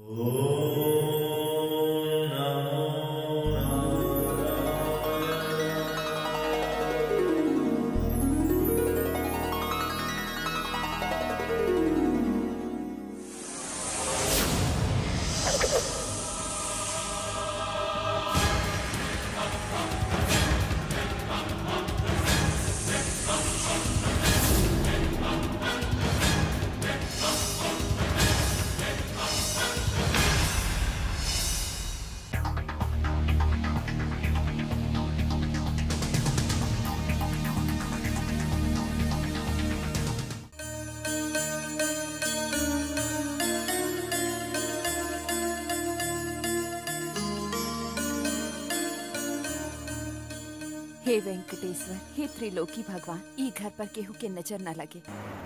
हे वेंकटेश्वर हे त्रिलोकी भगवान ई घर पर केहू के नजर न लगे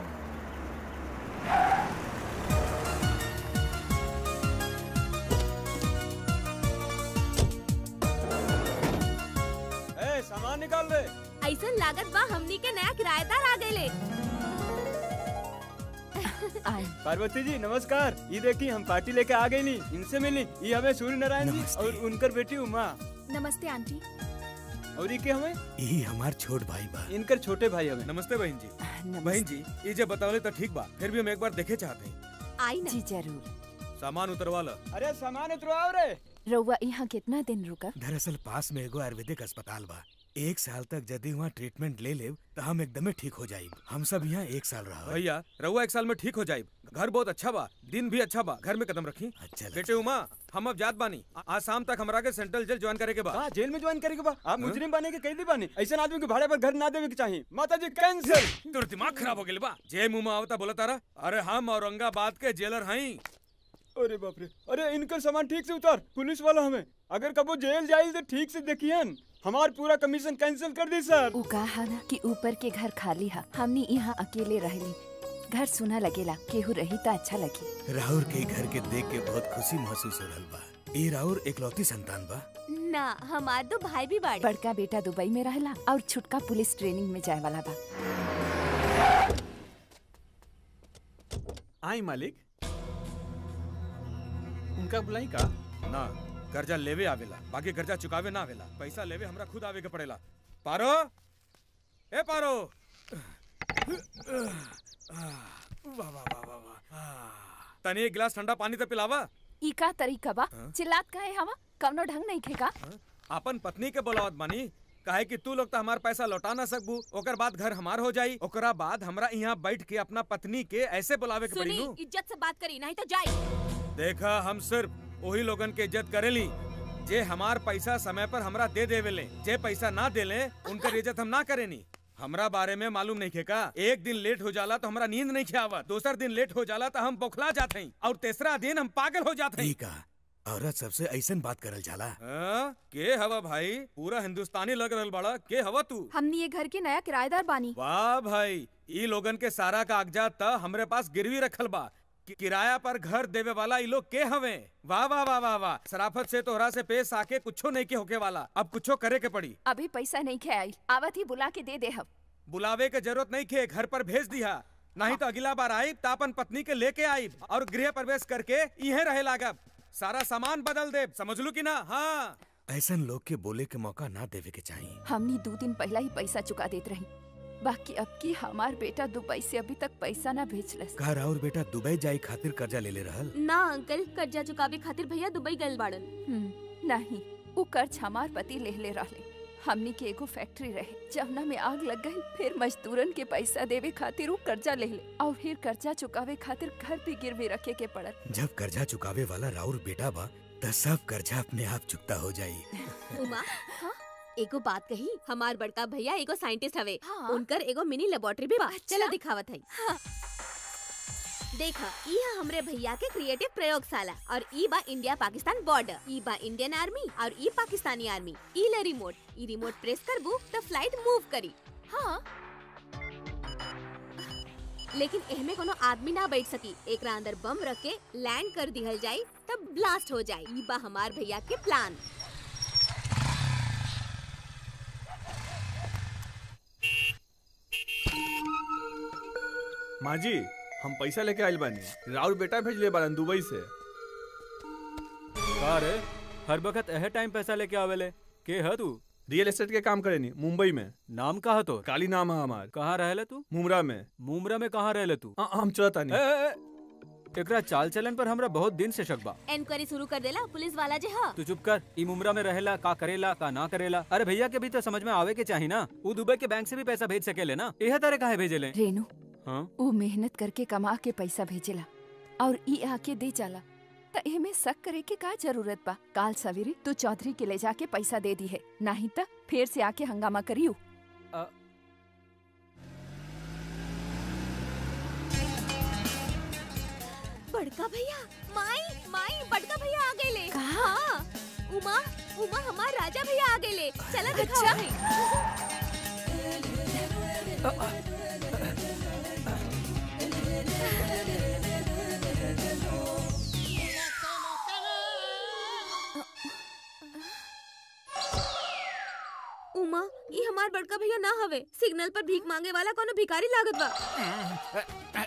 ए सामान निकाल दे ऐसा लागत बा हमनी के नया किराएदार आ गए आए पार्वती जी नमस्कार ये देखी हम पार्टी लेके आ गई नी इनसे मिली ये हमें सूर्य नारायण जी नमस्ते। और उनकर बेटी उमा नमस्ते आंटी और ये के हमें यही हमार छोट भाई बा इनकर छोटे भाई हमें नमस्ते बहन जी नमस्ते बहन जी ये जब बतावले तो ठीक बा फिर भी हम एक बार देखे चाहते हैं आई ना जी जरूर सामान उतरवा ला अरे सामान उतरवाओ रे रउआ यहाँ कितना दिन रुका दरअसल पास में एगो आयुर्वेदिक अस्पताल बा एक साल तक यदि वहाँ ट्रीटमेंट ले ले तो हम एकदमे ठीक हो जाये हम सब यहाँ एक साल रहा भैया रहुआ एक साल में ठीक हो जाये घर बहुत अच्छा बा दिन भी अच्छा बा घर में कदम रखी अच्छा बेटे उमा हम अब जात बानी आ- आज शाम तक हमरा के सेंट्रल जेल ज्वाइन करे के बा हाँ जेल में ज्वाइन करेगा बा आप मुजरिम बने के कैदी बने ऐसे आदमी के भाड़े पर घर ना देवे के चाहिए माता जी कैंसिल तोर दिमाग खराब हो गेल बा जे मुंह में आवता बोला तारा अरे हम औरंगाबाद के जेलर हई अरे बाप रे अरे इनकर सामान ठीक से उतार पुलिस वाला हमें अगर कबो जेल जाइल तो ठीक से देखियन हमार पूरा कमीशन कैंसिल कर दी सर उ कहा ना कि ऊपर के घर खाली है हमनी यहाँ अकेले रहेली घर सुना लगेला केहू रही तो अच्छा लगी राहुल के घर के देख के बहुत खुशी महसूस हो रहा बा ये राहुल एकलौती संतान बा ना हमार दो भाई भी बाड़े बड़का बेटा दुबई में रहला और छुटका पुलिस ट्रेनिंग में जाए वाला बा आई मालिक उनका बुलाई का ना कर्जा लेवे आवेला बाकी कर्जा चुकावे ना आवेला पैसा लेवे हमरा खुद आवे के पड़ेला पारो ए पारो वाह वाह वाह वाह वाह तनी एक गिलास ठंडा पानी तो पिलावा ई का तरीका बा चिल्लात काहे हवा कवनो ढंग नहीं खेका अपन पत्नी के बोलावत बानी काहे कि तू लोग तो हमार पैसा लौटा ना सकबू ओकर बाद घर हमार हो जाई ओकरा बाद हमरा यहाँ बैठ के अपना पत्नी के ऐसे बुलावे के पड़ी सुनी नू इज्जत से बात करी नहीं तो जाई देखा हम सिर्फ वही लोगन के इज्जत करेली जे हमार पैसा समय पर हमरा दे देवेले जे पैसा ना देले उनकर इज्जत हम ना करेनी हमरा बारे में मालूम नहीं खेका एक दिन लेट हो जाला तो हमरा नींद नहीं खियावत दूसर दिन लेट हो जाला तो हम बौखला जाते हैं और तीसरा दिन हम पागल हो जाते हैं ठीक है औरत सबसे ऐसन बात करल जाला हाँ? के हवा भाई पूरा हिंदुस्तानी लग रहल बड़ा के हवा तू हमनी ये घर के नया किराएदार बानी वाह भाई ई लोगन के सारा कागजात त हमरे पास गिरवी रखल बा कि किराया पर घर देवे वाला ई लोग के हवे वाह वाह वाह वाह वाह सराफत से तोहरा से पेश आके कुछो नहीं के होके वाला अब कुछो करे के पड़ी अभी पैसा नहीं खे आई आवत ही बुला के दे दे हम बुलावे के जरूरत नहीं खे घर पर भेज दिया नहीं तो अगला बार आई तो अपन पत्नी के लेके आई और गृह प्रवेश करके इहे रहे लागब सारा सामान बदल दे समझ लू की ना हाँ ऐसन लोग के बोले के मौका ना देवे के चाहिए हमनी दो दिन पहला ही पैसा चुका देत रही बाकी अब की हमार बेटा दुबई से अभी तक पैसा ना भेजलस कहा राहुल बेटा दुबई जाई खातिर कर्जा ले ले रहल ना अंकल कर्जा चुकावे खातिर भैया दुबई गए बाड़न हम्म, नहीं उ कर्ज हमार पति ले ले रहले हमनी के एगो फैक्ट्री रहे जवना में आग लग गई फिर मजदूरन के पैसा देवे खातिर उ कर्जा ले ले और फिर कर्जा चुकावे खातिर घर भी गिरवी रखे के पड़ल जब कर्जा चुकावे वाला राहुल बेटा बा त सब कर्जा अपने आप चुकता हो जाई उमा हाँ? एगो बात कही हमार बड़का भैया एगो साइंटिस्ट हवे हाँ। उनकर एगो मिनी लेबोरेटरी भी बा अच्छा। चला दिखावत है देखा ई है हमरे भैया के क्रिएटिव प्रयोगशाला और ई बा इंडिया पाकिस्तान बॉर्डर ई बा इंडियन आर्मी और ई पाकिस्तानी आर्मी ई ले रिमोट ई रिमोट प्रेस करबू तो फ्लाइट मूव करी हाँ लेकिन एहमे कोनो आदमी ना बैठ सकी एकरा अंदर बम रख के लैंड कर दिहल जाई तब ब्लास्ट हो जाई ई बा हमार भैया के प्लान माँ जी हम पैसा लेके आइल बानी राउर बेटा भेजले बारन दुबई से का रे हर वक्त एहे टाइम पैसा लेके आवेले के है तू रियल एस्टेट के काम करे नहीं मुंबई में नाम का है तोर काली नाम है हमार कहाँ रहले तू मुमरा में मुमरा में कहाँ रहले तू आ, हम चलता ए, नहीं ए, ए, एकरा चाल चलन पर हमरा बहुत दिन से शक बा इंक्वायरी शुरू कर देला पुलिस वाला जे ह तू चुप कर ई मुमरा में रहेला का करेला का ना करेला अरे भैया के भी तो समझ में आवे के चाही ना वो दुबई के बैंक से भी पैसा भेज सकेले ना यह तरह काहे भेजेले रेनू हाँ वो मेहनत करके कमा के पैसा भेजेला और ई आके दे जाला त एमे शक करे के का जरूरत बा काल सवेरे तू चौधरी के ले जाके पैसा दे दी है नहीं त फिर से आके हंगामा करियो बड़का भैया माई माई बड़का भैया आ गए ले हाँ उमा उमा हमार राजा भैया आ गए ले चला दिखाओ भाई उमा ये हमार बड़का भैया ना हवे सिग्नल पर भीख मांगे वाला कोनो भिखारी लागत बा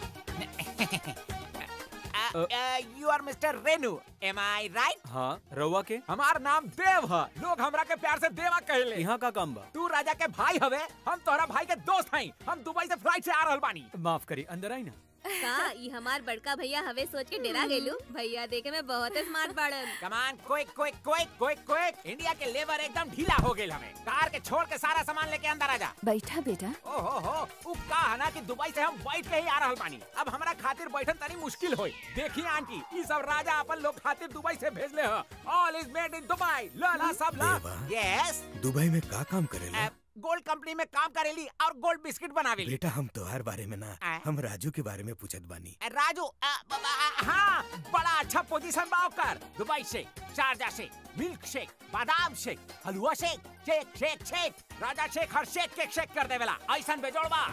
you are mister Renu am I right हाँ रउआ के हमार नाम देव है लोग हमरा के प्यार से देवा कहले यहाँ का काम बा तू राजा के भाई हवे हम तोहरा भाई के दोस्त हई हम दुबई से फ्लाइट से आ रहल बानी माफ करी अंदर आई ना का ये हमार बड़का भैया हवे सोच के डेरा गेलू भैया देखे में बहुत स्मार्ट बाड़न come on quick quick quick quick quick India के लेबर एकदम ढीला हो गेल हमें कार के छोड़ के सारा सामान लेके अंदर आ जा बैठा बेटा ओहो हो उ का है ना कि दुबई से हम बैठ के ही आ रहल बानी अब हमरा खातिर बैठन तनी मुश्किल होई देखिए आंटी ई सब राजा अपन लोग खातिर दुबई से भेजले ह all is made in Dubai ला ला सब ला देवा। यस दुबई में का काम करेला गोल्ड कंपनी में काम करेली और गोल्ड बिस्किट बनावेली बेटा हम तोहार बारे में ना आ? हम राजू के बारे में पूछत बानी राजू अ, ब- ब- हाँ बड़ा अच्छा पोजीशन बा ओकर दुबई से शारजा से मिल्क शेक बादाम shake halwa shake shake shake shake राजा शेक हर शेक केक शेक कर देवेला ऐसन बेजोड़ बा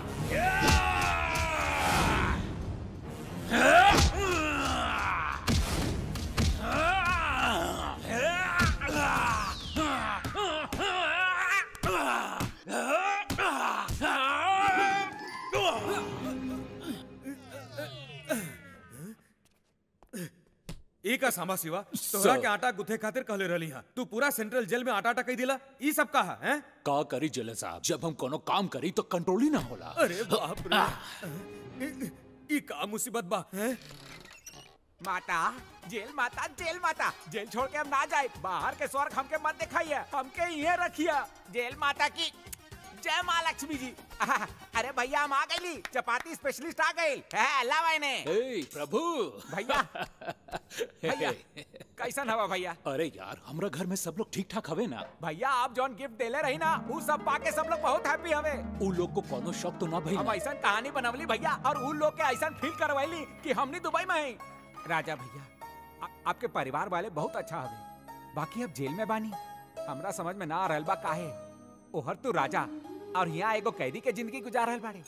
एक सांबा सिवा तोहरा के आटा गुथे खातिर कहले रहली हा तू पूरा सेंट्रल जेल में आटा आटा कही दिला ई सब कहा हैं का करी जले साहब जब हम कोनो काम करी तो कंट्रोल ही ना होला अरे बाप रे ई का मुसीबत बा हैं माता जेल माता जेल माता जेल छोड़ के हम ना जाए बाहर के स्वर्ग हमके मत दिखाइए हमके ये रखिए जेल माता की जय माँ लक्ष्मी जी आहा, अरे भैया हम आ गईली चपाती स्पेशलिस्ट आ गई है अल्लाह भाई ने ए प्रभु भैया भैया कैसन हवा भैया अरे यार हमरा घर में सब लोग ठीक ठाक हवे ना भैया आप जौन गिफ्ट देले रही ना वो सब पाके सब लोग बहुत हैप्पी हवे उ लोग को कोनो शौक तो ना भई हम ऐसा कहानी बनवली भैया और उन लोग के ऐसा फील करवैली कि हमनी दुबई में हैं राजा भैया आ- आपके परिवार वाले बहुत अच्छा हवे बाकी अब जेल में बानी हमरा समझ में ना आ रहल बा काहे ओहर तू राजा और यहाँ एगो कैदी के जिंदगी गुजार रहल बाड़े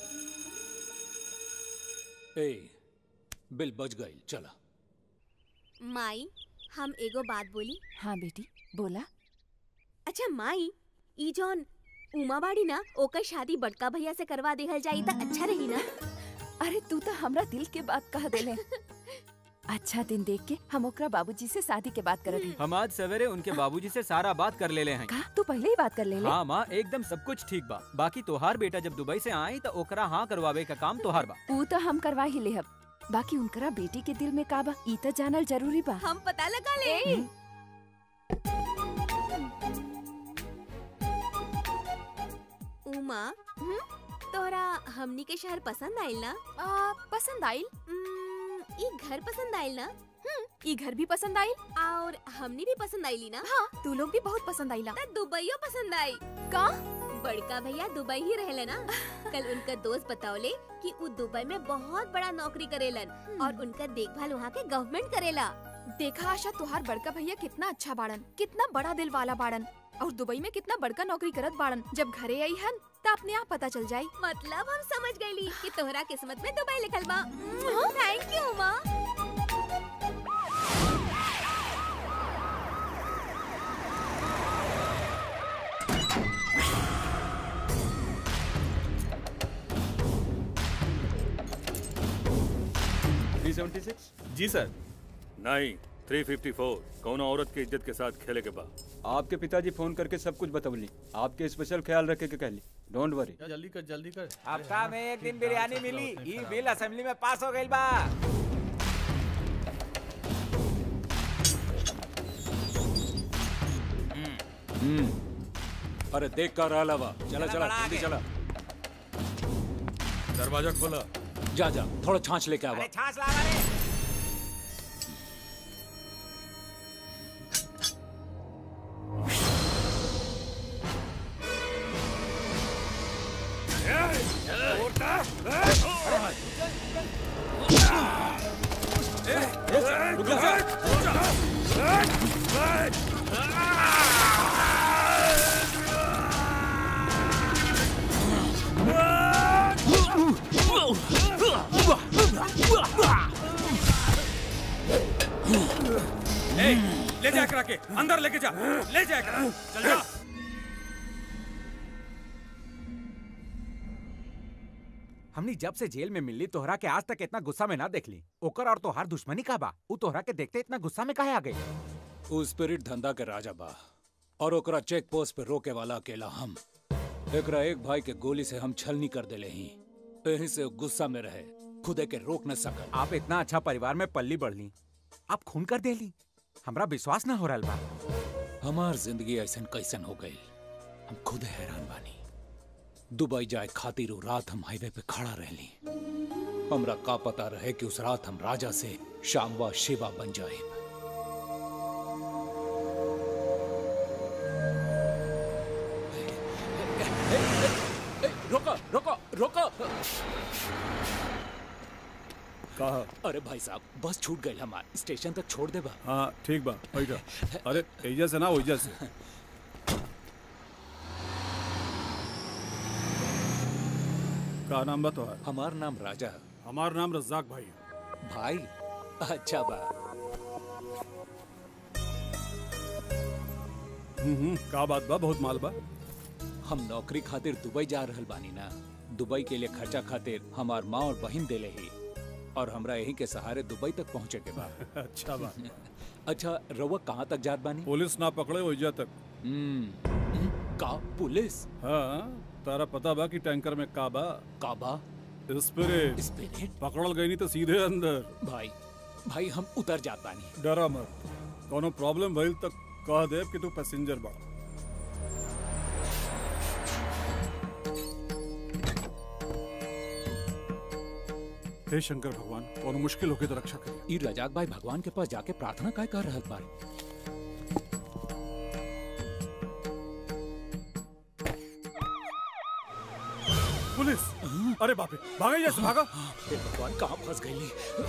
ए बिल बच गई चला माई हम एगो बात बोली हाँ बेटी बोला अच्छा माई ई जौन उमा बाड़ी ना ओकर शादी बड़का भैया से करवा देहल जाई त अच्छा रही ना अरे तू तो हमरा दिल के बात कह देले अच्छा दिन देख के हम ओकरा बाबूजी से शादी के बात करत हई हम आज सवेरे उनके बाबूजी से सारा बात कर लेले हैं का तू पहले ही बात कर ले ले हाँ माँ एकदम सब कुछ ठीक बा बाकी तोहार बेटा जब दुबई से आई तो ओकरा हाँ करवावे का काम तोहार बा ऊ तो हम करवा ही लेहब बाकी उनकरा बेटी के दिल में का बा ई तो जानल जरूरी बा हम पता लगा ले उमा हम्म, तोरा हमनी के शहर पसंद आइल ना पसंद आइल उम्म, ई घर पसंद आइल ना ई घर भी पसंद आइल और हमनी भी पसंद आइली ना हाँ तू लोग भी बहुत पसंद आइला त दुबईयो पसंद आई का बड़का भैया दुबई ही रहले ना कल उनका दोस्त बतावले कि उ दुबई में बहुत बड़ा नौकरी करेलन और उनका देखभाल वहाँ के गवर्नमेंट करेला देखा आशा तुहार बड़का भैया कितना अच्छा बाड़न कितना बड़ा दिल वाला बाड़न और दुबई में कितना बड़का नौकरी करत बाड़न जब घरे आई हन त अपने आप पता चल जाई मतलब हम समझ गईली कि तोहरा किस्मत में दुबई लिखल बा thank you Uma three seventy six ji sir नहीं 354 कौनो औरत की इज्जत के साथ खेले के बा आपके पिताजी फोन करके सब कुछ बतवली आपके स्पेशल ख्याल रखे के कहली डोंट वरी जल्दी कर जल्दी कर हफ्ता में एक दिन बिरयानी मिली ई बिल असेंबली में पास हो गइल बा हम्म अरे देख कर रहा बा चला चला बड़ा जल्दी आगे। चला दरवाजा खोला जा जा थोड़ा छाछ लेके आवा अरे छाछ ला रे ए, ले जा करा के अंदर लेके जा ले जा करा चल जा हमनी जब से जेल में मिली तोहरा के आज तक इतना गुस्सा में ना देखली ओकर और तोहार दुश्मनी का बा उ तोहरा के देखते इतना गुस्सा में काहे आ गई उ स्पिरिट धंधा के राजा बा और ओकरा चेक पोस्ट पे रोके वाला अकेला हम एकरा एक भाई के गोली से हम छलनी कर देले ही यही से उ गुस्सा में रहे खुदे के रोक न सकल आप इतना अच्छा परिवार में पल्ली बढ़ली आप खून कर देली हमरा विश्वास ना हो रहा बा हमार जिंदगी ऐसन कैसन हो गई हम खुद हैरान बानी दुबई जाए खातिर उ रात हम हाईवे पे खड़ा रहली हमरा का पता रहे कि उस रात हम राजा से शामवा शिवा बन जाए रोको रोको रोको कहा अरे भाई साहब बस छूट गई हमार स्टेशन तक छोड़ दे बा हाँ ठीक बा बैठा अरे एजा से ना ओइजा से का नाम बा तोहार हमार नाम राजा है हमार नाम रज्जाक भाई भाई अच्छा बा हम्म हम्म, का बात बा बहुत माल बा हम नौकरी खातिर दुबई जा रहल बानी ना दुबई के लिए खर्चा खातिर हमार माँ और बहन देले ही और हमरा यही के सहारे दुबई तक पहुँचे के बा अच्छा बा अच्छा रउआ कहाँ तक जात बानी पुलिस ना पकड़े ओइजा तक हम्म का पुलिस हाँ तारा पता बा कि टैंकर में का बा का बा स्पिरिट स्पिरिट पकड़ल गई नहीं तो सीधे अंदर भाई भाई हम उतर जात बानी डरा मत कोनो प्रॉब्लम भइल तक कह देब कि तू पैसेंजर बा हे शंकर भगवान कोनो मुश्किल होके तो रक्षा करिए ई रजाक भाई भगवान के पास जाके प्रार्थना काय कर रहल बारे पुलिस अरे बाप रे भागा जैसे भागा हे भगवान कहाँ फंस गई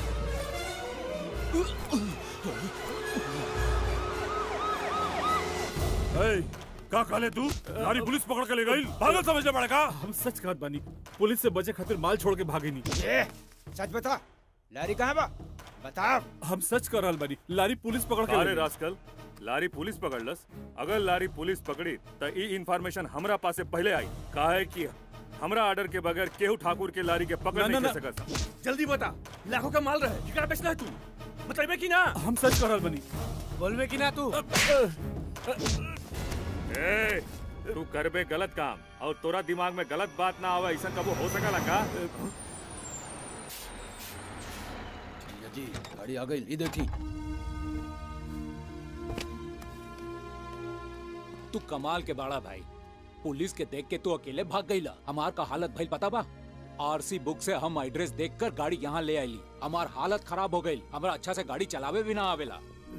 ए, का काले तू नारी पुलिस पकड़ के ले गई पागल समझने पड़ेगा हम सच कहत बानी पुलिस से बचे खातिर माल छोड़ के भागे नहीं ए, सच बता लारी कहाँ बा बता हम सच कर रहल बानी लारी पुलिस पकड़ के ले अरे गई। रास्कल लारी पुलिस पकड़लस अगर लारी पुलिस पकड़ी तो ई इंफॉर्मेशन हमरा पासे पहले आई काहे कि हमरा ऑर्डर के बगैर केहू ठाकुर के लारी के पकड़ ना, नहीं ना, कर सकत जल्दी बता लाखों का माल रहे कितना बेचना है तू बताइबे कि ना हम सच कर रहल बानी बोलबे कि ना तू ए, तू करबे गलत काम और तोरा दिमाग में गलत बात ना आवे ऐसा कबो हो सकला का जी गाड़ी आ गई ये देखी तू कमाल के बाड़ा भाई पुलिस के देख के तू अकेले भाग गईला हमार का हालत भइल पता बा आरसी बुक से हम एड्रेस देखकर गाड़ी यहाँ ले आईली हमार हालत खराब हो गई हमरा अच्छा से गाड़ी चलावे भी ना आवेला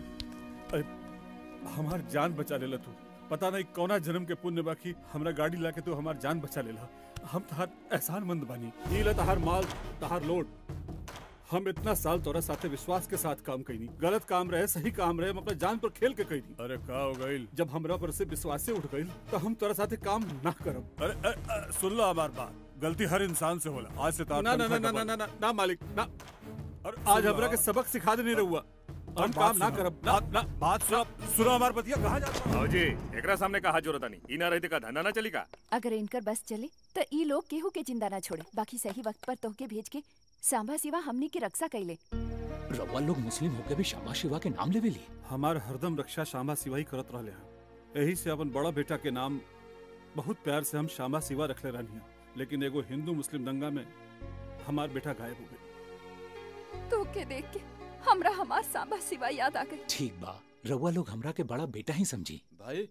हमार जान बचा लेला तू पता नहीं कौना जन्म के पुण्य बाकी हमरा गाड़ी लाके तू हमार जान बचा लेला हम तहार एहसान मंद बानी ई ले तहार माल तहार लोड हम इतना साल तोरा साथे विश्वास के साथ काम कईनी गलत काम रहे सही काम रहे हम अपना जान पर खेल के कईनी अरे का हो गईल जब हमरा पर से विश्वास से उठ गईल तो हम तोरा साथे काम ना करब अरे अ, अ, सुन लो हमार बात गलती हर इंसान से होला आज से तार ना, ना, तनख्वाह ना, ना, डबल। ना, ना, ना, मालिक, ना। और आज हमरा के सबक सिखा देने रहुआ हम काम ना करब ना ना बात सुनो सुनो हमार बतिया कहाँ जा आओ जी एकरा सामने का हाथ जोरता नहीं ई ना रहते का धंधा ना चली का अगर इनकर बस चले तो ई लोग केहू के जिंदा ना छोड़े बाकी सही वक्त पर तोहके भेज के सांबा सिवा हमनी के रक्षा कैले रवा लोग मुस्लिम होके भी शाबा शिवा के नाम लेवे ली हमार हरदम रक्षा शामा सिवा ही करत रहले हैं यही से अपन बड़ा बेटा के नाम बहुत प्यार से हम शामा सिवा रखले रहनी लेकिन एगो हिंदू मुस्लिम दंगा में हमार बेटा गायब हो गए तो के देख के हमरा हमार सांबा सिवा याद आ गई ठीक बा रवा लोग हमरा के बड़ा बेटा ही समझी भाई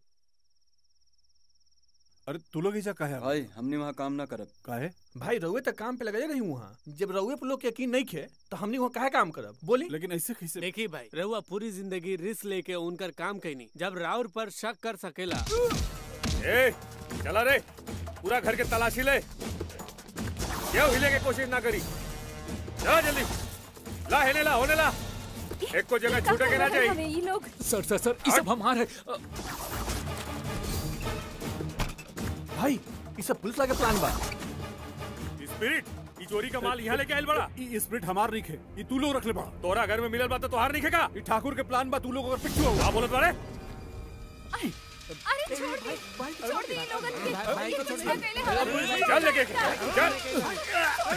अरे तू लोग ऐसा काहे भाई हमने वहाँ काम ना करब काहे भाई रउए तक काम पे लगे रही वहाँ जब रउए पे लोग के यकीन नहीं खे तो हमनी वहाँ काहे काम करब बोली लेकिन ऐसे कैसे देखी भाई रहुआ पूरी जिंदगी रिस्क लेके उनकर काम कैनी जब राउर पर शक कर सकेला ए चला रे पूरा घर के तलाशी ले क्यों हिले के कोशिश ना करी जा जल्दी ला हेने ला होने ला एक को जगह छूटे के ना हमें चाहिए ये लोग सर सर सर ये सब हमार है अ, भाई ये सब पुलिस लगे प्लान बा स्पिरिट ई चोरी का माल यहाँ लेके आयल बड़ा ई स्प्रिट हमार नहीं खे ई तू लोग रख ले बड़ा तोरा घर में मिलल बा तो तोहार नहीं खेगा ई ठाकुर के प्लान बा तू लोग अगर पिछू हो का बोलत बारे अरे छोड़ दे छोड़ दे ये लोगन के भाई को ये छोड़ कुछ ना कहले हमें। चल लेके चल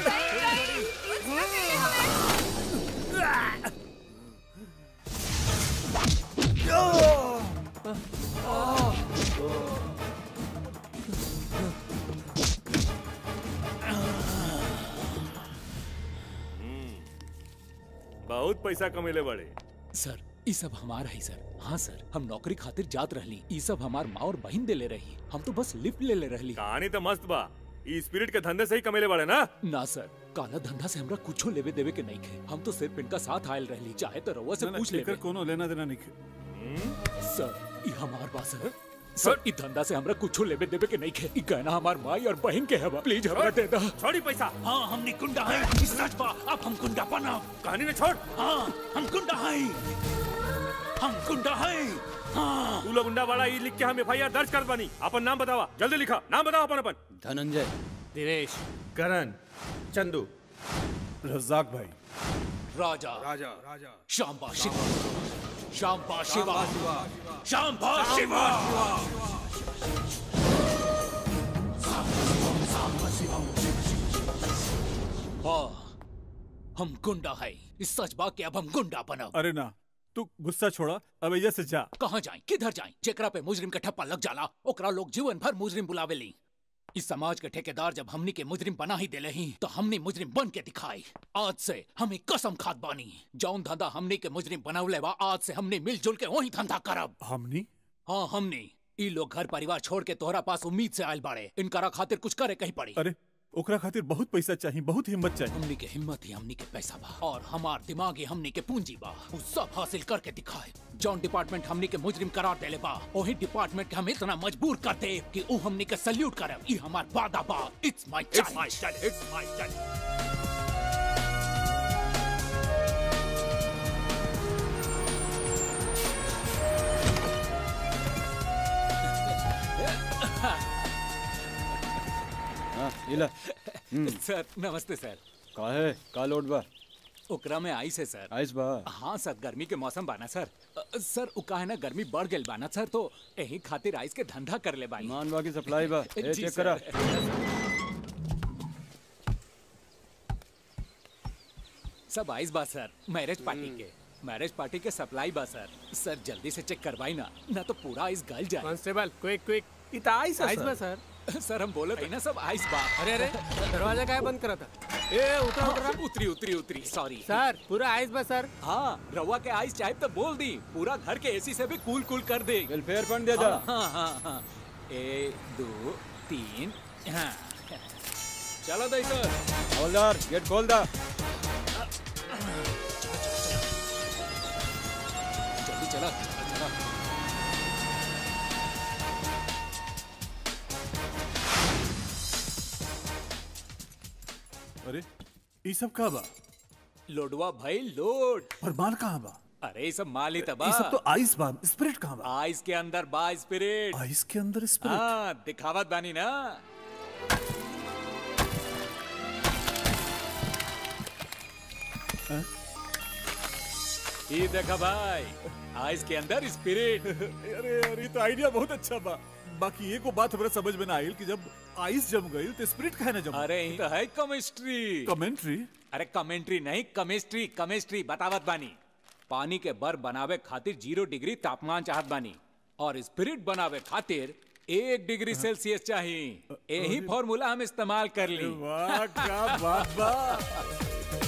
बहुत पैसा कमेले बड़े सर ये सब हमार है सर हाँ सर हम नौकरी खातिर जात रहली ये सब हमार माँ और बहन देले रही हम तो बस लिफ्ट ले ले रहली कहानी तो मस्त बा ई स्पिरिट के धंधे से ही कमेले बड़े ना ना सर काला धंधा से हमरा कुछो लेवे देवे के नहीं खे हम तो सिर्फ इनका साथ आयल रहली चाहे तो रउआ से ना, ना, पूछ एकर ले कोनो लेना देना नहीं खे सर ये हमार बात सर सर ई धंधा से हमरा कुछो लेवे देवे के नहीं खे ई गहना हमार माई और बहन के है बा प्लीज हमरा दे दा छोड़ी पैसा हाँ हमने कुंडा है ई सच बा अब हम कुंडा बना कहानी में छोड़ हाँ हम कुंडा है हम कुंडा है हाँ तू लोग गुंडा वाला ई लिख के हम एफआईआर दर्ज कर बनी अपन नाम बतावा जल्दी लिखा नाम बताओ अपन अपन धनंजय दिनेश करण चंदू रज्जाक भाई राजा राजा राजा शांबा शिवा शांबा शिवा शांबा शिवा हाँ हम गुंडा है इस सच बा के अब हम गुंडा बनब अरे ना तू गुस्सा छोड़ा अब एजा से जा कहाँ जाए किधर जाए जेकरा पे मुजरिम का ठप्पा लग जाला ओकरा लोग जीवन भर मुजरिम बुलावे ली इस समाज के ठेकेदार जब हमनी के मुजरिम बना ही देले ही तो हमनी मुजरिम बन के दिखाई आज से हमें कसम खाद बानी जौन धंधा हमनी के मुजरिम बनवले बा आज से हमने मिलजुल के वही धंधा करब हमनी हाँ हमने ई लोग घर परिवार छोड़ के तोहरा पास उम्मीद से आयल बाड़े इनकरा खातिर कुछ करे कहीं पड़ी अरे ओकरा खातिर बहुत पैसा चाहिए बहुत हिम्मत चाहिए हमनी के हिम्मत ही हमनी के पैसा बा और हमार दिमाग ही हमनी के पूंजी बा उ सब हासिल करके दिखाए जौन डिपार्टमेंट हमनी के मुजरिम करार देले बा वही डिपार्टमेंट के हम इतना मजबूर कर दे कि उ हमनी के सल्यूट करे ई हमार वादा बा it's my It's my challenge it's my challenge हाँ इला सर नमस्ते सर का है का लोड बा ओकरा में आइस है सर आइस बा हाँ सर गर्मी के मौसम बाना सर अ, सर उ काहे ना गर्मी बढ़ गेल बाना सर तो यही खातिर आइस के धंधा कर ले बानी मान बा की सप्लाई बा ए जी, चेक सर। करा सब आइस बा सर मैरिज पार्टी के मैरिज पार्टी के सप्लाई बा सर सर जल्दी से चेक करवाई ना ना तो पूरा आइस गल जाए कांस्टेबल क्विक क्विक इता आइस है, आइस सर। बा सर सर हम बोले थे ना सब आइस बा अरे अरे दरवाजा काहे बंद करा था ए उतरा उतरा उतरी उतरी उतरी सॉरी सर पूरा आइस बा सर हाँ रवा के आइस चाहे तो बोल दी पूरा घर के एसी से भी कूल कूल कर दे वेलफेयर फंड दे दा हाँ हाँ हाँ एक दो तीन हाँ चलो दई सर हवलदार गेट खोल दा जल्दी चला चला चला अरे ई सब का बा लोडवा भाई लोड पर माल कहाँ बा अरे ये सब माल ही तबा ई सब तो आइस बा स्पिरिट कहाँ बा आइस के अंदर बा स्पिरिट आइस के अंदर स्पिरिट हाँ दिखावत बानी ना हाँ? ये देखा भाई आइस के अंदर स्पिरिट अरे अरे ये तो आइडिया बहुत अच्छा बा बाकी एको बात हमरा समझ में ना आइल कि जब आइस जम गई तो स्पिरिट काहे ना जम अरे ये तो है केमिस्ट्री कमेंट्री अरे कमेंट्री नहीं केमिस्ट्री केमिस्ट्री बतावत बानी पानी के बर्फ बनावे खातिर जीरो डिग्री तापमान चाहत बानी और स्पिरिट बनावे खातिर एक डिग्री सेल्सियस चाहिए यही फॉर्मूला हम इस्तेमाल कर ली वाह क्या बात बा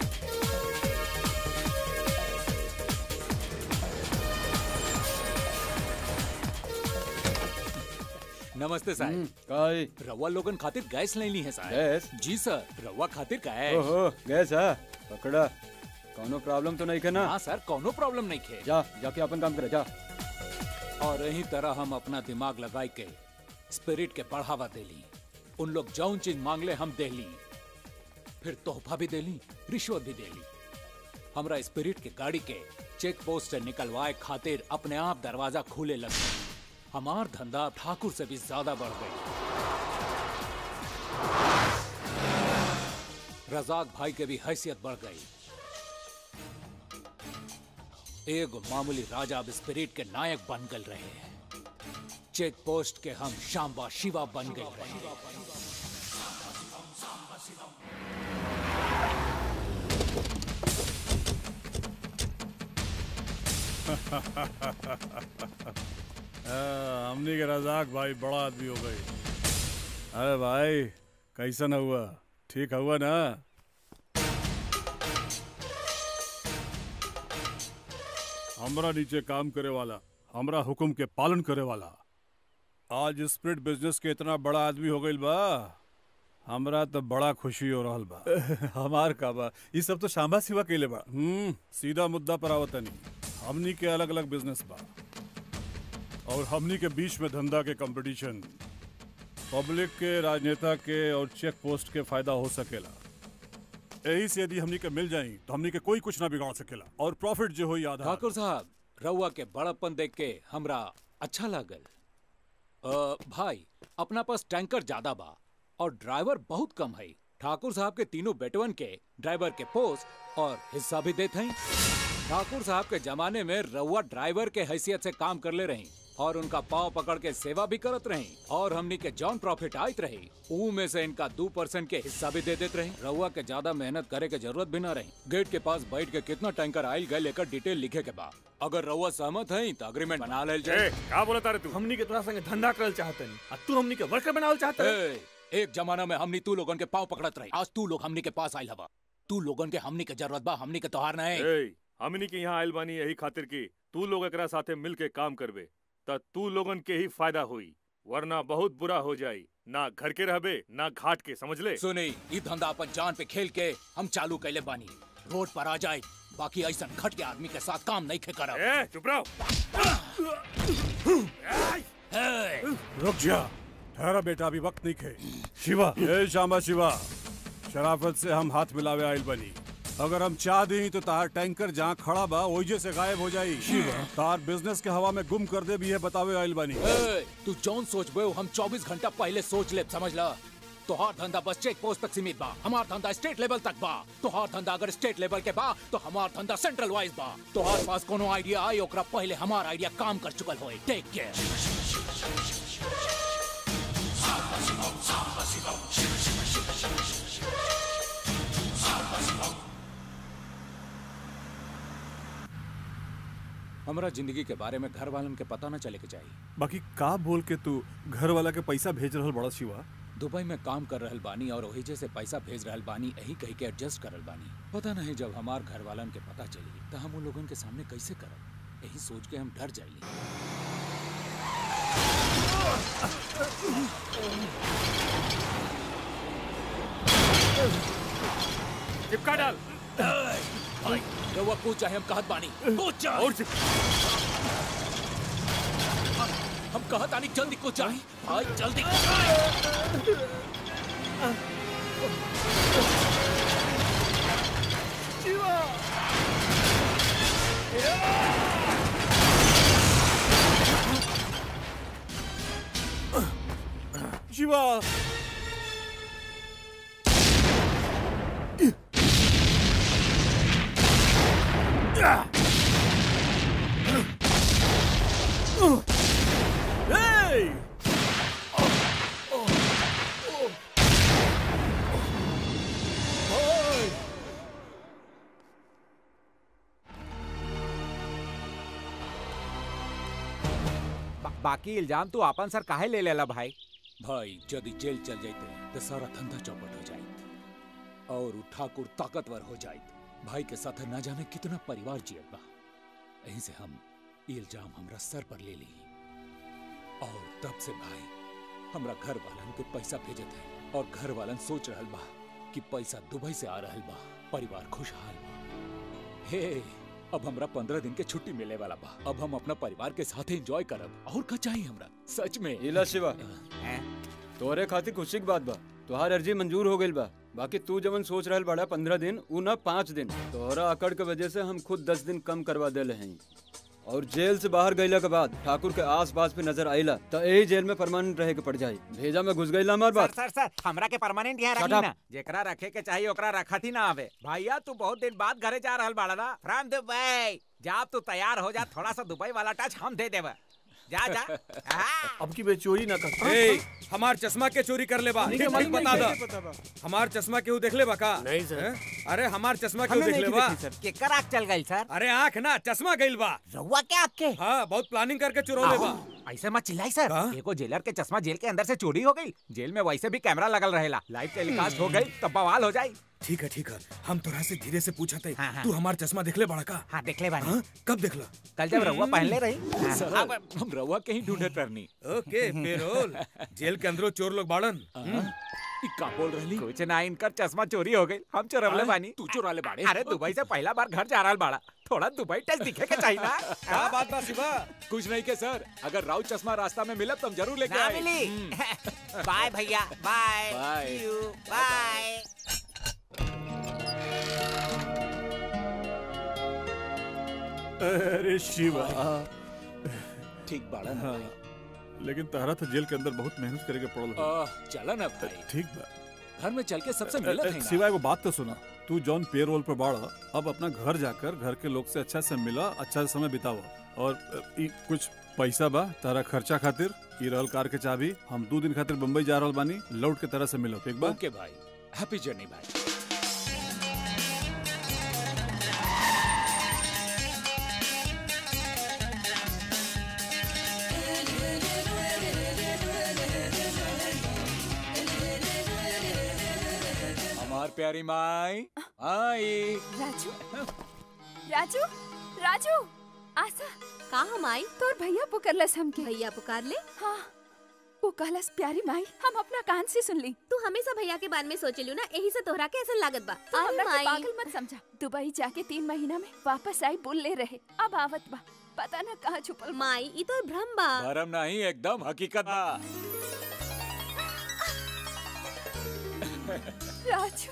नमस्ते साहब काई रवा लोगन खातिर गैस लेनी है साहब गैस? जी सर रवा खातिर गैस ओहो गैस है पकड़ा कौनो प्रॉब्लम तो नहीं है ना हाँ सर कोनो प्रॉब्लम नहीं खे जा जाके अपन काम करे जा और यही तरह हम अपना दिमाग लगाई के स्पिरिट के बढ़ावा देली उन लोग जौन चीज मांगले हम देली फिर तोहफा भी देली रिश्वत भी देली हमरा स्पिरिट के गाड़ी के चेक पोस्ट से निकलवाए खातिर अपने आप दरवाजा खुले लग गए हमार धंधा ठाकुर से भी ज्यादा बढ़ गई रजाक भाई के भी हैसियत बढ़ गई एगो मामूली राजा अब स्पिरिट के नायक बन गल रहे हैं चेक पोस्ट के हम शाम्बा शिवा बन गए रहे हाँ, हमनी के रजाक भाई बड़ा आदमी हो गई अरे भाई कैसा न हुआ ठीक हुआ ना हमरा नीचे काम करे वाला हमरा हुक्म के पालन करे वाला आज स्प्रिट बिजनेस के इतना बड़ा आदमी हो गई बा हमरा तो बड़ा खुशी हो रहल बा हमार का बा ये सब तो शांबा सिवा केले बा हम्म सीधा मुद्दा पर आवतनी हमनी के अलग अलग बिजनेस बा और हमनी के बीच में धंधा के कंपटीशन पब्लिक के राजनेता के और चेक पोस्ट के फायदा हो सकेला यही से यदि हमनी के मिल जाई तो हमनी के कोई कुछ ना बिगाड़ सकेला और प्रॉफिट जो हो आधा ठाकुर साहब रउआ के बड़प्पन देख के हमरा अच्छा लागल अ, भाई अपना पास टैंकर ज्यादा बा और ड्राइवर बहुत कम है ठाकुर साहब के तीनों बेटवन के ड्राइवर के पोस्ट और हिस्सा भी देते हैं ठाकुर साहब के जमाने में रउआ ड्राइवर के हैसियत से काम कर ले रही और उनका पाँव पकड़ के सेवा भी करत रही और हमनी के जॉन प्रॉफिट आयत रही ऊ में से इनका दो परसेंट के हिस्सा भी दे देते रही रउआ के ज्यादा मेहनत करे के जरूरत भी ना रही गेट के पास बैठ के कितना टैंकर आयल गए लेकर डिटेल लिखे के बाद अगर रउआ सहमत है तो अग्रीमेंट बना ले जाए का बोला तारे तू हमनी के तोरा संगे धंधा करल चाहतनी आ तू हमनी के वर्कर बनावल चाहत ए, एक जमाना में हमनी तू लोगन के पाँव पकड़त रही आज तू लोग हमनी के पास आयल हवा तू लोगन के हमनी के जरूरत बा हमनी के तोहार नहीं ए, हमनी के यहाँ आयल बानी यही खातिर की तू लोग एकरा साथे मिल के काम करबे त तू लोगन के ही फायदा हुई वरना बहुत बुरा हो जाई ना घर के रहबे ना घाट के समझ ले सुनी ये धंधा अपन जान पे खेल के हम चालू कैले बानी रोड पर आ जाए बाकी ऐसा घट के आदमी के साथ काम नहीं खे करब ए, चुप रहो रुक जा ठहरा बेटा अभी वक्त नहीं खे शिवा ये शामा शिवा शराफत से हम हाथ मिलावे आयल बनी अगर हम चाह दी तो तार टैंकर जहाँ खड़ा बा ओइजे से गायब हो जाई शिवा तार बिजनेस के हवा में गुम कर दे भी है बतावे आयल बनी ए, तू जौन सोच बे हम 24 घंटा पहले सोच ले समझ ला तोहार धंधा बस चेक पोस्ट तक सीमित बा हमार धंधा स्टेट लेवल तक बा तोहार धंधा अगर स्टेट लेवल के बा तो हमार धंधा सेंट्रल वाइज बा तोहार पास कोनो आइडिया आई ओकरा पहले हमार आइडिया काम कर चुकल होए टेक केयर हमरा जिंदगी के बारे में घर वालन के पता न चले के चाहिए बाकी का बोल के तू घर वाला के पैसा भेज रहल बड़ा शिवा दुबई में काम कर रहल बानी और ओहिजे से पैसा भेज रहल बानी यही कही के एडजस्ट करल बानी पता नहीं जब हमार घर वालन के पता चली तो हम उन लोगन के सामने कैसे करब यही सोच के हम डर जाइली चिपका डाल भाई रउआ कूद चाहे हम कहत बानी कूद चाहे और चिप हम कहत आनी जल्दी कूद चाहे भाई जल्दी शिवा Hey! बाकी इल्जाम तू अपन सर काहे ले लेला भाई भाई यदि जेल चल जाते तो सारा धंधा चौपट हो जाइत और उ ठाकुर ताकतवर हो जाइत भाई के साथ न जाने कितना परिवार जियत बा यहीं से हम ई इल्जाम हमरा सर पर ले ली और तब से भाई हमरा घर वालन के पैसा भेजत है और घर वालन सोच रहल बा कि पैसा दुबई से आ रहल बा परिवार खुशहाल बा हे अब हमरा पंद्रह दिन के छुट्टी मिले वाला बा अब हम अपना परिवार के साथ एंजॉय करब और का चाहिए हमरा सच में इला शिवा तोरे खातिर खुशी की बात बा तोहार अर्जी मंजूर हो गइल बा बाकी तू जवन सोच रहल बड़ा पंद्रह दिन उ ना पाँच दिन तोहरा अकड़ के वजह से हम खुद दस दिन कम करवा देले हैं और जेल से बाहर गईला के बाद ठाकुर के आस पास पे नजर आइला तो यही जेल में परमानेंट रहे के पड़ जाई भेजा में घुस गईला हमार सर बात सर सर हमरा के परमानेंट यहाँ Shut रखी up. ना जेकरा रखे के चाहिए ओकरा रखत ही ना आवे भैया तू बहुत दिन बाद घरे जा रहल बाड़ा ना फ्रॉम दुबई जब तू तैयार हो जा थोड़ा सा दुबई वाला टच हम दे देब जा जा अब की बे चोरी ना कर ए, हमार चश्मा के चोरी कर ले बा नहीं के ठीक मालूम बता नहीं, दा कैसे पता बा? हमार चश्मा केहू देख ले बा का नहीं सर हैं? अरे हमार चश्मा केहू हमें देख ले नहीं बा देखी, सर। केकर आँख चल गई सर अरे आँख ना चश्मा गइल बा रहुआ क्या आँख के हाँ बहुत प्लानिंग करके चुरौले बा ऐसे मत चिल्लाई सर एगो जेलर के चश्मा जेल के अंदर से चोरी हो गई जेल में वैसे भी कैमरा लगल रहेला लाइव टेलीकास्ट हो गई तब बवाल हो जाई ठीक है ठीक है हम तोरा से धीरे से पूछा थे हाँ, हाँ। तू हमार चश्मा देखले बड़ा का हाँ देख ले बानी हाँ? कब देखला कल जब रहुआ पहनले रही हाँ। सर हम रवा कहीं ढूंढत रहनी ओके पेरोल जेल के अंदरो चोर लोग बाड़न ई का बोल रहली कुछ ना इनकर चश्मा चोरी हो गई हम चोरवले हाँ? बानी तू चुरा ले बाड़े अरे दुबई से पहला बार घर जा रहा बाड़ा थोड़ा दुबई टच दिखे के चाहिए ना क्या बात बा शिवा कुछ नहीं के सर अगर राउत चश्मा रास्ता में मिला तो हम जरूर लेके ना आए मिली बाय भैया बाय बाय। बाय अरे शिवा ठीक बाड़ा ना हाँ। भाई लेकिन तहरा तो जेल के अंदर बहुत मेहनत करे के पड़ल हो। आह, चला ना भाई ठीक बा घर में चल के सबसे मिलत अ, है अ, ना सिवाय वो बात तो सुना तू जॉन पे रोल पे बाड़ा अब अपना घर जाकर घर के लोग से अच्छा से मिला अच्छा से समय बितावा और अ, ई कुछ पैसा बा तारा खर्चा खातिर ई रहल कार के चाबी हम दो दिन खातिर बम्बई जा रहल बानी लौट के तरह से मिलो ठीक बा ओके भाई हैप्पी जर्नी भाई हमार प्यारी माई आई राजू राजू राजू आशा का हम आई तोर भैया पुकारलस हमके भैया पुकार ले हाँ वो कहलस प्यारी माई हम अपना कान से सुन ली तू हमेशा भैया के बारे में सोचलू ना यही से तोहरा के ऐसा लागत बा तू अरे हमरा के माई पागल मत समझा दुबई जाके तीन महीना में वापस आई बोल ले रहे अब आवत बा पता न कहाँ छुपल बा। माई ई तो भ्रम बा भरम नहीं एकदम हकीकत बा राजू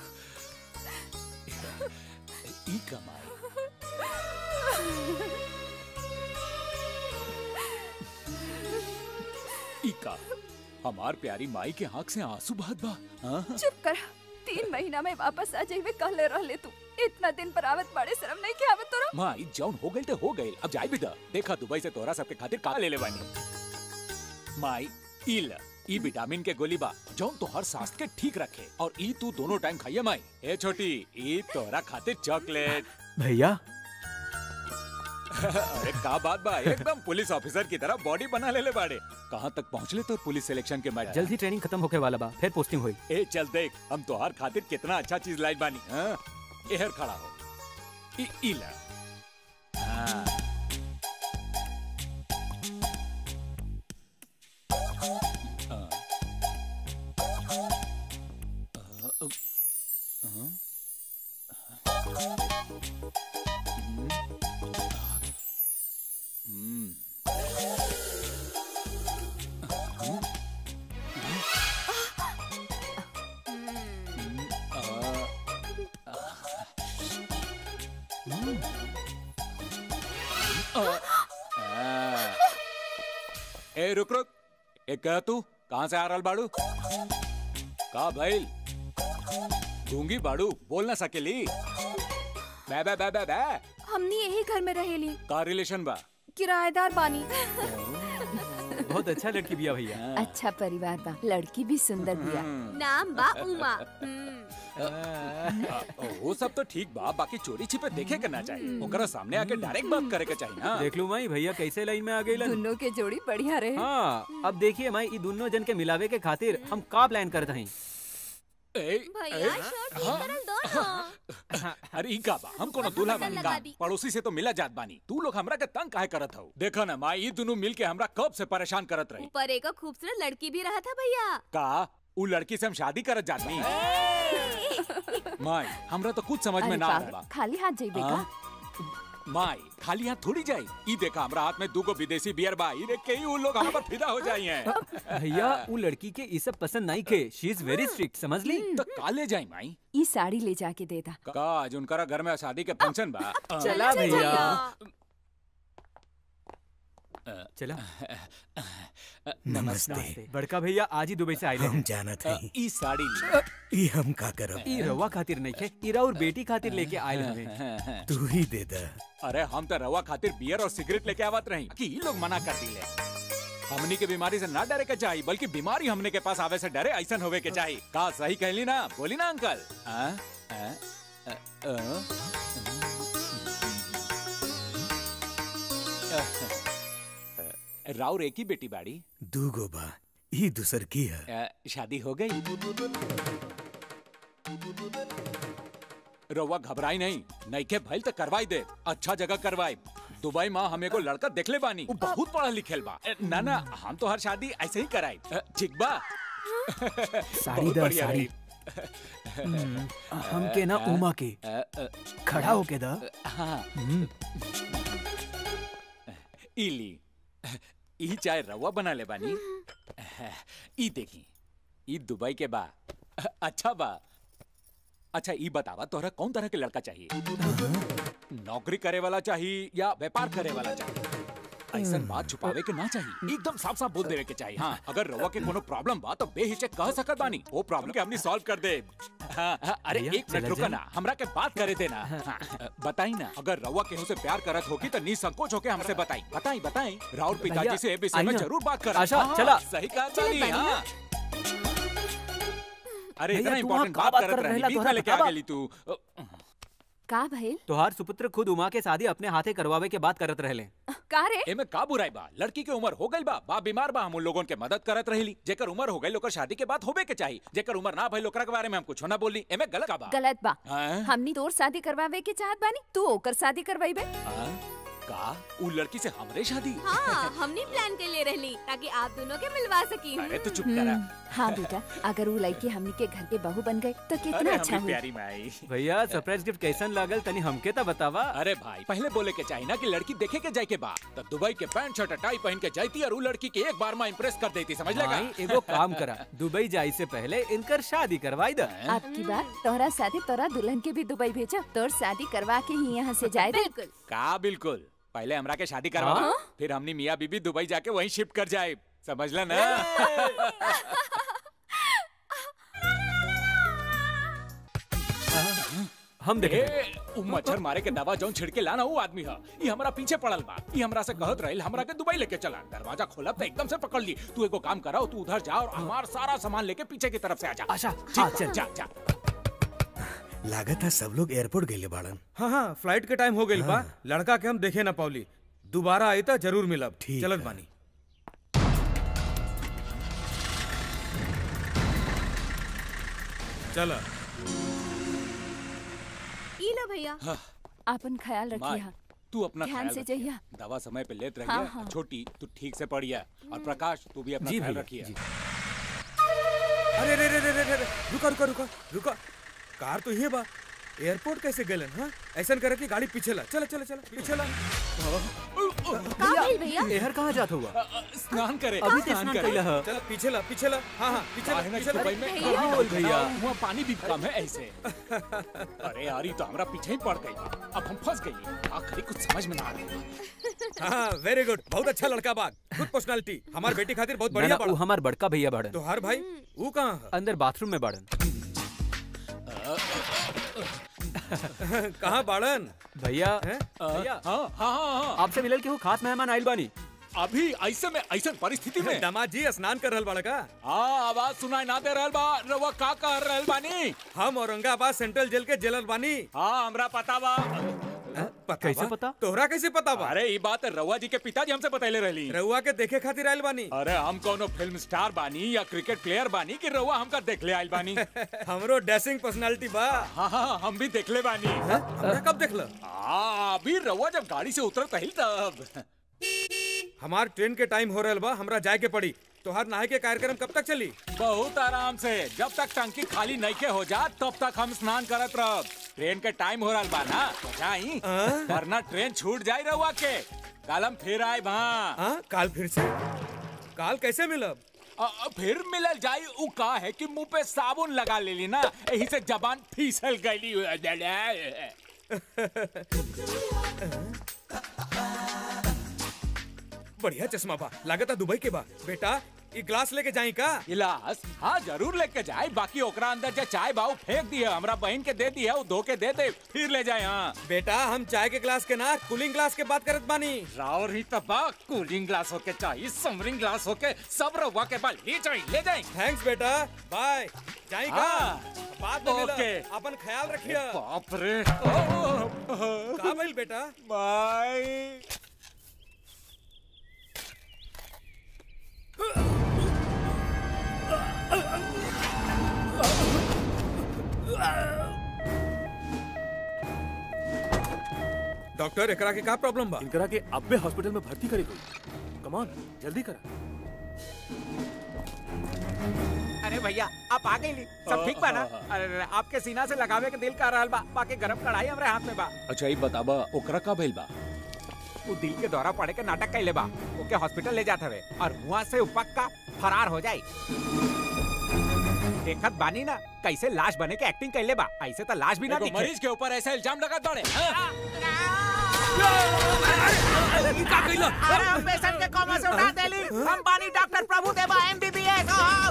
ई कमाई ई का हमार प्यारी माई के आंख से आंसू बहत बा हाँ? चुप कर तीन महीना में वापस आ जाइबे कहले रहले तू इतना दिन पर आवत बड़े शर्म नहीं के आवत तोरा माई जौन हो गई तो हो गई अब जाई बेटा देखा दुबई से तोरा सबके खातिर का ले ले बानी माई ई ल ई विटामिन के गोली बा जौन तो हर स्वास्थ्य के ठीक रखे और ई तू दोनों टाइम खाइए माई ए छोटी ई तोरा खातिर चॉकलेट भैया अरे का बात बा एकदम पुलिस ऑफिसर की तरह बॉडी बना ले ले बाड़े कहाँ तक पहुँच ले तो पुलिस सिलेक्शन के मैच जल्द ही ट्रेनिंग खत्म होके वाला बा फिर पोस्टिंग हुई ए चल देख हम तोहार खातिर कितना अच्छा चीज लाइट बानी हाँ? एहर खड़ा हो ई ई ला हाँ। हाँ। अ, अ, हाँ? हम्म। हम्म। ए रुक रुक ए कह तू कहाँ से आ रहल बाड़ू का भइल गूंगी बाड़ू बोल ना सकेली बे बे बे बे बे हमनी यही घर में रहेली का रिलेशन बा किराएदार बानी बहुत अच्छा लड़की बिया भैया अच्छा परिवार बा लड़की भी सुंदर बिया नाम बा उमा वो सब तो ठीक बा बाकी चोरी छिपे देखे के ना चाहिए ओकरा सामने आके डायरेक्ट बात करे के चाहिए ना देख लू माई भैया कैसे लाइन में आ गई दोनों के जोड़ी बढ़िया रहे हाँ अब देखिए माई ई दोनों जन के मिलावे के खातिर हम का प्लान करते हैं भैया शर्ट ठीक करल दो ना अरे ई का बा हम कोनो दूल्हा बटन बानी लगा का दी। पड़ोसी से तो मिला जात बानी तू लोग हमरा के तंग काहे करत हो देखो ना माँ ई दोनों मिल के हमरा कब से परेशान करत रही ऊपर एक खूबसूरत लड़की भी रहा था भैया का उ लड़की से हम शादी करत जात नहीं माई हमरा तो कुछ समझ में अरे ना आ पागल, रहा खाली हाथ जाइबे का हाँ? माई खाली यहाँ थोड़ी जाई ई देखा हमरा हाथ में दूगो विदेशी बियर बा ई देख के ही उ लोग हम पर फिदा हो जाई हैं भैया वो लड़की के ये सब पसंद नहीं खे शी इज वेरी स्ट्रिक्ट समझ ली तो का ले जाई माई ई साड़ी ले जाके दे दा का आज उनकरा घर में शादी के फंक्शन बा चला भैया चला नमस्ते बड़का भैया आज ही दुबई से आए हम जानत हई ई साड़ी ले ई हम का करब ई रवा खातिर नहीं खे ई और बेटी खातिर लेके आए हमें तू ही दे दे अरे हम तो रवा खातिर बियर और सिगरेट लेके आवत रही कि ई लोग मना कर दिले हमनी के बीमारी से ना डरे के चाहिए बल्कि बीमारी हमने के पास आवे से डरे ऐसा होवे के चाहिए का सही कहली ना बोली ना अंकल आ? आ? आ? आ? राउर एक ही बेटी बाड़ी दूगो बा ई दूसर की है आ, शादी हो गई रउआ घबराई नहीं नहीं के भइल तो करवाई दे अच्छा जगह करवाई दुबई माँ हमें को लड़का देखले बानी वो बहुत पढ़ा लिखेल बा ए, ना ना हम तो हर शादी ऐसे ही कराई अ, ठीक बा साड़ी बहुत दा बढ़िया साड़ी रही। हम्म, हमके ना उमा के अ, अ, खड़ा होके दा हाँ हम्म, इली ई चाय रवा बना ले बानी ई देखी ई दुबई के बा अच्छा बा अच्छा ई बतावा तोहरा कौन तरह के लड़का चाहिए नौकरी करे वाला चाहिए या व्यापार करे वाला चाहिए ऐसा बात छुपावे के ना चाहिए एकदम साफ साफ बोल देवे के चाहिए हाँ अगर रवा के कोनो प्रॉब्लम बा तो बेहिचक कह सकत बानी वो प्रॉब्लम के हमनी सॉल्व कर दे हाँ, हाँ, अरे भैया, एक मिनट चला रुका जाए। ना हमरा के बात करे देना हाँ, बताई ना अगर रवा केहू से प्यार करत होगी तो निसंकोच होके हमसे बताई बताई बताई राहुल पिताजी भैया, से ए विषय आई में ना। जरूर बात कर आशा, चला। सही कहा चलत तानी, बानी हाँ। अरे भैया, इतना तू वहाँ इम्पोर्टेंट का बात बात करत कर रही रहेला, बीच में तोहरा लेके बतावा। आ गेली तू का भइल तोहार सुपुत्र खुद उमा के शादी अपने हाथे करवावे के बात करत रहले का रे एमे का बुराई बा लड़की के उम्र हो गई बा बा बीमार बा हम उन लोगन के मदद करत रही जेकर उम्र हो गई ओकर शादी के बाद होबे के चाहिए जेकर उम्र ना भइल ओकरा के बारे में हम कुछ ना बोली एमे गलत का बा गलत बा हैं? हमनी तोर शादी करवावे के चाहत बानी तू ओकर शादी करवाइबे हाँ? का उ लड़की से हमरे शादी हाँ हमने प्लान के लिए रहली ताकि आप दोनों के मिलवा सकी अरे तू चुप करा हाँ बेटा अगर वो लड़की हमनी के घर के बहू बन गए तो कितना अरे अच्छा हमरी हुई प्यारी माई भैया सरप्राइज गिफ्ट कैसन लागल तनी हमके तो बतावा अरे भाई पहले बोले के चाहिए ना कि लड़की देखे के जाए के बा तब दुबई के पैंट शर्ट टाई पहन के जाती और उ लड़की के एक बार में इम्प्रेस कर देती समझ लेगा माई एगो काम करा दुबई जाई से पहले इनकर शादी करवाई दा आपकी बात तोहरा शादी तोरा दुल्हन के भी दुबई भेजा तोर शादी करवा के ही यहाँ से जाए दे बिल्कुल का बिल्कुल पहले हमरा के शादी करवा हाँ? फिर हमनी मियाँ बीबी दुबई जाके वहीं शिफ्ट कर जाए समझ ला ना हम देखे ए, उ मच्छर मारे के दवा जौन छिड़के लाना वो आदमी है ये हमरा पीछे पड़ल बा ये हमरा से कहत रहिल हमरा के दुबई लेके चला दरवाजा खोलब तो एकदम से पकड़ ली तू एगो काम कराओ तू उधर जा और हमार सारा सामान लेके पीछे की तरफ से आ जा आशा ठीक हाँ बा, चल जा जा लागत है सब लोग एयरपोर्ट गए बाड़न हाँ हाँ फ्लाइट के टाइम हो गई बा लड़का के हम देखे ना पावली दोबारा आई तो जरूर मिलब ठीक चलत है। बानी चल ई लो भैया अपन ख्याल माई, रखिए तू अपना ध्यान ख्याल से रखिए। जइया। दवा समय पे लेत हाँ, रहिए हाँ। छोटी तू ठीक से पढ़िया और प्रकाश तू भी अपना जी ख्याल भैया, रखिए जी। अरे रे रे रे रे रे रे, रुका रुका रुका रुका कार तो ये बा एयरपोर्ट कैसे गलन हाँ ऐसा करे कि गाड़ी पीछे ला चला चला चला पीछे ला का भइल भैया एहर कहाँ जात हुआ अ, अ, स्नान करे अभी तो स्नान कैला है चला पीछे ला पीछे ला हाँ हाँ पीछे ला काहे ना कि पीछे ला दुबई में भैया। गर्मी बोल लगता भैया। है, वहाँ पानी भी कम है ऐसे अरे यार ये तो हमरा पीछे ही पड़ गई अब हम फंस गई आखिरी कुछ समझ में ना आ रहा हाँ वेरी गुड बहुत अच्छा लड़का बा गुड पर्सनालिटी हमार बेटी खातिर बहुत ना बढ़िया ना वो पड़ा हमार बड़का भैया बाड़न तो हर भाई वो कहाँ अंदर बाथरूम में बाड़न है कहाँ बाड़न भैया हैं? भैया हाँ हाँ हाँ हाँ आपसे मिलल के वो खास मेहमान आइल बानी अभी ऐसे में ऐसे परिस्थिति में दामाद जी स्नान कर रहल बड़ा का हाँ आवाज सुनाई ना दे रहल बा रउआ का कह रहल बानी हम औरंगाबाद सेंट्रल जेल के जेलर बानी हाँ हमरा पता बा कैसे पता तोहरा कैसे पता बा अरे ये बात रउआ जी के पिताजी हमसे बतैले रहली रउआ के देखे खातिर आयल बानी अरे हम कोनो फिल्म स्टार बानी या क्रिकेट प्लेयर बानी कि रउआ हमका देखले आइल बानी हमरो ड्रेसिंग पर्सनालिटी बा हाँ हाँ हम भी देखले बानी हमरा कब देखल हाँ अभी रउआ जब गाड़ी से उतरत ही तब हमार ट्रेन के टाइम हो रहल बा हमरा जाए के पड़ी तोहार नहाए के कार्यक्रम कब तक चली बहुत आराम से जब तक टंकी खाली नहीं के हो जा तब तक हम स्नान करत रह ट्रेन के टाइम हो रहा बा ना जाई वरना ट्रेन छूट जाई रहुआ के कल हम फिर आए वहाँ हाँ काल फिर से काल कैसे मिलब अ- अ, फिर मिलल जाई उ का है कि मुंह पे साबुन लगा लेली ना यही से जबान फिसल गईली बढ़िया चश्मा बा लागता दुबई के बा बेटा ई ग्लास लेके जाई का गिलास हाँ जरूर लेके जाए बाकी ओकरा अंदर जो चाय बाऊ फेंक दिए हमरा बहन के दे दिए वो धो के दे दे फिर ले जाए हाँ बेटा हम चाय के ग्लास के ना कूलिंग ग्लास के बात करत बानी रावर ही तबा कूलिंग ग्लास होके चाहिए समरिंग ग्लास होके सब रवा के बाद ले जाए ले जाए थैंक्स बेटा बाय जाई का हाँ। बात में मिलब। ओके। अपन ख्याल रखिए बाप रे का भइल बेटा बाय डॉक्टर एकरा के का प्रॉब्लम बा इनकरा के अब्बे हॉस्पिटल में भर्ती करे कोई कम ऑन जल्दी कर अरे भैया आप आ गई सब ठीक बा ना अरे अरे, आपके सीना से लगावे के दिल कर रहल बा बाकी गरम कढ़ाई हमरे हाथ में बा अच्छा ये बताबा ओकरा का भइल बा वो दिल के दौरा पड़े के नाटक कैले बा ओके हॉस्पिटल ले जात हवे और वहाँ से उ पक्का फरार हो जाई देखत बानी ना कैसे लाश बने के एक्टिंग कैले बा ऐसे तो लाश भी ना एगो दिखे मरीज के ऊपर ऐसा इल्जाम लगा दौड़े का कइला अरे हम पेशेंट के कोमा से उठा देली हम बानी डॉक्टर प्रभु देवा एमबीबीएस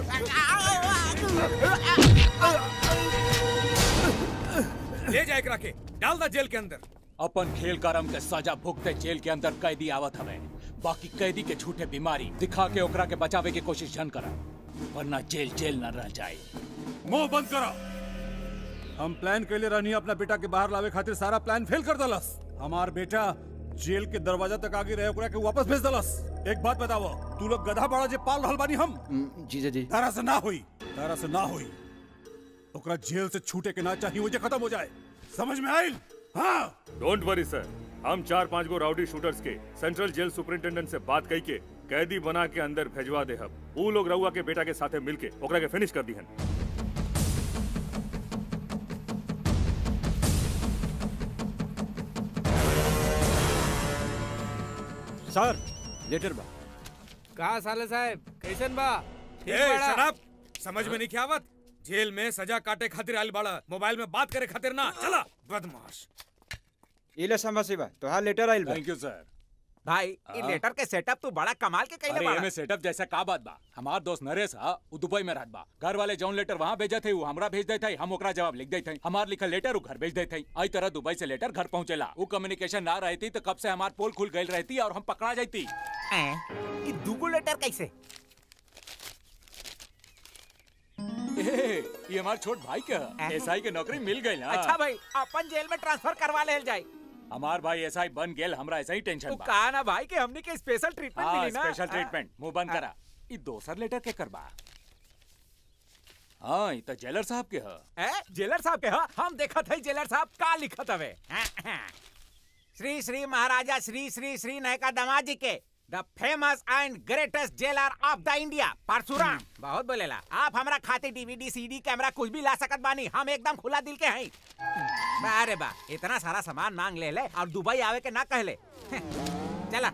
ले जाए एकरा के डाल दा जेल के अंदर अपन खेल करम के सजा भुगते जेल के अंदर कैदी आवत हवे बाकी कैदी के झूठे बीमारी दिखा के ओकरा के बचावे की कोशिश जन करा वरना जेल जेल न रह जाए मुंह बंद करा हम प्लान कैले रहनी अपना बेटा के बाहर लावे खातिर सारा प्लान फेल कर दलस हमार बेटा जेल के दरवाजा तक आगे रहे ओकरा के वापस भेज दलस एक बात बतावो तू लोग गधा बड़ा जे पाल रहल बानी हम जीजा जी तारा से ना हुई तारा से ना हुई ओकरा जेल से छूटे के ना चाहिए वो जे खत्म हो जाए समझ में आइल हाँ डोंट वरी सर हम चार पांच गो राउडी शूटर्स के सेंट्रल जेल सुपरिंटेंडेंट से बात कई के कैदी बना के अंदर भेजवा दे हम ऊ लोग रउआ के बेटा के साथे मिलके ओकरा के फिनिश कर दिहन सर लेटर बा का साले साहब कैसन बा ठीक ए बाड़ा? शराब समझ में नहीं क्या आवत जेल में सजा काटे खातिर आयल बाड़ा मोबाइल में बात करे खातिर ना चला बदमाश इले संभा सिवा तोहार लेटर आइल बा थैंक यू सर भाई ये हाँ। लेटर के सेटअप तू बड़ा कमाल के कैले अरे बाड़ा एमे सेटअप जैसा का बात बा हमार दोस्त नरेश हा उ दुबई में रहत बा घर वाले जौन लेटर वहाँ भेजे थे वो हमरा भेज देते हम ओकरा जवाब लिख देते हमार लिखल लेटर उ घर भेज देते आई तरह दुबई से लेटर घर पहुँचेला वो कम्युनिकेशन ना रहती तो कब से हमार पोल खुल गई रहती और हम पकड़ा जाती हैं? ये दूगो लेटर कैसे ए, ये हमार छोट भाई के एसआई के नौकरी मिल गई ना अच्छा भाई अपन जेल में ट्रांसफर करवा ले जाए हमार भाई एसआई बन गेल हमरा ऐसा ही टेंशन तू बा कहा ना भाई कि हमने के स्पेशल ट्रीटमेंट हाँ मिली ना स्पेशल ट्रीटमेंट मुंह बंद करा ई दोसर लेटर के करबा हाँ ई तो जेलर साहब के ह ए, जेलर साहब के हाँ हम देखत है जेलर साहब का लिखत हवे श्री श्री महाराजा श्री श्री श्री नायका दामाद जी के the famous and greatest jailer of the India Parshuram बहुत बोलेला आप हमरा खातिर डीवीडी सीडी कैमरा कुछ भी ला सकत बानी हम एकदम खुला दिल के हैं बा अरे बा इतना सारा सामान मांग ले ले और दुबई आवे के ना कहले चला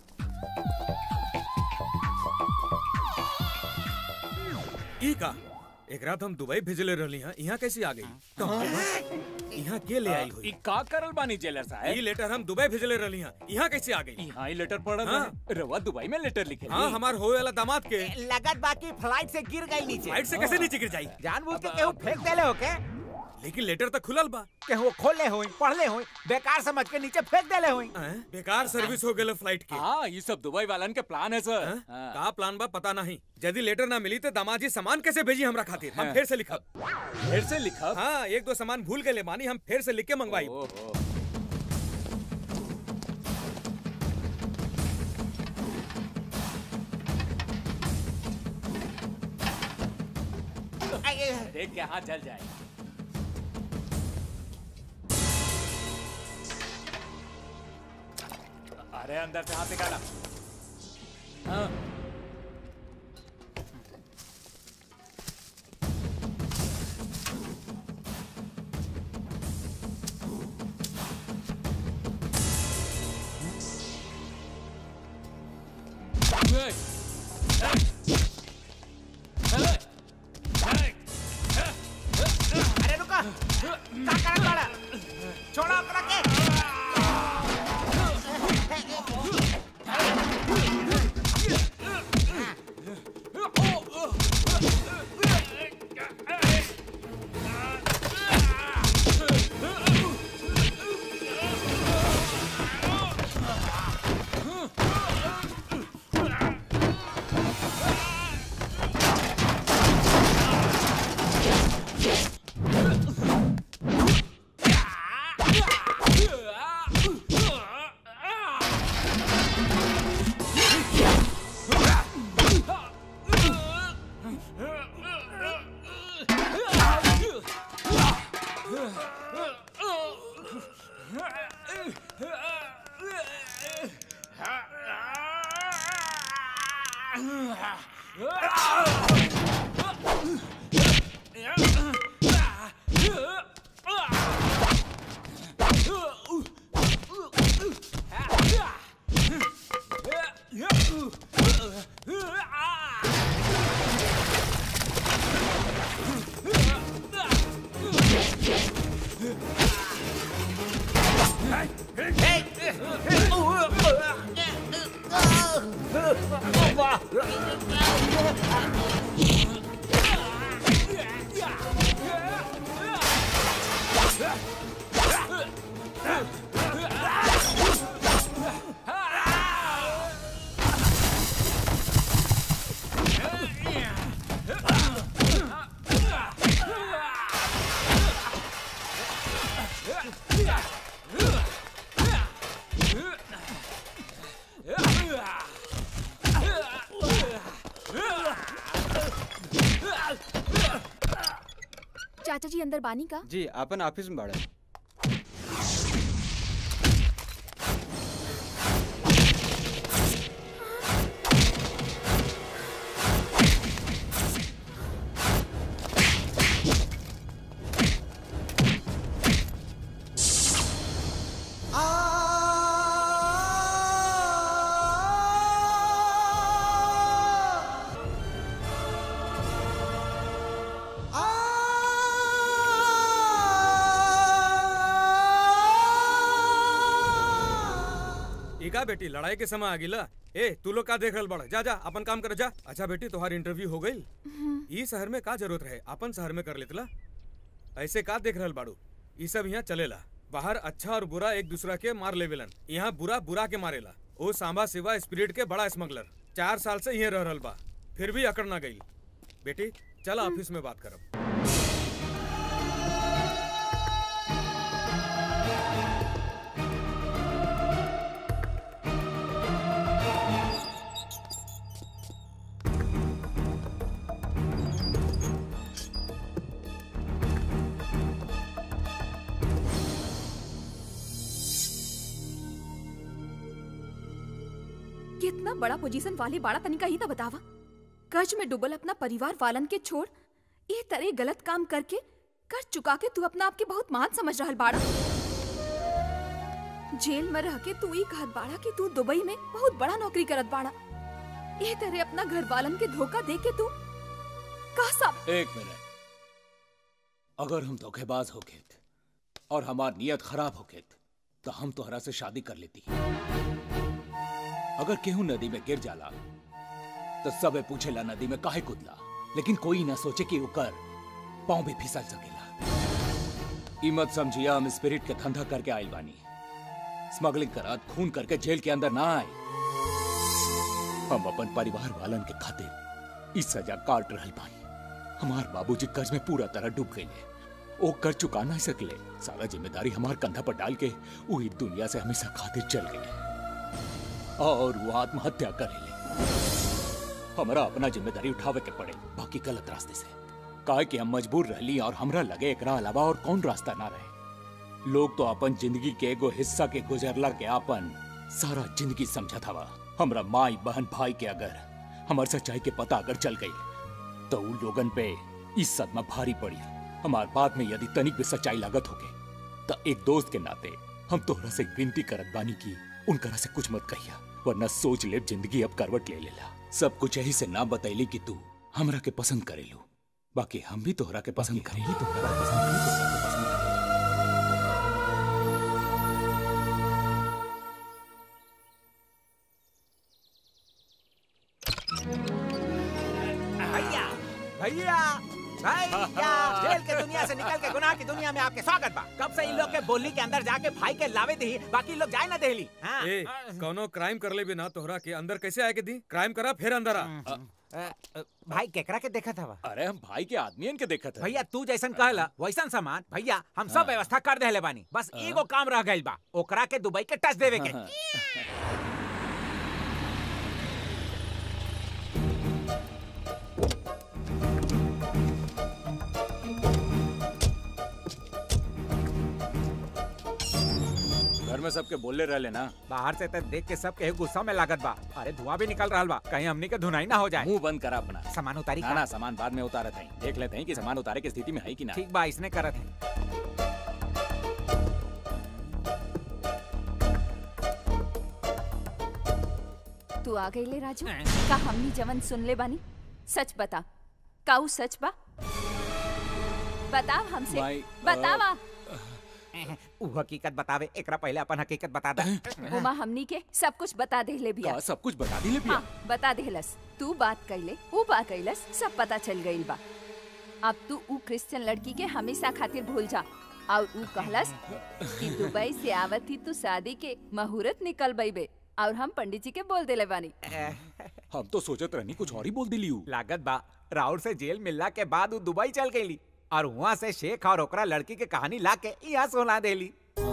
ई का एक रात हम दुबई भेजले रहली हां यहाँ कैसे आ गई यहाँ के ले आई हुई ई का करल बानी जेलर ई साहब लेटर हम दुबई भेजले रहली हां यहाँ कैसे आ गई हाँ ई लेटर पढ़ल हाँ। बानी। रवा दुबई में लेटर लिखे हाँ हमार होए वाला दामाद के लगत बाकी फ्लाइट से गिर गई नीचे फ्लाइट से कैसे नीचे गिर जाई जानबूझ के केहू फेंक देले हो के लेकिन लेटर तक खुलल बा के वो खोले होई पढ़ले होई बेकार समझ के नीचे फेंक देले होई बेकार सर्विस हो गेल फ्लाइट के हाँ ये सब दुबई वालन के प्लान है सर हाँ? का प्लान बा पता नहीं यदि लेटर ना मिली तो दामाजी सामान कैसे भेजी हमरा खातिर हम हाँ। फिर से लिखब फिर से लिखब हाँ एक दो सामान भूल गए मानी हम फिर से लिख के मंगवाई देख के हाथ जल जाए अरे अंदर से हाथ निकाला हाँ अरे रुका का करत बाड़ा छोड़ा ओकरा के चाचा जी अंदर बानी का जी अपन ऑफिस में बाड़ा ई का बेटी लड़ाई के समय आ गिला ए तू लोग का देख रहल बड़ा जा जा अपन काम कर जा अच्छा बेटी तुम्हारी इंटरव्यू हो गई ई शहर में का जरूरत रहे अपन शहर में कर लेतला ऐसे का देख रहल बाड़ू ई सब यहाँ चलेला बाहर अच्छा और बुरा एक दूसरा के मार लेवेलन यहाँ बुरा बुरा के मारेला ओ सांबा सिवा स्पिरिट के बड़ा स्मगलर चार साल से यहीं रह रहल बा फिर भी अकड़ ना गई बेटी चल ऑफिस में बात करब कितना बड़ा पोजीशन वाले बाड़ा तनिका ही तो बतावा कर्ज में डूबल अपना परिवार वालन के छोड़ ये तरह गलत काम करके कर्ज चुका के तू अपना आप के बहुत महान समझ रहल बाड़ा जेल में रह के तू ही कहत बाड़ा कि तू दुबई में बहुत बड़ा नौकरी करत बाड़ा ये तरह अपना घर वालन के धोखा दे के तू का सब एक मिनट अगर हम धोखेबाज होके और हमार नियत खराब होके तो हम तोहरा से शादी कर लेती अगर केहू नदी में गिर जाला तो सबे पूछेला नदी में काहे कूदला लेकिन कोई ना सोचे कि ओकर पाँव भी फिसल सकेला ई मत समझिया हम स्पिरिट के धंधा करके आइल बानी स्मगलिंग करात खून करके जेल के अंदर ना आए हम अपन परिवार वालन के खातिर इस सजा काट रहल बानी हमार बाबूजी कर्ज में पूरा तरह डूब गए ओ कर चुका ना सकले सारा जिम्मेदारी हमार कंधा पर डाल के वो ई दुनिया से हमेशा खातिर चल गए और वो आत्महत्या करेले हमरा अपना जिम्मेदारी उठावे के पड़े बाकी गलत रास्ते से काहे कि हम मजबूर रहली और हमरा लगे एकरा अलावा और कौन रास्ता ना रहे लोग तो अपन जिंदगी के एगो हिस्सा के गुजरला के अपन सारा जिंदगी समझत हवा हमरा माई बहन भाई के अगर हमार सच्चाई के पता अगर चल गई तो उन लोगन पे इस सदमा भारी पड़ी हमार बात में यदि तनिक भी सच्चाई लागत होगे तो एक दोस्त के नाते हम तोहरा से विनती करत बानी की उनकरा से कुछ मत कहिया वरना सोच ले जिंदगी अब करवट ले लेला सब कुछ यही से ना बतैली कि तू हमरा के पसंद करेलू बाकी हम भी तोहरा के पसंद करेली तोहरा के पसंद करेली, तोहरा के पसंद करेली। भैया भैया भैया जेल के दुनिया से निकल के गुनाह की दुनिया में आपके स्वागत बा कब से इन लोग के बोली के अंदर जाके भाई के लावे दी बाकी लोग जाए ना देली हाँ। ए कौनो क्राइम कर ले बिना तोहरा के अंदर कैसे आए के दी क्राइम करा फिर अंदर आ अ, अ, भाई केकरा के देखा था अरे हम भाई के आदमियन के देखत है भैया तू जैसन कहला वैसन सामान भैया हम सब व्यवस्था कर देले बानी बस एगो काम रह गइल बा ओकरा के दुबई के टच देवे के घर में सबके बोले रहले ना बाहर से तो देख के सब के गुस्सा में लागत बा अरे धुआं भी निकल रहा बा कहीं हमनी के धुनाई ना हो जाए मुंह बंद करा अपना सामान उतारी ना का? ना सामान बाद में उतारत हैं देख लेते हैं कि सामान उतारे की स्थिति में है कि ना ठीक बा इसने करत है तू आ गई ले राजू का हमनी जवन सुन ले बानी सच बता काऊ सच बा बताव हमसे माई, बतावा उ हकीकत बतावे एकरा पहले अपन हकीकत बता दे उमा हमनी के सब कुछ बता दे ले बिया का सब कुछ बता दिले पिया हाँ बता देहलस तू बात कैले ऊ बात कैलस सब पता चल गईल बा अब तू ऊ क्रिश्चियन लड़की के हमेशा खातिर भूल जा और ऊ कहलस कि दुबई से आवत ही तू शादी के मुहूर्त निकल बे और हम पंडित जी के बोल देले बानी हम तो सोचत रहनी कुछ और ही बोल दिली हूँ लागत बा राउर से जेल मिलला के बाद उ दुबई चल गईली और वहाँ से शेख और ओकरा लड़की के कहानी ला के यहाँ सुना देली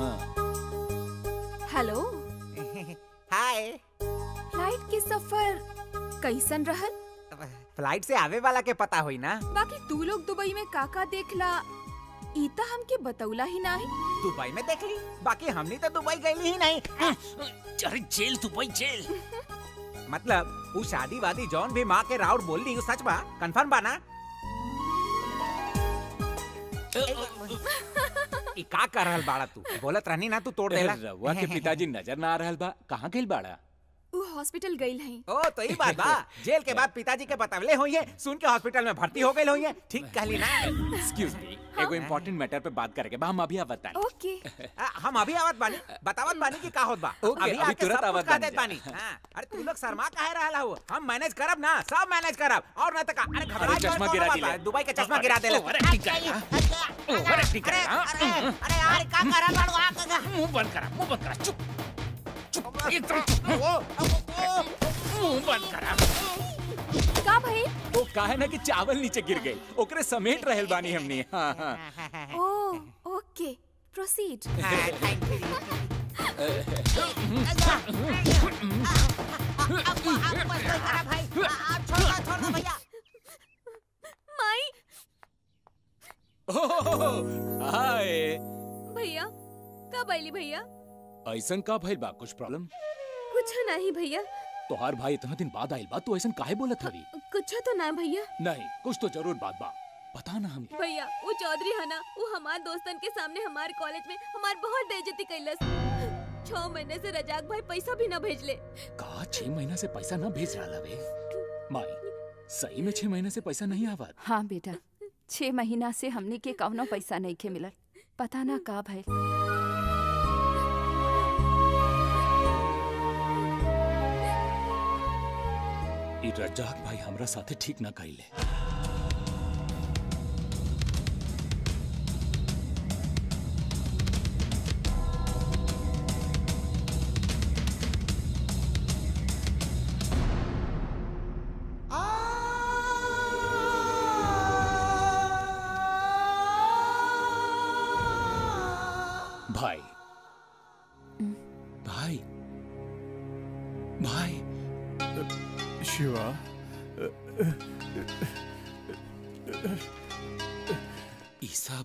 हेलो हाय फ्लाइट के सफर कैसन रहल फ्लाइट से आवे वाला के पता हुई ना बाकी तू लोग दुबई में काका देखला ईता हमके बतौला ही नाही दुबई में देख ली बाकी हमनी तो दुबई गई ही नहीं अरे जेल दुबई जेल मतलब वो शादी वादी जौन भी माँ के राउर बोल दी सच बा कंफर्म बा ना ई का कर रहल बाड़ा तू बोलत रहनी ना तू तोड़ देला रउआ के पिताजी नजर ना आ रहल बा कहाँ गेल बाड़ा ऊ हॉस्पिटल गईल हई ओ तो ई बात बा जेल के बाद पिताजी के बतवले हुई है सुन के हॉस्पिटल में भर्ती हो गई हुई है ठीक कहली ना एक्सक्यूज मी एगो इम्पोर्टेंट मैटर पे बात करेंगे बा हम अभी आवत तानी ओके आ, हम अभी आवत बानी बतावत बानी कि का होत बा ओके, अभी अभी आके तुरंत सब कुछ आवत कह बानी देत जा। बानी हाँ, अरे तू लोग शर्मा काहे रहला हो हम मैनेज करब ना सब मैनेज करब और ना त का अरे घबरा अरे चश्मा गिरा दिले। दुबई के चश्मा गिरा देले ओवर एक्टिंग कर रहा ओवर एक्टिंग कर रहा अरे यार का कर रहल बाड़ू आ मुंह बंद करा मुंह बंद करा चुप चुप एकदम चुप मुंह बंद करा का भाई वो काहे ना कि चावल नीचे गिर गई ओकरे समेट रहल बानी हमनी हाँ हाँ ओ ओके प्रोसीड माई हाय भैया कब आईली भैया ऐसन का भइल बा कुछ प्रॉब्लम कुछ नहीं भैया तोहार भाई इतना दिन बाद आइल बा तू ऐसन काहे बोलत हवी कुछ तो ना भैया नहीं कुछ तो जरूर बात बा बता ना हमके भैया वो चौधरी है ना वो हमार दोस्तन के सामने हमारे कॉलेज में हमार बहुत बेइज्जती कैलस छह महीने से रजाक भाई पैसा भी ना भेजले का छह महीना से पैसा ना भेज रहा लवे माई सही में छह महीने से पैसा नहीं आवत हाँ बेटा छह महीना से हमनी के कौनो पैसा नहीं के मिलल पता ना का भइल ई रज्जाक भाई हमरा साथे ठीक ना कइले भाई भाई भाई शिवा ये सब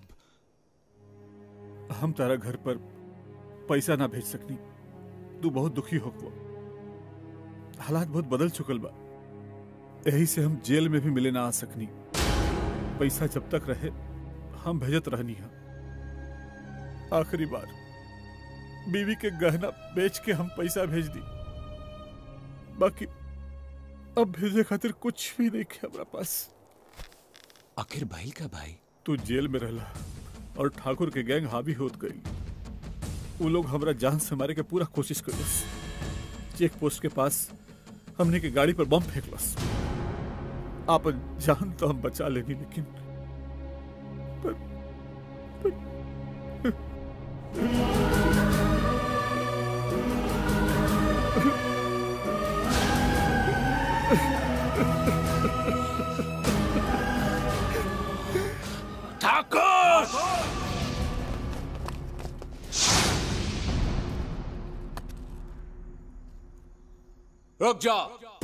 हम तारा घर पर पैसा ना भेज सकनी तू बहुत दुखी हो हालात बहुत बदल चुकल बा यही से हम जेल में भी मिले ना आ सकनी पैसा जब तक रहे हम भेजत रहनी हा आखिरी बार बीवी के गहना बेच के हम पैसा भेज दी बाकी अब भेजे खातिर कुछ भी नहीं है हमारा पास आखिर भाई का भाई तू जेल में रहला और ठाकुर के गैंग हावी होत गई वो लोग हमरा जान से मारे के पूरा कोशिश करिस चेक पोस्ट के पास हमने के गाड़ी पर बम फेंकलस आपन जान तो हम बचा लेनी लेकिन पर, ठाकुर रुक जा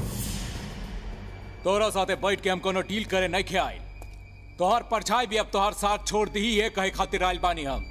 तोरा साथे बैठ के हम कोनो डील करे नहीं खे आए तोहर परछाई भी अब तोहर साथ छोड़ दी है कहे खातिर आयल बानी हम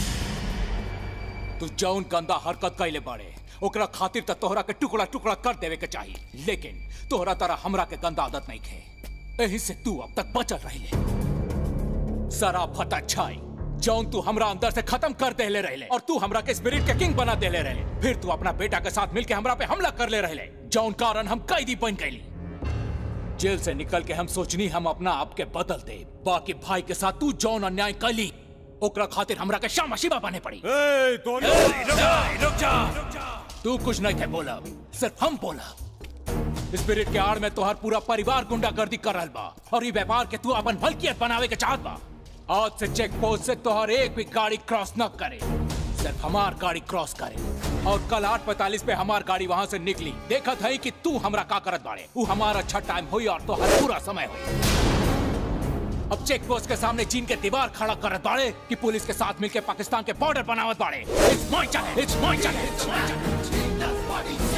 तू जौन गंदा हरकत कैले बाड़े ओकरा खातिर त तोहरा के टुकड़ा टुकड़ा कर देवे के चाहिए लेकिन तोहरा तरह हमरा के गंदा आदत नहीं खे एही से तू अब तक बचल रहिले सारा फटा छाई जौन तू हमरा अंदर से खत्म कर देले रहले और तू हमरा के स्पिरिट के किंग बना देले रहले फिर तू अपना बेटा के साथ मिलके हमरा पे हमला कर ले रहले जौन कारण हम कैदी बन गईली जेल से निकल के हम सोचनी हम अपना आप के बदल दे बाकी भाई के साथ तू जौन अन्याय कैली ओकरा खातिर हमरा के शामा शिवा बने पड़ी ए, तो ए, रुक जा, रुक जा। तू कुछ नहीं थे बोला सिर्फ हम बोला स्पिरिट के आड़ में तोहर पूरा परिवार गुंडागर्दी कर रहल बा और ये व्यापार के तू अपन भलकियत बनावे के चाहत बा आज से चेक पोस्ट से तोहर एक भी गाड़ी क्रॉस न करे सिर्फ हमार गाड़ी क्रॉस करे और कल आठ पैतालीस पे हमार गाड़ी वहां से निकली देखत है कि तू हमरा का करत बाड़े वो हमारा अच्छा टाइम हुई और तोहर पूरा समय हुई अब चेक पोस्ट के सामने चीन के दीवार खड़ा करत बाड़े कि पुलिस के साथ मिलके पाकिस्तान के बॉर्डर बनावत बाड़े it's my challenge it's my challenge it's my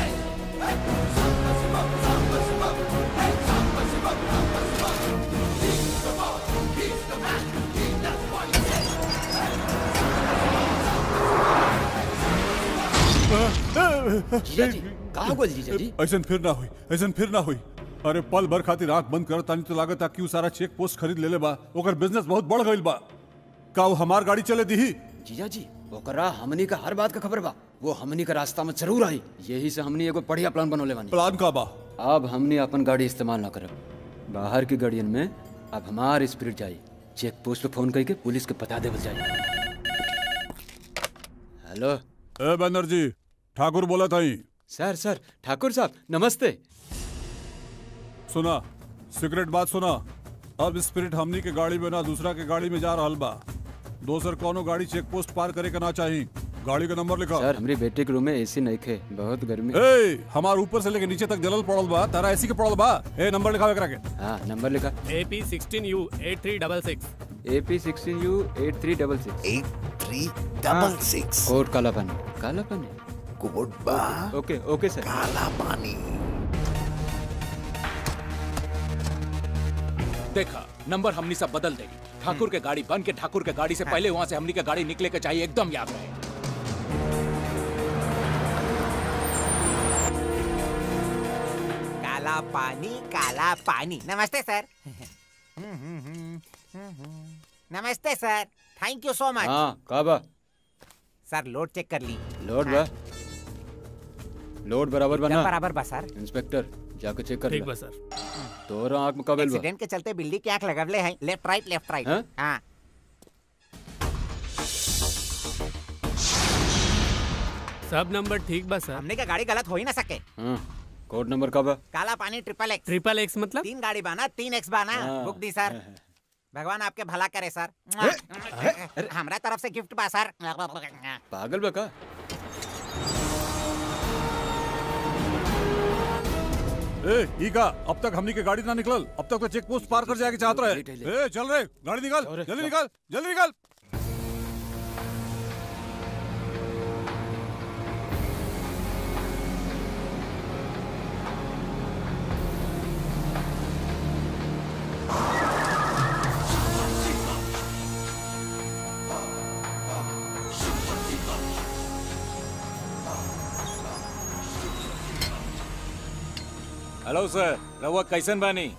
कहाँ गोल जीजा जी ऐसन फिर ना हुई ऐसन फिर ना हुई अरे पल भर खातिर आंख बंद कर तानी तो लागत कि उ सारा चेक पोस्ट खरीद ले ले बा ओकर बिजनेस बहुत बढ़ गईल बा का वो हमार गाड़ी चले दी जीजा जी ओकरा हमनी का हर बात का खबर बा वो हमनी का रास्ता में जरूर आई यही से हमनी एगो बढ़िया प्लान बनोले बानी प्लान का बा अब हमनी अपन गाड़ी इस्तेमाल ना करब बाहर की गाड़ियन में अब हमार स्पिरिट जाई चेक पोस्ट पे फोन करके पुलिस के बता देवल जाई हेलो ए बनर्जी ठाकुर बोला था सर सर ठाकुर साहब नमस्ते सुना सीक्रेट बात सुना अब स्पिरिट हमनी के गाड़ी में ना दूसरा के गाड़ी में जा रहल बा दोसर कोनो गाड़ी चेक पोस्ट पार करे के ना चाही गाड़ी का नंबर लिखा सर हमारी बेटे के रूम में एसी नहीं खे बहुत गर्मी ए हमार ऊपर से लेके नीचे तक जलल पड़ल बा तारा ऐसी के पड़ल बा ए नंबर लिखावे करा के हाँ नंबर लिखा A P sixteen U eight three double six A P sixteen U eight three double six eight three double six code काला पानी काला पानी कोड बा ओके ओके सर काला पानी देखा नंबर हमनी सब बदल देगी ठाकुर के गाड़ी बन के ठाकुर के गाड़ी से पहले वहां से हमनी के गाड़ी निकले के चाहिए एकदम याद रहे काला पानी काला पानी नमस्ते सर नमस्ते सर थैंक यू सो मच हाँ का बा सर लोड चेक कर ली लोड बा लोड बराबर बना एकदम बराबर बा सर इंस्पेक्टर जाके चेक कर ठीक ले। बा सर तोरा आंख में कबल बा एक्सीडेंट के चलते बिल्ली की आंख लगवले हैं लेफ्ट राइट लेफ्ट राइट हाँ? हाँ सब नंबर ठीक बा सर हमने का गाड़ी गलत हो ही ना सके हाँ कोड नंबर का बा काला पानी ट्रिपल एक्स ट्रिपल एक्स मतलब तीन गाड़ी बाना तीन एक्स बाना हाँ। बुक दी सर भगवान आपके भला करे सर हमारा तरफ से गिफ्ट बा सर पागल बा का ए ई का अब तक हमनी के गाड़ी ना निकलल अब तक तो चेक पोस्ट पार कर जाके चाहत रहे ए चल रे गाड़ी निकाल जल्दी निकाल जल्दी निकाल हेलो सर रहुआ कैसन बानी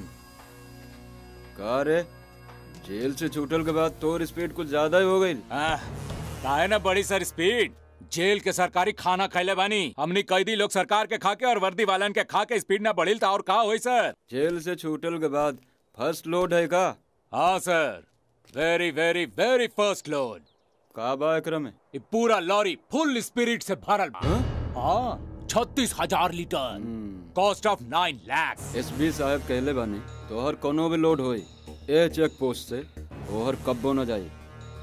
का रे जेल से छूटल के बाद तोर स्पीड कुछ ज्यादा ही हो गई काहे ना बड़ी सर स्पीड जेल के सरकारी खाना खैले बानी हमनी कैदी लोग सरकार के खा के और वर्दी वालन के खा के स्पीड ना बढ़िल था और का होई सर जेल से छूटल के बाद फर्स्ट लोड है का हाँ sir very very very first load का बा एकरा में ये पूरा लॉरी फुल स्पिरिट से भरल बा हाँ छत्तीस हजार litre cost of nine lakhs SP साहब कहले बानी तोहर कोनो भी लोड होई ए चेक पोस्ट से तोहर कब्बो न जाई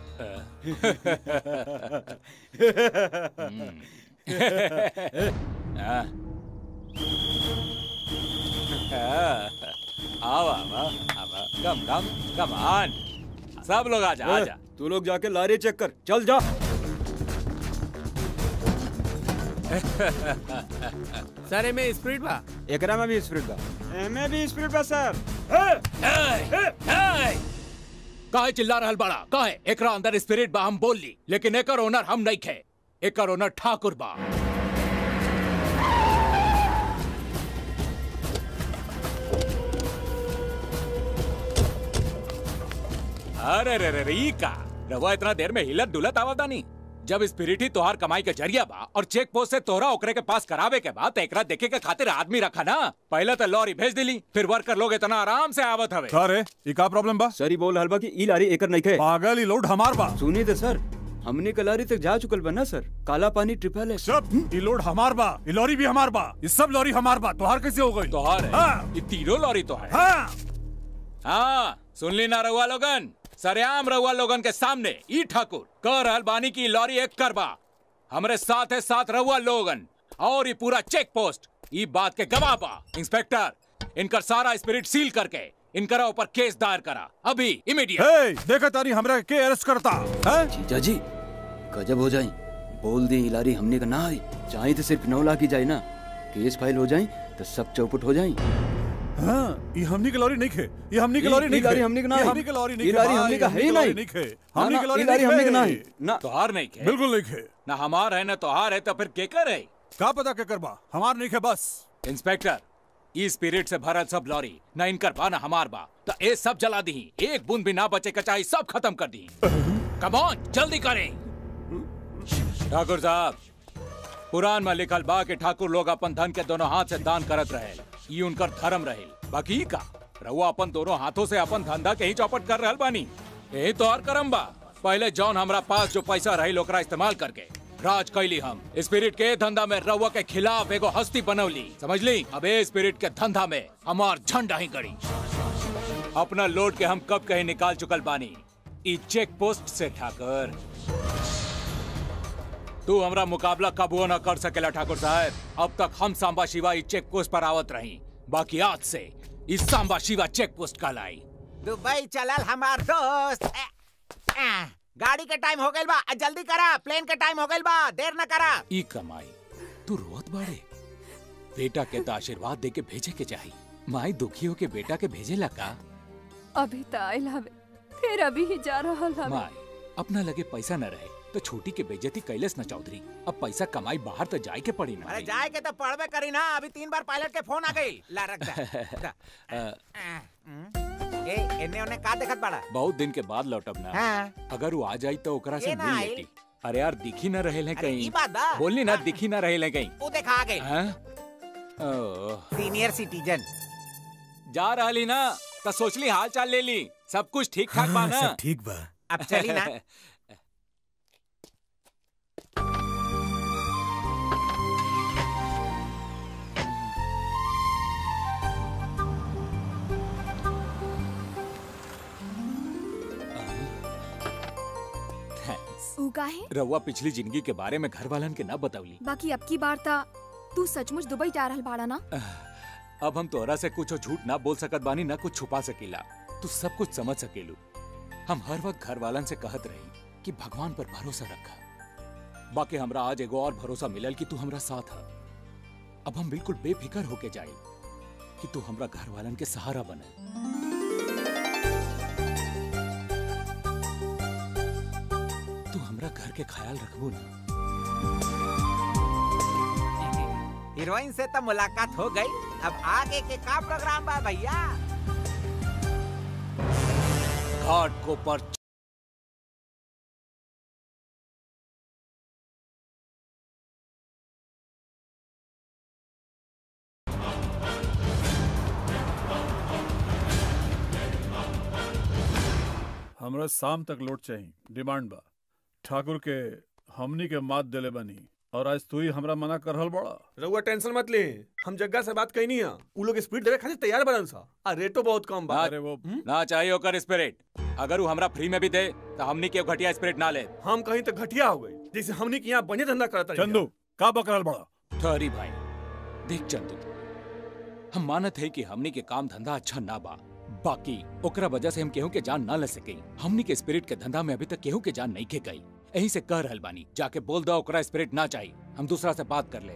आवा आवा आवा कम कम कम ऑन सब लोग आजा ए, आजा तू लोग जाके लारी चेक कर चल जा सर एमे स्प्रिट बा एकरा में भी स्पिरिट बा एमे भी स्पिरिट बा सर काहे चिल्ला रहल बड़ा काहे एकरा अंदर स्पिरिट बा हम बोल ली लेकिन एकर ओनर हम नहीं खे एकर ओनर ठाकुर बा अरे रे रे रे ई का रवा इतना देर में हिलत डुलत आवता नहीं जब स्पिरिट ही तोहार कमाई के जरिया बा और चेक पोस्ट से तोहरा ओकरे के पास करावे के बाद एकरा देखे के खातिर आदमी रखा ना पहले तो लॉरी भेज दिली फिर वर्कर लोग इतना आराम से आवत हवे का रे ई का प्रॉब्लम बा सर ही बोल रहल बा कि ई लारी एकर नहीं खे पागल ई लोड हमार बा सुनी तो सर हमने के लारी तक जा चुकल बा ना सर काला पानी ट्रिपल है सब ई लोड हमार बा ई लॉरी भी हमार बा ई सब लॉरी हमार बा तोहार कैसे हो गई तोहार है हाँ। ये तीनों लॉरी तो है हाँ हाँ सुन ली ना रहुआ लोगन सरेआम रहुआ लोगन के सामने ई ठाकुर कह रहल बानी की लॉरी एक करबा हमरे साथ है साथ रहुआ लोगन और ये पूरा चेक पोस्ट ई बात के गवाह बा इंस्पेक्टर इनकर सारा स्पिरिट सील करके इनकरा ऊपर केस दायर करा अभी इमीडिएट हे देखा तारी हमरा के अरेस्ट करता हैं जीजा जी गजब हो जाई बोल दी ई लारी हमने का ना आई चाहे तो सिर्फ नौ लाख ही जाए ना केस फाइल हो जाई तो सब चौपट हो जाई हाँ ये हमनी के लॉरी नहीं खे ये हमनी के ई- लॉरी ई नहीं लारी खे हमनी के ना ये है। हमनी के लॉरी नहीं ई खे लारी भाई, हमनी का है ही लॉरी नहीं। खे ना, हमनी ना, के लॉरी ई लारी हमनी के ना है। ना तोहार नहीं के बिल्कुल नहीं खे ना हमार है ना तोहार है तो फिर केकर है का पता के करबा हमार नहीं खे बस इंस्पेक्टर ई स्पिरिट से भरल सब लॉरी ना इनकर बा ना हमार बा तो ए सब जला दी एक बूंद भी ना बचे कचाई सब खत्म कर दी कम ऑन जल्दी करें ठाकुर साहब पुराण में लिखल बा कि ठाकुर लोग अपन धन के दोनों हाथ से दान करत रहे ई उनकर धर्म रहे बाकी ई का रहुआ अपन दोनों हाथों से अपन धंधा के ही चौपट कर रहल बानी यही तो और करम बा पहले जौन हमरा पास जो पैसा रही ओकरा इस्तेमाल करके राज कैली हम स्पिरिट के धंधा में रउआ के खिलाफ एगो हस्ती बनौली समझ ली अब ए स्पिरिट के धंधा में हमार झंडा ही गड़ी अपना लोड के हम कब कहीं निकाल चुकल बानी ई चेक पोस्ट से ठाकर तू हमरा मुकाबला कबो न कर सकेला ठाकुर साहब अब तक हम सांबा शिवा ई चेक पोस्ट पर आवत रही बाकी आज से इस सांबा शिवा चेक पोस्ट का लाई दुबई चलल हमार दोस्त ए, ए, गाड़ी के टाइम हो गइल बा आ, जल्दी करा प्लेन के टाइम हो गइल बा देर न करा ई कमाई तू रोत बाड़े बेटा के तो आशीर्वाद दे के भेजे के चाही माई दुखी हो के बेटा के भेजेला का अभी तो आयल हवे फिर अभी ही जा रहा हवे माई अपना लगे पैसा न रहे तो छोटी के बेइज्जती कैलेस न चौधरी अब पैसा कमाई बाहर तो जाए के पड़ी ना अरे जाए के तो पढ़बे करी ना अभी तीन बार पायलट के फोन आ गई ला रख दा, दा। अ, ए एने ओने का देखत बड़ा बहुत दिन के बाद लौटब ना हाँ। अगर वो आ जाई तो ओकरा से ये ना मिल आइल। लेती अरे यार दिखी न रहे अरे कहीं ई बात बा। बोलनी ना दिखी न रहे कहीं वो देखा आ गई हैं? ओह, सीनियर सिटीजन जा रही ना तो सोचली हाल चाल ले ली सब कुछ ठीक ठाक बा हाँ, ना सब ठीक बा अब चली ना Thanks. ऊ काहे रउआ पिछली जिंदगी के बारे में घर वालन के ना बतौली बाकी अब की बार ता तू सचमुच दुबई जा रहल बाड़ा ना अब हम तोहरा से कुछ झूठ ना बोल सकत बानी ना कुछ छुपा सकेला तू सब कुछ समझ सकेलू हम हर वक्त घर वालन से कहत रही कि भगवान पर भरोसा रखा बाकी हमरा आज एगो और भरोसा मिलल कि तू हमरा साथ है अब हम बिल्कुल बेफिक्र होके जाए कि तू हमरा घर वालन के सहारा बने तू हमरा घर के ख्याल रखबो ना हीरोइन से तो मुलाकात हो गई अब आगे के का प्रोग्राम बा भैया घाट को पर हमरा शाम तक लौट चाहिए डिमांड बा ठाकुर के हमनी के मात देले बनी और आज तू ही हमरा मना कर रहल बड़ा रउआ टेंशन मत ले हम जग्गा से बात कही है उ लोग स्पीड देवे खातिर तैयार बनन सा आ रेटो बहुत कम बा अरे वो ना चाहिए ओकर स्पिरिट अगर वो हमरा फ्री में भी दे तो हमनी के घटिया स्पिरिट ना ले हम कहीं तो घटिया हो गए जैसे हमनी के यहाँ बने धंधा करता चंदू का बकरल बड़ा ठहरी भाई देख चंदू हम मानत है कि हमनी के काम धंधा अच्छा ना बा बाकी ओकरा वजह से हम केहू के जान ना ले सके हमनी के स्पिरिट के धंधा में अभी तक केहू के जान नहीं के गई यही से कह रहल बानी जाके बोल दो ओकरा स्पिरिट ना चाहिए हम दूसरा से बात कर ले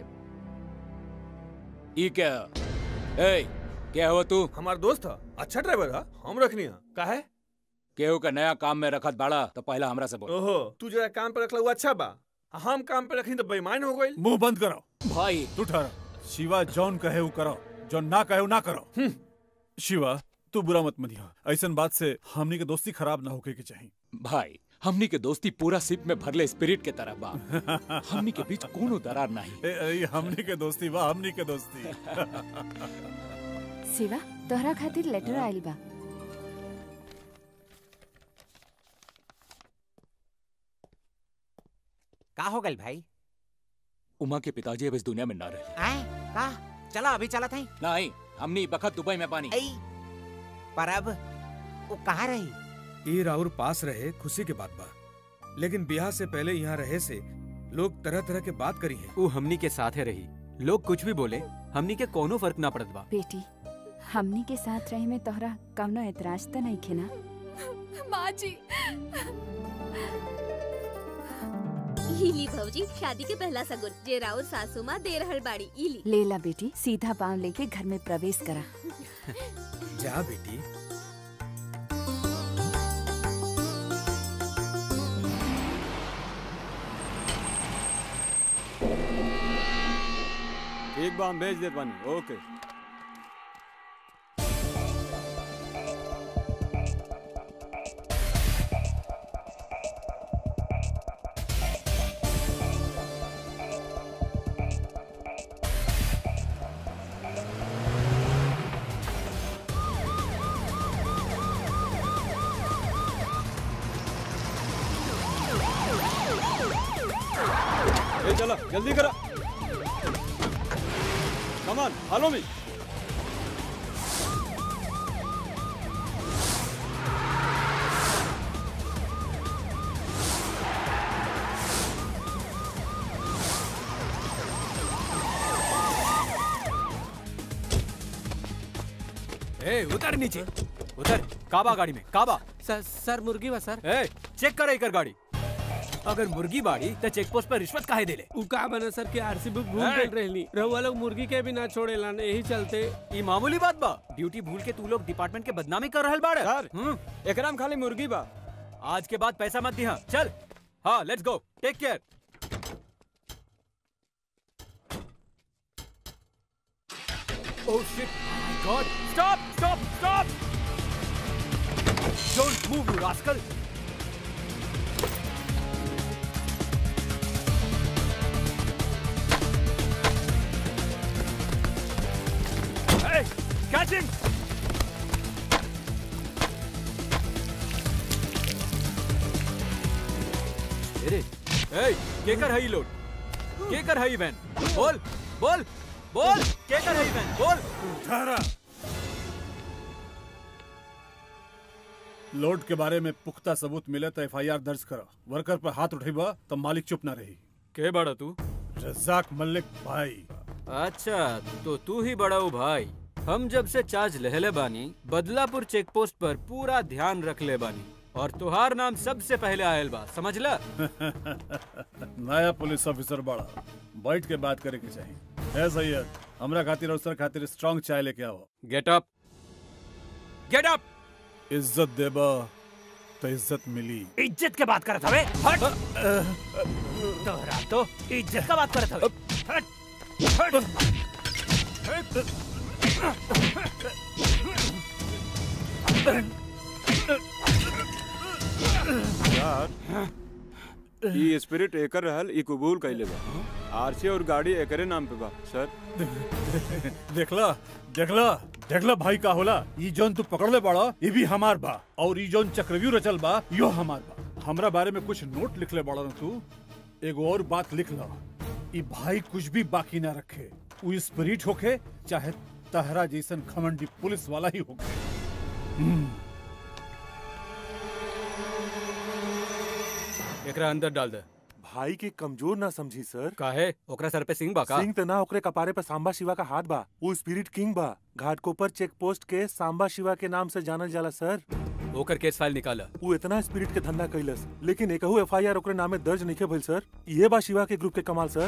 ई क्या ए क्या हुआ तू हमार दोस्त है अच्छा ड्राइवर है हम रखनी है का है केहू का नया काम में रखत बाड़ा तो पहला हमरा से बोल ओहो तू जरा काम पे रखला हुआ अच्छा बा हम काम पे रखनी तो बेईमान हो गई मुंह बंद करो भाई तू ठहरा शिवा जॉन कहे वो करो जॉन ना कहे वो ना करो शिवा तू बुरा मत मनिया ऐसन बात से हमनी के दोस्ती खराब ना होके के चाहिए भाई हमनी के दोस्ती पूरा सिप में भरले स्पिरिट के तरह बा हमनी के बीच कोनो दरार नहीं ए, ए, हमनी के दोस्ती बा हमनी के दोस्ती शिवा तोहरा खातिर लेटर आइल बा का हो गई भाई उमा के पिताजी अब इस दुनिया में ना रहे आए का चला अभी चला था नहीं हमनी बखत दुबई में पानी पर अब वो कहाँ रही ये राउर पास रहे खुशी के बात बा लेकिन ब्याह से पहले यहाँ रहे से लोग तरह तरह के बात करी है वो हमनी के साथे रही लोग कुछ भी बोले हमनी के कोनो फर्क ना पड़त बा बेटी हमनी के साथ रहे में तोहरा कवनो एतराज त नहीं खे ना माँ जी इली भौजी शादी के पहला सगुन जे राउर सासू माँ दे रहल बाड़ी इली लेला बेटी सीधा पाँव लेके घर में प्रवेश करा जा बेटी एक बार हम भेज देत बानी ओके ए चलो जल्दी करा कमान फॉलो मी ए उतर नीचे उतर काबा गाड़ी में काबा सर सर मुर्गी बा सर ए चेक कर एकर गाड़ी अगर मुर्गी बाड़ी तो चेक पोस्ट पर रिश्वत काहे देले उ का बना सर के आरसी बुक भूल ए! गए रहनी रहुआ लोग मुर्गी के भी ना छोड़ेला यही चलते ई मामूली बात बा ड्यूटी भूल के तू लोग डिपार्टमेंट के बदनामी कर रहल बाड़े सर हम्म, एकरा में खाली मुर्गी बा आज के बाद पैसा मत दिहा चल हाँ let's go take care Oh shit! My God! Stop! Stop! Stop! Don't move, you rascal! Hey! Catch him! अरे ए के कर हई लोड के कर हई वैन बोल बोल बोल के कर हई वैन बोल ठहरा लोड के बारे में पुख्ता सबूत मिले तो एफआईआर दर्ज करो वर्कर पर हाथ उठेबा तो मालिक चुप ना रही के बड़ा तू रजाक मलिक भाई अच्छा तो तू ही बड़ा हो भाई हम जब से चार्ज लहले बानी बदलापुर चेक पोस्ट पर पूरा ध्यान रख ले बानी और तुहार नाम सबसे पहले आयल बा समझ ला नया पुलिस ऑफिसर बड़ा बैठ के बात करे के चाहिए है सैयद हमरा खातिर और सर खातिर स्ट्रांग चाय लेके आओ गेट अप गेट अप इज्जत देबा तो इज्जत मिली इज्जत के बात करत हवे हट तोहरा तो इज्जत का बात करत हवे हट ई स्पिरिट एकर रहल ई कबूल कैले बा आरसी और गाड़ी एकरे नाम पे बा सर देखला देखला देखला भाई का होला ई जोन तू पकड़ ले बड़ा ये भी हमार बा और ई जोन चक्रव्यूह रचल बा यो हमार बा हमरा बारे में कुछ नोट लिख ले बड़ा ना तू एगो और बात लिख ला ई भाई कुछ भी बाकी ना रखे उ स्पिरिट होके चाहे तहरा जैसन खमंडी पुलिस वाला ही होके हम्म, एकरा अंदर डाल दे भाई के कमजोर ना समझी सर काहे ओकरा सर पे सिंह बा का सिंह त ना ओकरे कपारे पे सांबा शिवा का हाथ बा वो स्पिरिट किंग बा घाटकोपर चेक पोस्ट के सांबा शिवा के नाम से जानल जाला सर ओकर केस फाइल निकाला वो इतना स्पिरिट के धंधा कैलस लेकिन एकहू एफ आई आर ओकरे नामे दर्ज नहीं भइल सर ये बा शिवा के ग्रुप के कमाल सर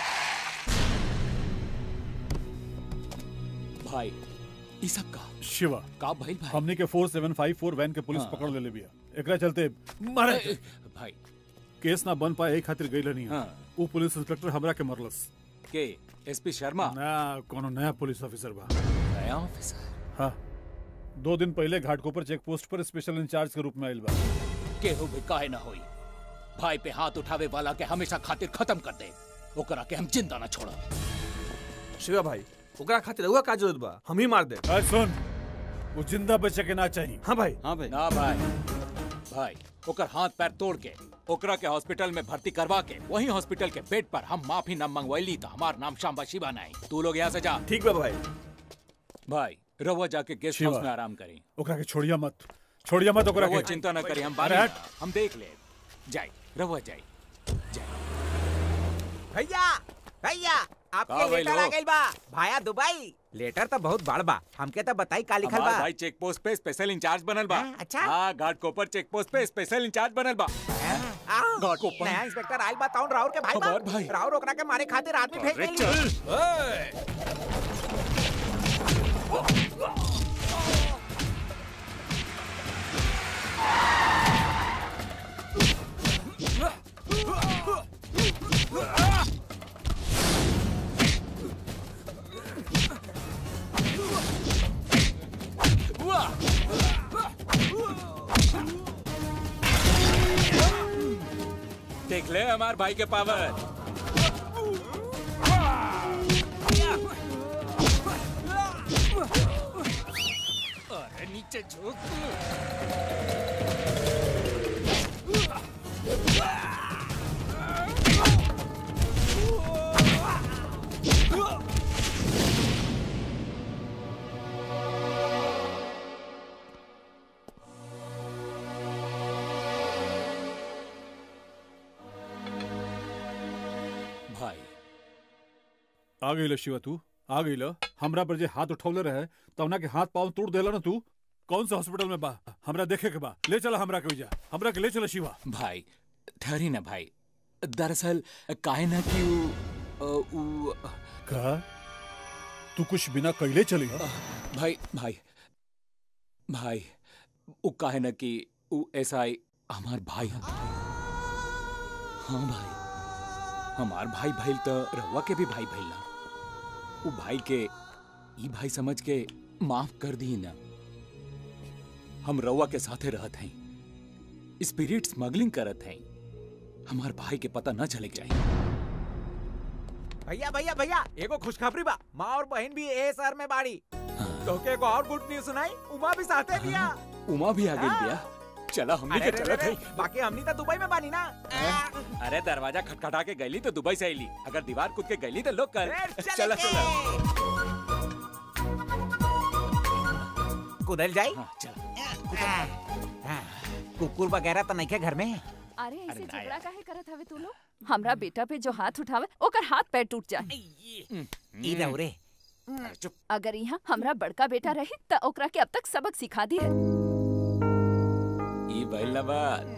भाई ई सब का शिवा का भइल भाई हमने के 4754 वैन के पुलिस हाँ। पकड़ ले ले बिया एकरा चलते मारे भाई केस ना बन पाए एक खातिर गइल नहीं हाँ। वो पुलिस इंस्पेक्टर हमरा के मरलस के एसपी शर्मा ना कोनो नया पुलिस ऑफिसर बा नया ऑफिसर हाँ दो दिन पहले घाटकोपर चेक पोस्ट पर स्पेशल इंचार्ज के रूप में आयल बा केहू भी काहे ना होई भाई पे हाथ उठावे वाला के हमेशा खातिर खत्म कर दे ओकरा के हम जिंदा ना छोड़ा शिवा भाई ओकरा खातिर रहुआ का जरूरत बा हम ही मार दे अरे सुन वो जिंदा बचे के ना चाहिए हाँ भाई हाँ भाई ना भाई भाई ओकर हाथ पैर तोड़ के ओकरा के हॉस्पिटल में भर्ती करवा के वही हॉस्पिटल के बेड पर हम माफी न मंगवैली तो हमार नाम शाम्बा शिवा नहीं तू लोग यहाँ से जा ठीक बा भाई भाई रवा जाके गेस्ट शिवा। हाउस में आराम करी ओकरा के छोड़िया मत छोड़िया मत ओकरा रवा के चिंता न करी हम अरे बारे हट। हम देख ले जाई रवा जाई भैया भैया का आपके भइल लेटर हो? आ गइल बा भाया दुबई लेटर तो बहुत बड़ बा हमके तो बताई का लिखल हमार बा भाई चेक पोस्ट पे स्पेशल इंचार्ज बनल बा हाँ, अच्छा। हाँ घाट कोपर चेक पोस्ट पे स्पेशल इंचार्ज बनल बा आओ, घाट कोपर नया इंस्पेक्टर आइल बा ताउन राउर के भाई बा हमार भाई। राउर ओकरा के मारे खातिर आदमी भेज अरे देली देख ले हमार भाई के पावर अरे नीचे झुक भाई आ गई शिवा तू आ गई हमरा पर जे हाथ उठौले रहे तवना के हाथ पाँव तोड़ देला ना तू कौन सा हॉस्पिटल में बा हमरा देखे के बा ले चला हमरा के जा हमरा के ले चला शिवा भाई ठहरी ना भाई दरअसल काहे ना कि उ, अ, उ, का तू कुछ बिना कैले चली भाई भाई भाई उ काहे ना कि उ एसआई हमार भाई हम हाँ भाई हमार भाई भइल तो रहुआ के भी भाई भइल ना उ भाई के ई भाई समझ के माफ कर दी ना हम रउआ के साथे रहत हई स्पिरिट स्मगलिंग करत हई हमार भाई के पता न चले के चाहिए भैया भैया भैया एगो खुशखबरी बा माँ और बहन भी ए शहर में बाड़ी तो के एगो और गुड न्यूज सुनाई उमा भी साथे बिया उमा भी आ गई बिया चला हमनी अरे के रे चलत रे हई रे, बाकी हमनी तो दुबई में बानी ना अरे दरवाजा खटखटा के गईली तो दुबई से आईली अगर दीवार कूद के गईली तो लोग कर चले चला के। चला कुदल जाई हाँ, चला कुकुर वगैरह तो नहीं के घर में अरे ऐसे झगड़ा काहे करत हवे तू लोग हमरा बेटा पे जो हाथ उठावे ओकर हाथ पैर टूट जाए ई रहो रे अगर यहाँ हमरा बड़का बेटा रही त ओकरा के अब तक सबक सिखा दी है ई भइल ना बात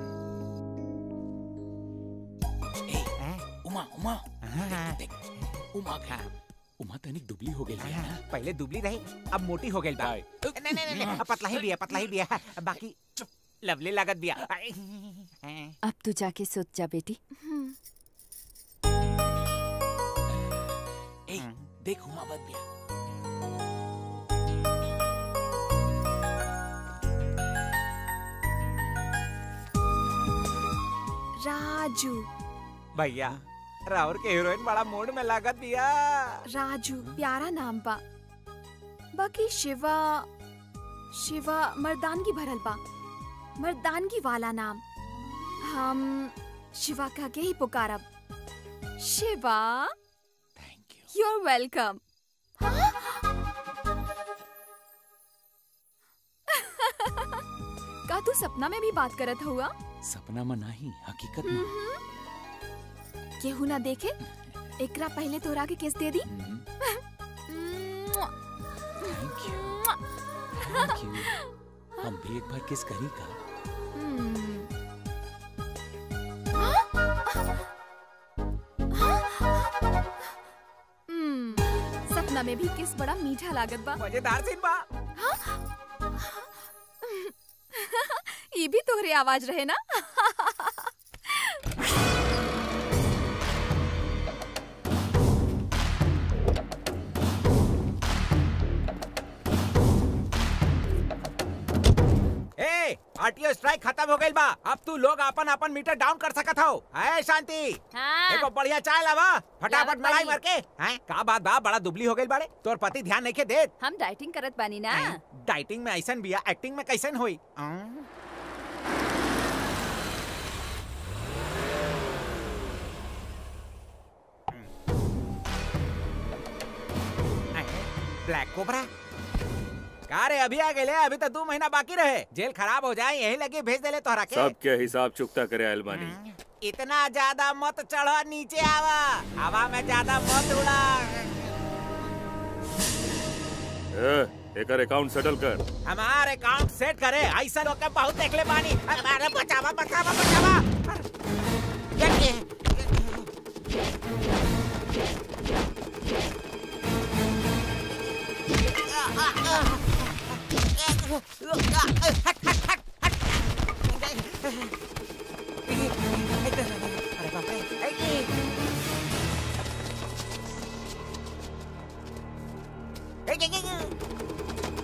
उमा उमा देख, देख, उमा का उमा तनिक दुबली हो गई है ना पहले दुबली रही अब मोटी हो गई बा नहीं नहीं नहीं अब पतला ही बिया पतला ही बिया बाकी लवली लागत बिया अब तू जाके सोच जा बेटी ए, देख हुमावत भी राजू भैया रावर के हीरोइन बड़ा मूड में लागत दिया राजू प्यारा नाम बा बाकी शिवा शिवा मर्दानगी भरल बा मर्दानगी वाला नाम हम शिवा कह के ही पुकारब Shiva thank you you are welcome का तू सपना में भी बात करत हुआ सपना में नहीं हकीकत में केहू ना देखे एकरा पहले तोरा के किस दे दी थैंक यू हम भी एक बार किस करी का हम्म, सपना में भी किस बड़ा मीठा लागत बा मजेदार सीन बा ये भी तोहरे आवाज रहे ना ए आरटीओ स्ट्राइक खत्म हो गइल बा अब तू लोग अपन अपन मीटर डाउन कर सकत हो है शांति हाँ। देखो बढ़िया चाय लावा फटाफट लावत मलाई बानी। मार के हैं का बात बा बड़ा दुबली हो गइल बाड़े तोर पति ध्यान नहीं के देत हम डाइटिंग करत बानी ना डाइटिंग में ऐसन बिया एक्टिंग में कैसन होई अं? ब्लैक कोबरा का रे अभी आ गए अभी तो दो महीना बाकी रहे जेल खराब हो जाए यही लगे भेज देले तोहरा के सबके हिसाब चुकता करे अलबानी इतना ज्यादा मत चढ़ो नीचे आवा हवा में ज्यादा मत उड़ा ए, एकर अकाउंट सेटल कर हमार अकाउंट सेट करे ऐसा लोग के बहुत देखले बानी अरे बचावा बचावा बचावा ये- अरे बाप रे ऐ- ऐ- ऐ- ऐ-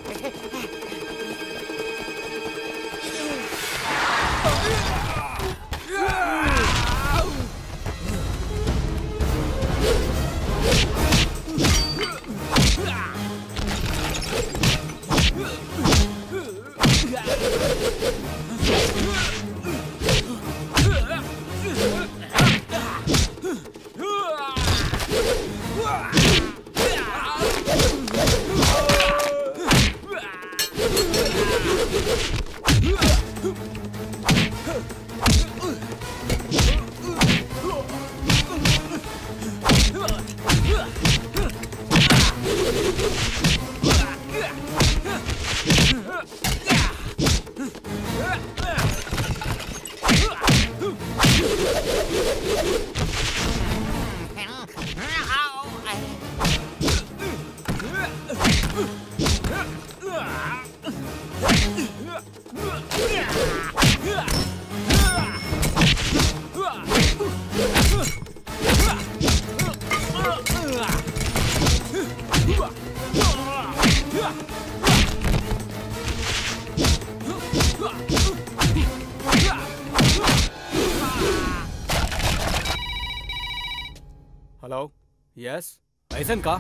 हेलो यस ऐसन का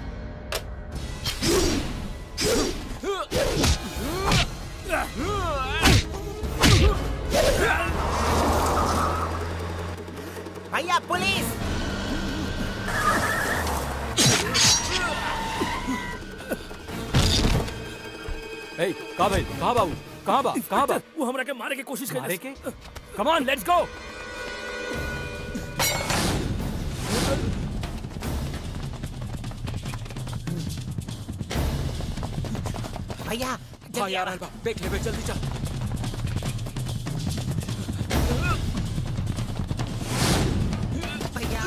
भैया पुलिस ए कहाँ भाई कहाँ बाबू कहाँ बा कहाँ बा वो हमरा के मारे की कोशिश कर मारे के कम ऑन लेट्स गो भैया हाँ यार अलबा देख ले बे जल्दी चल भैया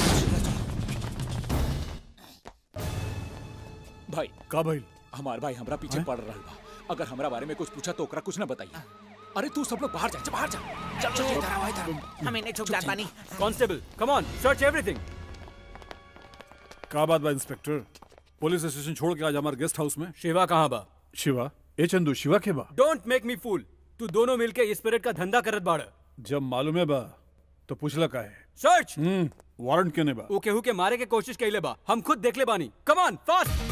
भाई का भाई हमार भाई हमरा पीछे पड़ रहा बा अगर हमरा बारे में कुछ पूछा तो ओकरा कुछ ना बताइए अरे तू सब लोग बाहर जा जा, बाहर जा चल चल इधर आओ, इधर। हम इन्हें छुप जात बानी constable come on search everything का बात बा इंस्पेक्टर पुलिस स्टेशन छोड़ के आज हमारे गेस्ट हाउस में शिवा कहाँ बा शिवा ए चंदू शिवा के बा डोंट मेक मी फूल तू दोनों मिलके स्पिरिट का धंधा करत बाड़ जब मालूम है बा तो पूछला का है सर्च हम्म वारंट क्यों नहीं बा वो केहू के मारे के कोशिश कैले बा हम खुद देख ले बानी कम ऑन फास्ट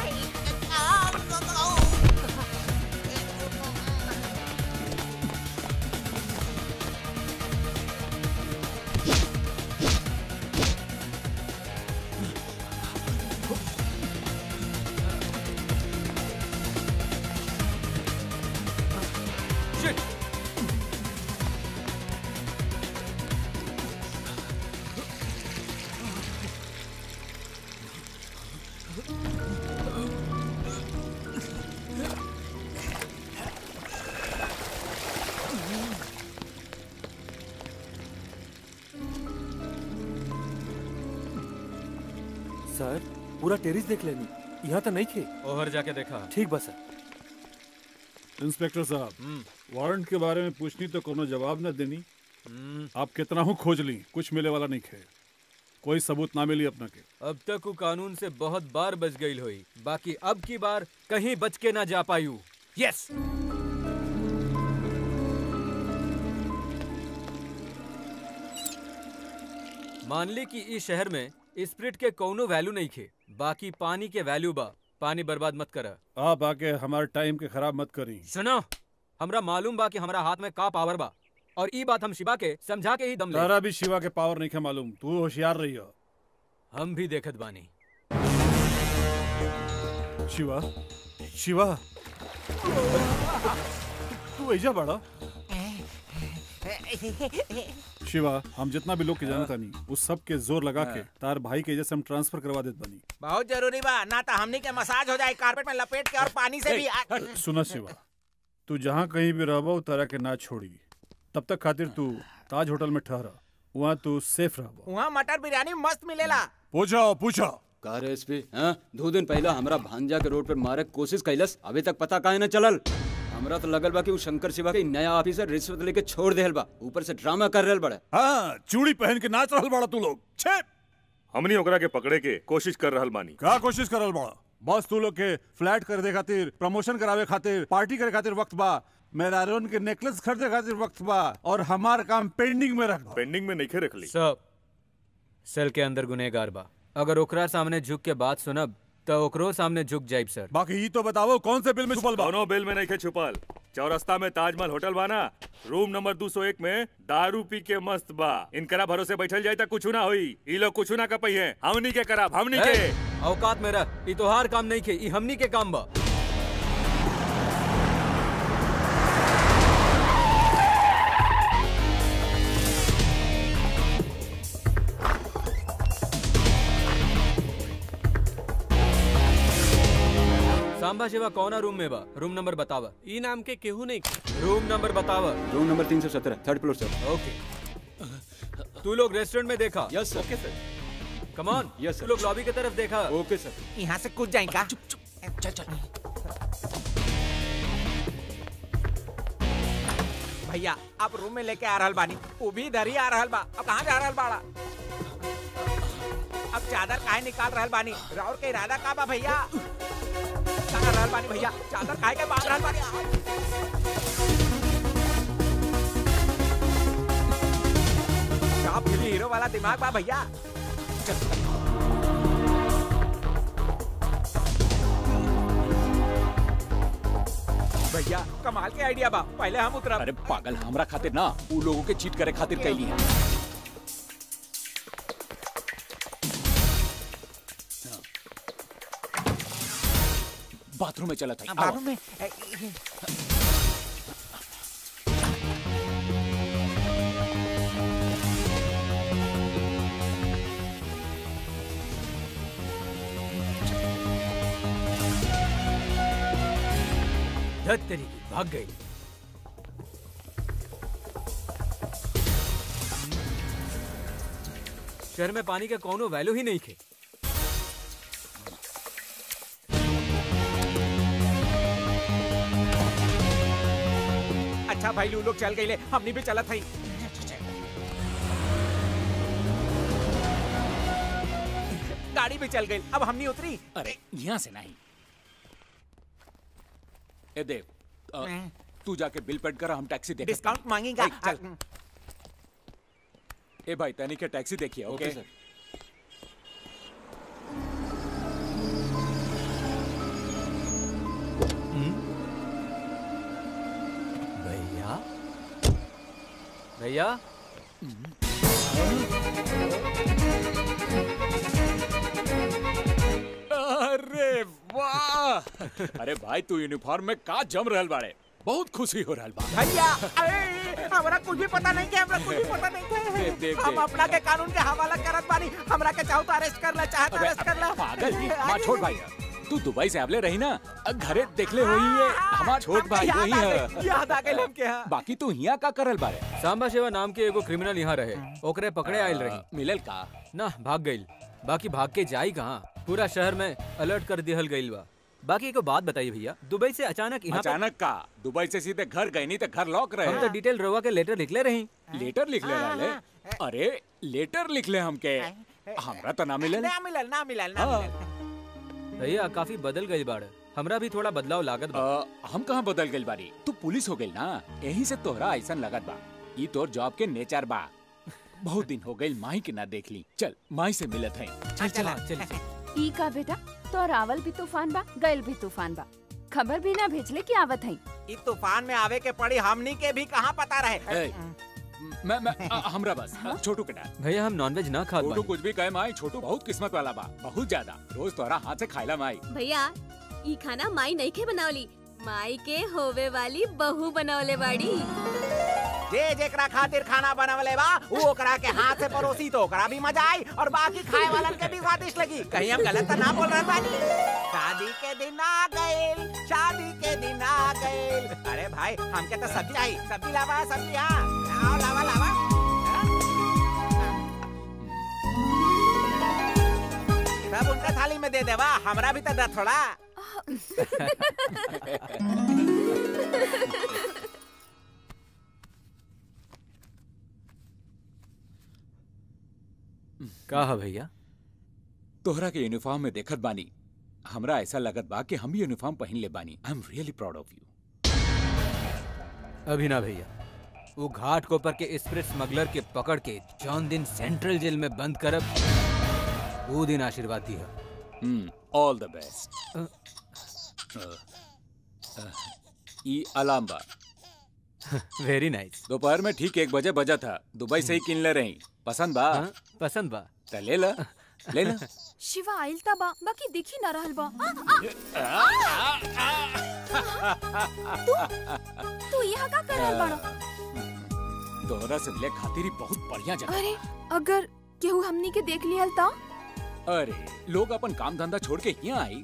सर पूरा टेरिस देख लेनी यहाँ तो नहीं थे ओहर जाके देखा ठीक बा सर इंस्पेक्टर साहब वारंट के बारे में पूछनी तो कोनो जवाब न देनी आप कितना हूँ खोज ली कुछ मिले वाला नहीं खे कोई सबूत ना मिली अपना के अब तक वो कानून से बहुत बार बच गई हुई बाकी अब की बार कहीं बच के ना जा पायू यस मान ली कि इस शहर में स्प्रिट के कौनो वैल्यू नहीं खे बाकी पानी के वैल्यू बा पानी बर्बाद मत करा आप आके हमारे टाइम के खराब मत करी सुनो हमरा मालूम बा कि हमरा हाथ में का पावर बा और ई बात हम शिवा के समझा के ही दम ले तारा भी शिवा के पावर नहीं खे मालूम तू होशियार रही हो हम भी देखत बानी शिवा शिवा तू ऐजा बड़ा शिवा हम जितना भी लोग के जानता नहीं उस सब के जोर लगा के तार भाई के जैसे हम ट्रांसफर करवा देत बनी बहुत जरूरी बा ना तो हमनी के मसाज हो जाए कारपेट में लपेट के और पानी से भी आ- सुना शिवा तू जहाँ कहीं भी रहबो तारा के ना छोड़ी तब तक खातिर तू ताज होटल में ठहरा वहाँ तू सेफ रहबो वहाँ मटर बिरयानी मस्त मिलेला पूछो पूछो का रे एसपी हाँ दो दिन पहला हमरा भांजा के रोड पर मारे के कोशिश कैलस अभी तक पता काहे न चलल हमरा तो लगल बा कि उ शंकर शिवा के नया ऑफिसर रिश्वत लेके छोड़ देहल बा ऊपर से ड्रामा कर रहल बड़ा हाँ चूड़ी पहन के नाच रहल बड़ा तू लोग छे हमनी ओकरा के पकड़े के कोशिश कर रहल बानी का कोशिश करल बड़ा बस तू लोग के फ्लैट खरीदे खातिर प्रमोशन करावे खातिर पार्टी करे खातिर वक्त बा मेरारोन के नेकलेस खरीदे खातिर वक्त बा और हमार काम पेंडिंग में रख पेंडिंग में नहीं रख ली सब सेल के अंदर गुनेगार बा अगर ओकरा सामने झुक के बात सुनब तो ओकरो सामने झुक जाइब सर बाकी ये तो बताओ कौन से बिल में छुपल बा दोनों बिल में नहीं खे छुपल चौरस्ता में ताजमहल होटल बाना रूम नंबर 201 में दारू पी के मस्त बा इनकरा भरोसे बैठल जाए तो कुछ ना होई ई लोग कुछ ना कर पाई है हमनी के कराब हमनी के ए, औकात में रह ई तोहार काम नहीं खे ई हमनी के काम बा सांबा शिवा कौना रूम में बा रूम नंबर बतावा ई नाम के केहू नहीं रूम नंबर बतावा रूम नंबर तीन सौ सत्रह थर्ड फ्लोर सर ओके तू लोग रेस्टोरेंट में देखा यस सर ओके सर कमान यस तू लोग लॉबी की तरफ देखा ओके सर यहाँ से कूद जाए का चुप चुप चल चल भैया आप रूम में लेके आ रहल बानी वो भी इधर ही आ रहल बा अब कहाँ जा रहल बाड़ा अब चादर काहे निकाल रहल बानी राउर के इरादा का बा भैया कहाँ रहल बानी भैया चादर काहे के बांध रहल बानी टॉप फिल्म हीरो वाला दिमाग बा भैया भैया कमाल के आइडिया बा पहले हम उतरब अरे पागल हमरा खातिर ना उ लोगों के चीट करे खातिर कैली है बाथरूम में चला था बाथरूम में धत तेरी की भाग गई शहर में पानी का कोनो वैल्यू ही नहीं थे अच्छा भाई लू लोग चल गए हमनी भी चलत हई गाड़ी गाड़ी भी चल गई अब हमनी उतरी अरे यहाँ से नहीं ए देव अ, तू जाके बिल पेड कर हम टैक्सी देख डिस्काउंट मांगेगा चल ए भाई तैनी के टैक्सी देखिए ओके ओके, सर। भैया भैया अरे वाह अरे भाई तू यूनिफॉर्म में का जम रहल बाड़े बहुत खुशी हो रहल बा भैया अरे हमरा कुछ भी पता नहीं के हमरा कुछ भी पता नहीं के देख, देख, हम देख। अपना के कानून के हवाला करत बानी हमरा के चाहो तो अरेस्ट कर ला चाहे तो अबे, अरेस्ट कर ला पागल ही हमार छोट भाई है। तू दुबई से आवले रही ना अ, घरे देखले होई है हमार छोट भाई याद वही आ है गइल, याद आ गइल हमके हाँ। बाकी तू हिया का करल बारे सांबा शिवा नाम के एगो क्रिमिनल यहाँ रहे ओकरे पकड़े आयल रही मिलल का ना भाग गईल बाकी भाग के जाई कहाँ पूरा शहर में अलर्ट कर दिहल गईल बा बाकी एको बात बताइए भैया दुबई से अचानक यहाँ पे- अचानक का दुबई से सीधे घर गई नहीं तो घर लॉक रहे हम तो डिटेल रवा के लेटर लिखले रही लेटर लिख ले रहले अरे लेटर लिख ले हमके हमरा तो ना मिलल ना मिलल ना मिलल ना हाँ। मिलल भैया काफी बदल गई बाड़ हमरा भी थोड़ा बदलाव लागत बा अ, हम कहाँ बदल गइल बारी तू पुलिस हो गइल ना यही से तोहरा ऐसन लगत बा ई तोर जॉब के नेचर बा बहुत दिन हो गइल माई के ना देख ली चल माई से मिलत है चल चला चल ई का बेटा तो आवल भी तूफान बा गइल भी तूफान बा खबर भी ना भेजले कि आवत हई ई तूफान में आवे के पड़ी हमनी के भी कहाँ पता रहे ए, मैं मैं अ, हमरा बस छोटू के डाल भैया हम नॉनवेज ना खात छोटू बानी कुछ भी कहे माई छोटू बहुत किस्मत वाला बा बहुत ज्यादा रोज तोहरा हाथ से खाइला माई भैया ई खाना माई नहीं के बनावली माई के होवे वाली बहू बनवले बाड़ी जे जेकरा खातिर खाना बनवले बा ऊ ओकरा के हाथ से परोसी तो ओकरा भी मजा आई और बाकी खाए वालन के भी स्वादिष्ट लगी कहीं हम गलत तो ना बोल रहे बानी शादी के दिन आ गइल शादी के दिन आ गइल अरे भाई हमके तो सब्जी आई सब्जी लावा सब्जी हाँ लावा लावा लावा सब उनका थाली में दे देवा हमरा भी तो दे थोड़ा का है भैया तोहरा के यूनिफॉर्म में देखत बानी हमरा ऐसा लगत बा कि हम भी यूनिफॉर्म पहन ले बानी I am really proud of you अभी ना भैया वो घाट कोपर के स्प्रिट स्मगलर के पकड़ के जौन दिन सेंट्रल जेल में बंद करब वो दिन आशीर्वाद दिया हम्म ऑल द बेस्ट ई अलार्म बा वेरी नाइस दोपहर में ठीक एक बजे बजा था दुबई से ही किन ले रही पसंद बा हाँ, पसंद बा त ले ला ले ला शिवा आइल ता बा बाकी दिखी ना रहल बा आ, आ, तू तू यहाँ का कर रहल बाड़ा तोहरा से मिले खातिर ही बहुत बढ़िया जगह अरे अगर केहू हमनी के देख लिहल ता अरे लोग अपन काम धंधा छोड़ के यहाँ आई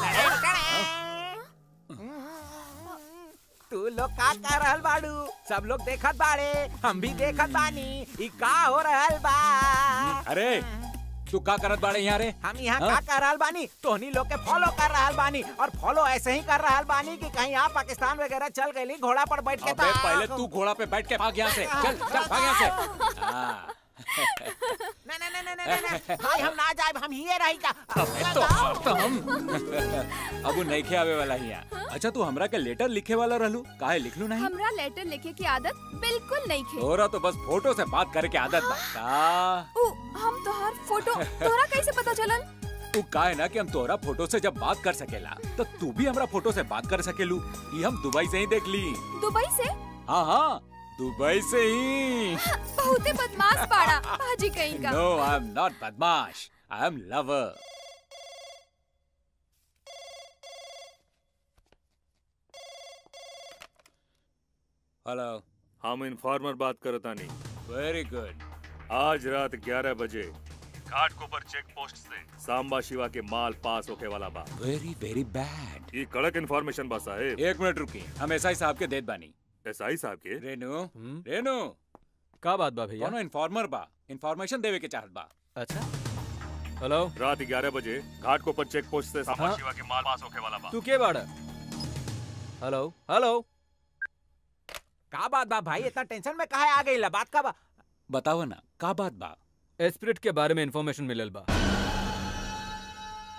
तू लोग का कर रहल बाड़ू सब लोग देखत बाड़े हम भी देखत बानी ई का हो रहल बा अरे तू का करत बाड़े यहाँ रे हम यहाँ हाँ? का कर रहल बानी तोहनी लोग के फॉलो कर रहल बानी और फॉलो ऐसे ही कर रहल बानी कि कहीं आप पाकिस्तान वगैरह चल गई घोड़ा पर बैठ के अबे ता- पहले तू घोड़ा पे बैठ के भाग यहाँ से चल चल भाग यहाँ से हाँ। नहीं नहीं नहीं नहीं नहीं नहीं भाई हम ना जाए हम ही रही का अबे तो तो हम अब वो नहीं आवे वाला ही यहाँ अच्छा तू हमरा के लेटर लिखे वाला रहलू काहे लिखलू नहीं हमरा लेटर लिखे की आदत बिल्कुल नहीं खे तोरा तो बस फोटो से बात करे के आदत बा का उ, हम तोहार फोटो तोरा कैसे पता चलल तू का है ना कि हम तोरा फोटो से जब बात कर सकेला तो तू भी हमरा फोटो से बात कर सकेलू ये हम दुबई से ही देख ली दुबई से हाँ हाँ दुबई से ही बहुते बदमाश पाड़ा भाजी कहीं का नो आई एम नॉट बदमाश आई एम लवर हेलो हम इन्फॉर्मर बात करता नहीं वेरी गुड आज रात 11 बजे घाट कोपर चेक पोस्ट से सांबा शिवा के माल पास होके वाला बा वेरी वेरी बैड ये कड़क इन्फॉर्मेशन बा साहेब एक मिनट रुकी हम एसआई साहब के देत बानी एसआई साहब के रेनू रेनू का बात बा भैया कोनो इन्फॉर्मर बा इन्फॉर्मेशन देवे के चाहत बा अच्छा हेलो रात 11 बजे घाट कोपर चेक पोस्ट से सांबा हाँ? शिवा के माल पास होके वाला बा तू के बाड़ा हेलो हेलो का बात बा भाई इतना टेंशन में काहे आ गई ला बात का बा बताओ ना का बात बा एस्पिरिट के बारे में इंफॉर्मेशन मिलल बा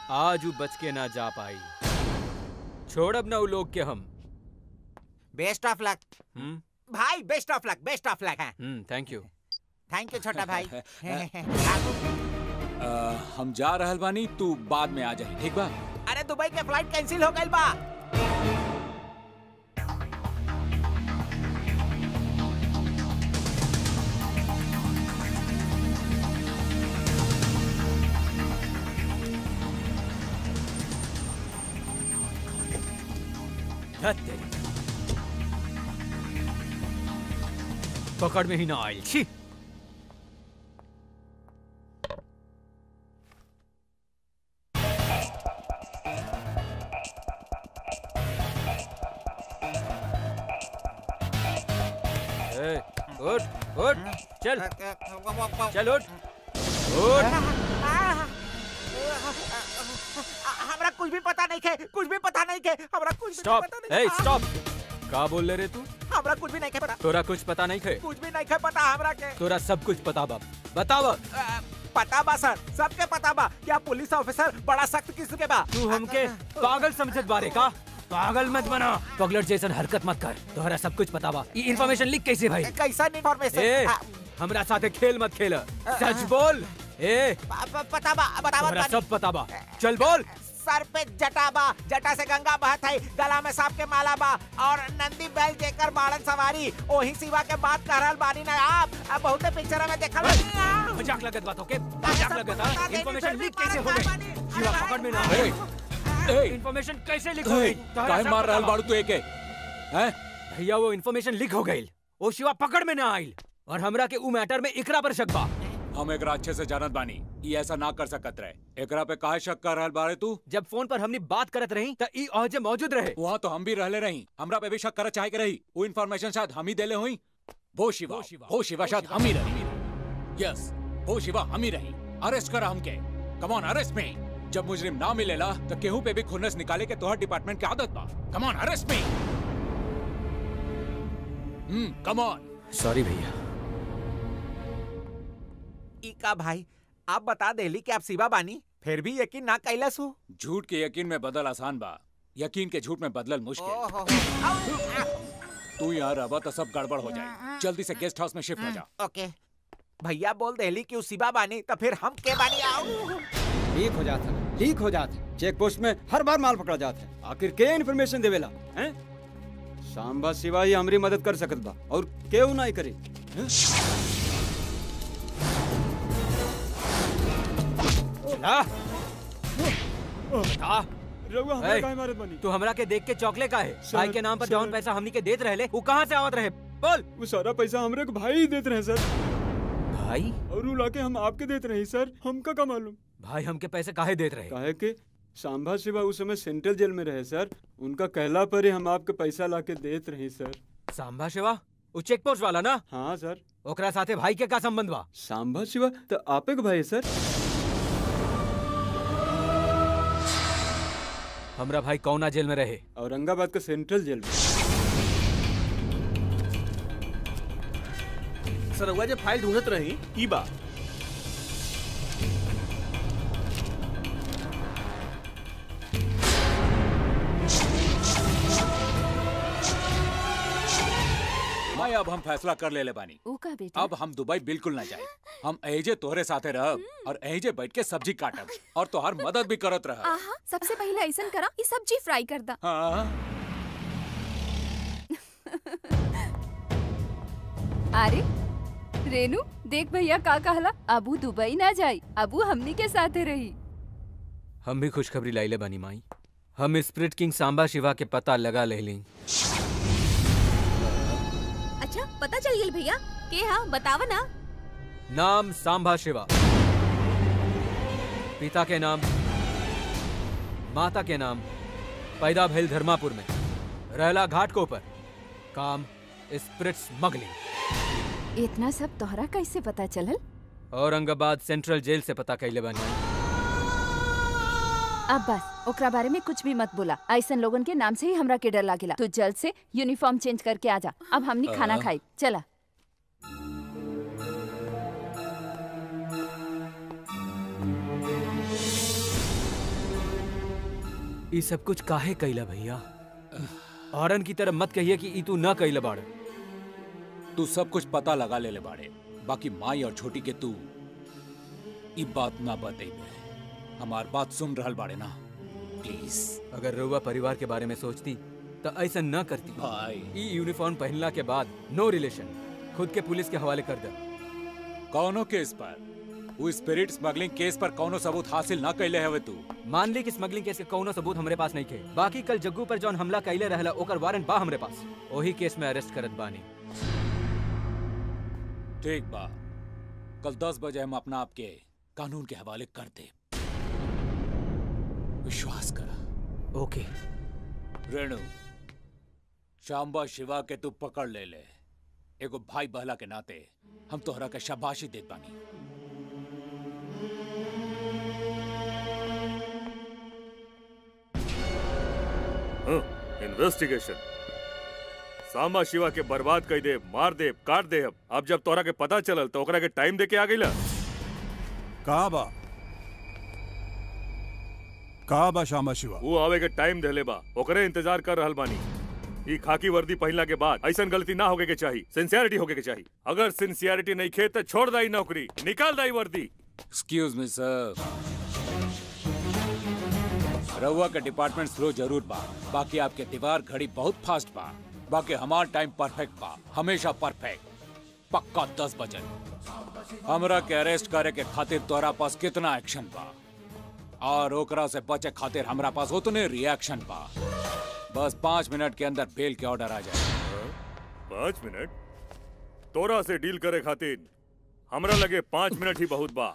आज वो बच के ना जा पाई छोड़ अब ना वो लोग के हम बेस्ट ऑफ लक हम्म भाई best of luck best of luck है hmm thank you thank you छोटा भाई आ, हम जा रहल बानी तू बाद में आ जाई ठीक बा अरे दुबई के फ्लाइट कैंसिल हो गई बा धत तेरी पकड़ में ही ना आई छी ए, उठ उठ चल चल उठ उठ हमरा कुछ भी पता नहीं खे कुछ भी पता नहीं खे हमरा कुछ भी स्टॉप पता नहीं ए खे। स्टॉप का बोल ले रे तू हमरा कुछ भी नहीं खे पता तोरा कुछ पता नहीं खे कुछ भी नहीं खे पता हमरा के तोरा सब कुछ पता बाप बताव अ, पता बा सर सबके पता बा क्या पुलिस ऑफिसर बड़ा सख्त किस्म के बा तू हमके पागल समझत बारे का पागल मत बना पगलट जैसन हरकत मत कर तोहरा सब कुछ पता बा ये इन्फॉर्मेशन लिख कैसे भाई कैसा ए इन्फॉर्मेशन हमरा साथे खेल मत खेल सच बोल ए पता बा बतावा तोहरा सब पता बा चल बोल सर पे जटा बा जटा से गंगा बहत है गला में सांप के माला बा और नंदी बैल जेकर बाड़न सवारी ओही सिवा के बात कर रहल बानी ना आप अब बहुते पिक्चर में देखल बानी आप। मजाक लगत बातों के मजाक लगत हा इन्फॉर्मेशन लीक कैसे हो गई शिवा पकड़ में ना ए, इन्फॉर्मेशन कैसे लीक हो ए, गई तोहरा काहे सब मार पता रहल बा। बाड़ू तू एके हैं भैया वो इन्फॉर्मेशन लीक हो गई ओ शिवा पकड़ में ना आइल और हमरा के उ मैटर में इकरा पर शक बा हम एकरा अच्छे से जानत बानी ई ऐसा ना कर सकत रहे एकरा पे काहे शक कर रहल बाड़े तू जब फोन पर हमने बात करत रही त ई औजे मौजूद रहे वहाँ तो हम भी रहले रही हमरा पे भी शक करत चाहे के रही वो इन्फॉर्मेशन शायद हम ही देले हुई वो शिवा वो शिवा शायद हम ही रही यस वो शिवा हम ही रही अरेस्ट करा हमके कम ऑन अरेस्ट मी जब मुजरिम ना मिलेला तो केहू पे भी खुन्नस निकाले के तोहर डिपार्टमेंट के आदत बा come on arrest me hmm come on sorry भैया ई का भाई आप बता देली कि आप शिवा बानी फिर भी यकीन ना कैलस हो झूठ के यकीन में बदल आसान बा यकीन के झूठ में बदलल मुश्किल ओहो। तू यहाँ रहा तो सब गड़बड़ हो जाए जल्दी से गेस्ट हाउस में शिफ्ट हो जा ओके भैया बोल देली कि उ शिवा बानी तो फिर हम के बानी आओ लीक हो जाता है लीक हो जाता है चेक पोस्ट में हर बार माल पकड़ा जाता है आखिर के इन्फॉर्मेशन देवेला हैं सांबा सिवा ही हमारी मदद कर सकत बा और केहू नहीं करे हैं? चला बता रउआ हमरा ए, काहे मारत बानी? तू हमरा के देख के चौकले का है सर, भाई के नाम पर सर। जौन पैसा हमनी के देत रहले वो कहाँ से आवत रहे बोल वो सारा पैसा हमरे को भाई ही देते रहे सर भाई और वो लाके हम आपके देते रहे सर हमका का मालूम भाई हमके पैसे काहे देत रहे काहे के सांभा शिवा उस समय सेंट्रल जेल में रहे सर उनका कहला पर ही हम आपके पैसा लाके देत रहे सर सांभा शिवा वो चेक पोस्ट वाला ना हाँ सर ओकरा साथे भाई के का संबंध बा सांभा शिवा तो आपे के भाई है सर हमरा भाई कौना जेल में रहे औरंगाबाद के सेंट्रल जेल में सर रउआ जे फाइल ढूंढत रही ई बा भाई अब हम फैसला कर ले ले बानी ऊ का बेटा अब हम दुबई बिल्कुल ना जाए हम एजे तोहरे साथे रहब और एजे बैठ के सब्जी काटब और तोहार मदद भी करत रहब आहा सबसे पहले ऐसन करा ई सब्जी फ्राई कर दा हाँ अरे रेनू देख भैया का कहला अबू दुबई ना जाई अबू हमनी के साथे रही हम भी खुशखबरी लाइले बानी माई हम स्प्रिट किंग सांबा शिवा के पता लगा ले ली अच्छा पता चल गेल भैया के हा बतावा ना नाम सांबा शिवा पिता के नाम माता के नाम पैदा भेल धर्मापुर में रहला घाट को पर काम स्प्रिट स्मगलिंग इतना सब तोहरा कैसे पता चलल औरंगाबाद सेंट्रल जेल से पता कैले बानी अब बस ओकरा बारे में कुछ भी मत बोला ऐसन लोगन के नाम से ही हमरा के डर लागेला तू जल्द से यूनिफॉर्म चेंज करके आ जा अब हमनी खाना अ। खाई चला ये सब कुछ काहे कैला भैया औरन की तरह मत कहिए कि ई तू न कैला बाड़ तू सब कुछ पता लगा ले ले बाड़े बाकी माई और छोटी के तू ई बात ना बतेबे हमार बात सुन रहल बाड़े ना प्लीज अगर रउआ परिवार के बारे में सोचती तो ऐसा न करती भाई ई यूनिफॉर्म पहनला के बाद नो रिलेशन खुद के पुलिस के हवाले कर दे कौनो केस पर वो स्पिरिट स्मगलिंग केस पर कौनो सबूत हासिल ना कैले हवे तू मान ली कि स्मगलिंग केस के कौनो सबूत हमरे पास नहीं थे बाकी कल जग्गू पर जौन हमला कैले रहला ओकर वारंट बा हमरे पास वही केस में अरेस्ट करत बानी ठीक बा कल दस बजे हम अपना आपके कानून के हवाले कर दे विश्वास कर ओके रेणु शाम्बा शिवा के तू पकड़ ले ले एगो भाई बहला के नाते हम तोहरा के शाबाशी देत बानी इन्वेस्टिगेशन सांबा शिवा के बर्बाद कर दे मार दे काट दे अब अब जब तोरा के पता चलल तो ओकरा के टाइम दे के आ गईला कहा बा कहा बा श्यामा शिवा वो आवे के टाइम देले बा ओकरे इंतजार कर रहल बानी ई खाकी वर्दी पहनला के बाद ऐसा गलती ना होगे के चाहिए सिंसियरिटी होगे के चाहिए अगर सिंसियरिटी नहीं खे तो छोड़ दाई नौकरी निकाल दाई वर्दी एक्सक्यूज मी सर रउआ के डिपार्टमेंट स्लो जरूर बा बाकी आपके दीवार घड़ी बहुत फास्ट बा बाकी हमार टाइम परफेक्ट बा हमेशा परफेक्ट पक्का दस बजे हमरा के अरेस्ट करे के खातिर तोरा पास कितना एक्शन बा और ओकरा से बचे खातिर हमरा पास उतने रिएक्शन बा बस पाँच मिनट के अंदर बेल के ऑर्डर आ जाए पाँच मिनट तोरा से डील करे खातिर हमरा लगे पाँच मिनट ही बहुत बा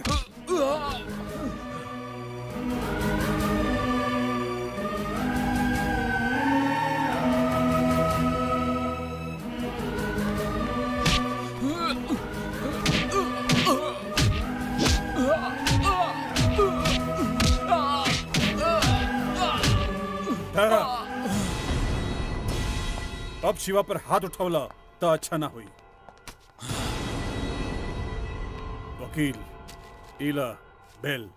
ठहरा अब शिवा पर हाथ उठौला तो अच्छा ना हुई वकील इला बेल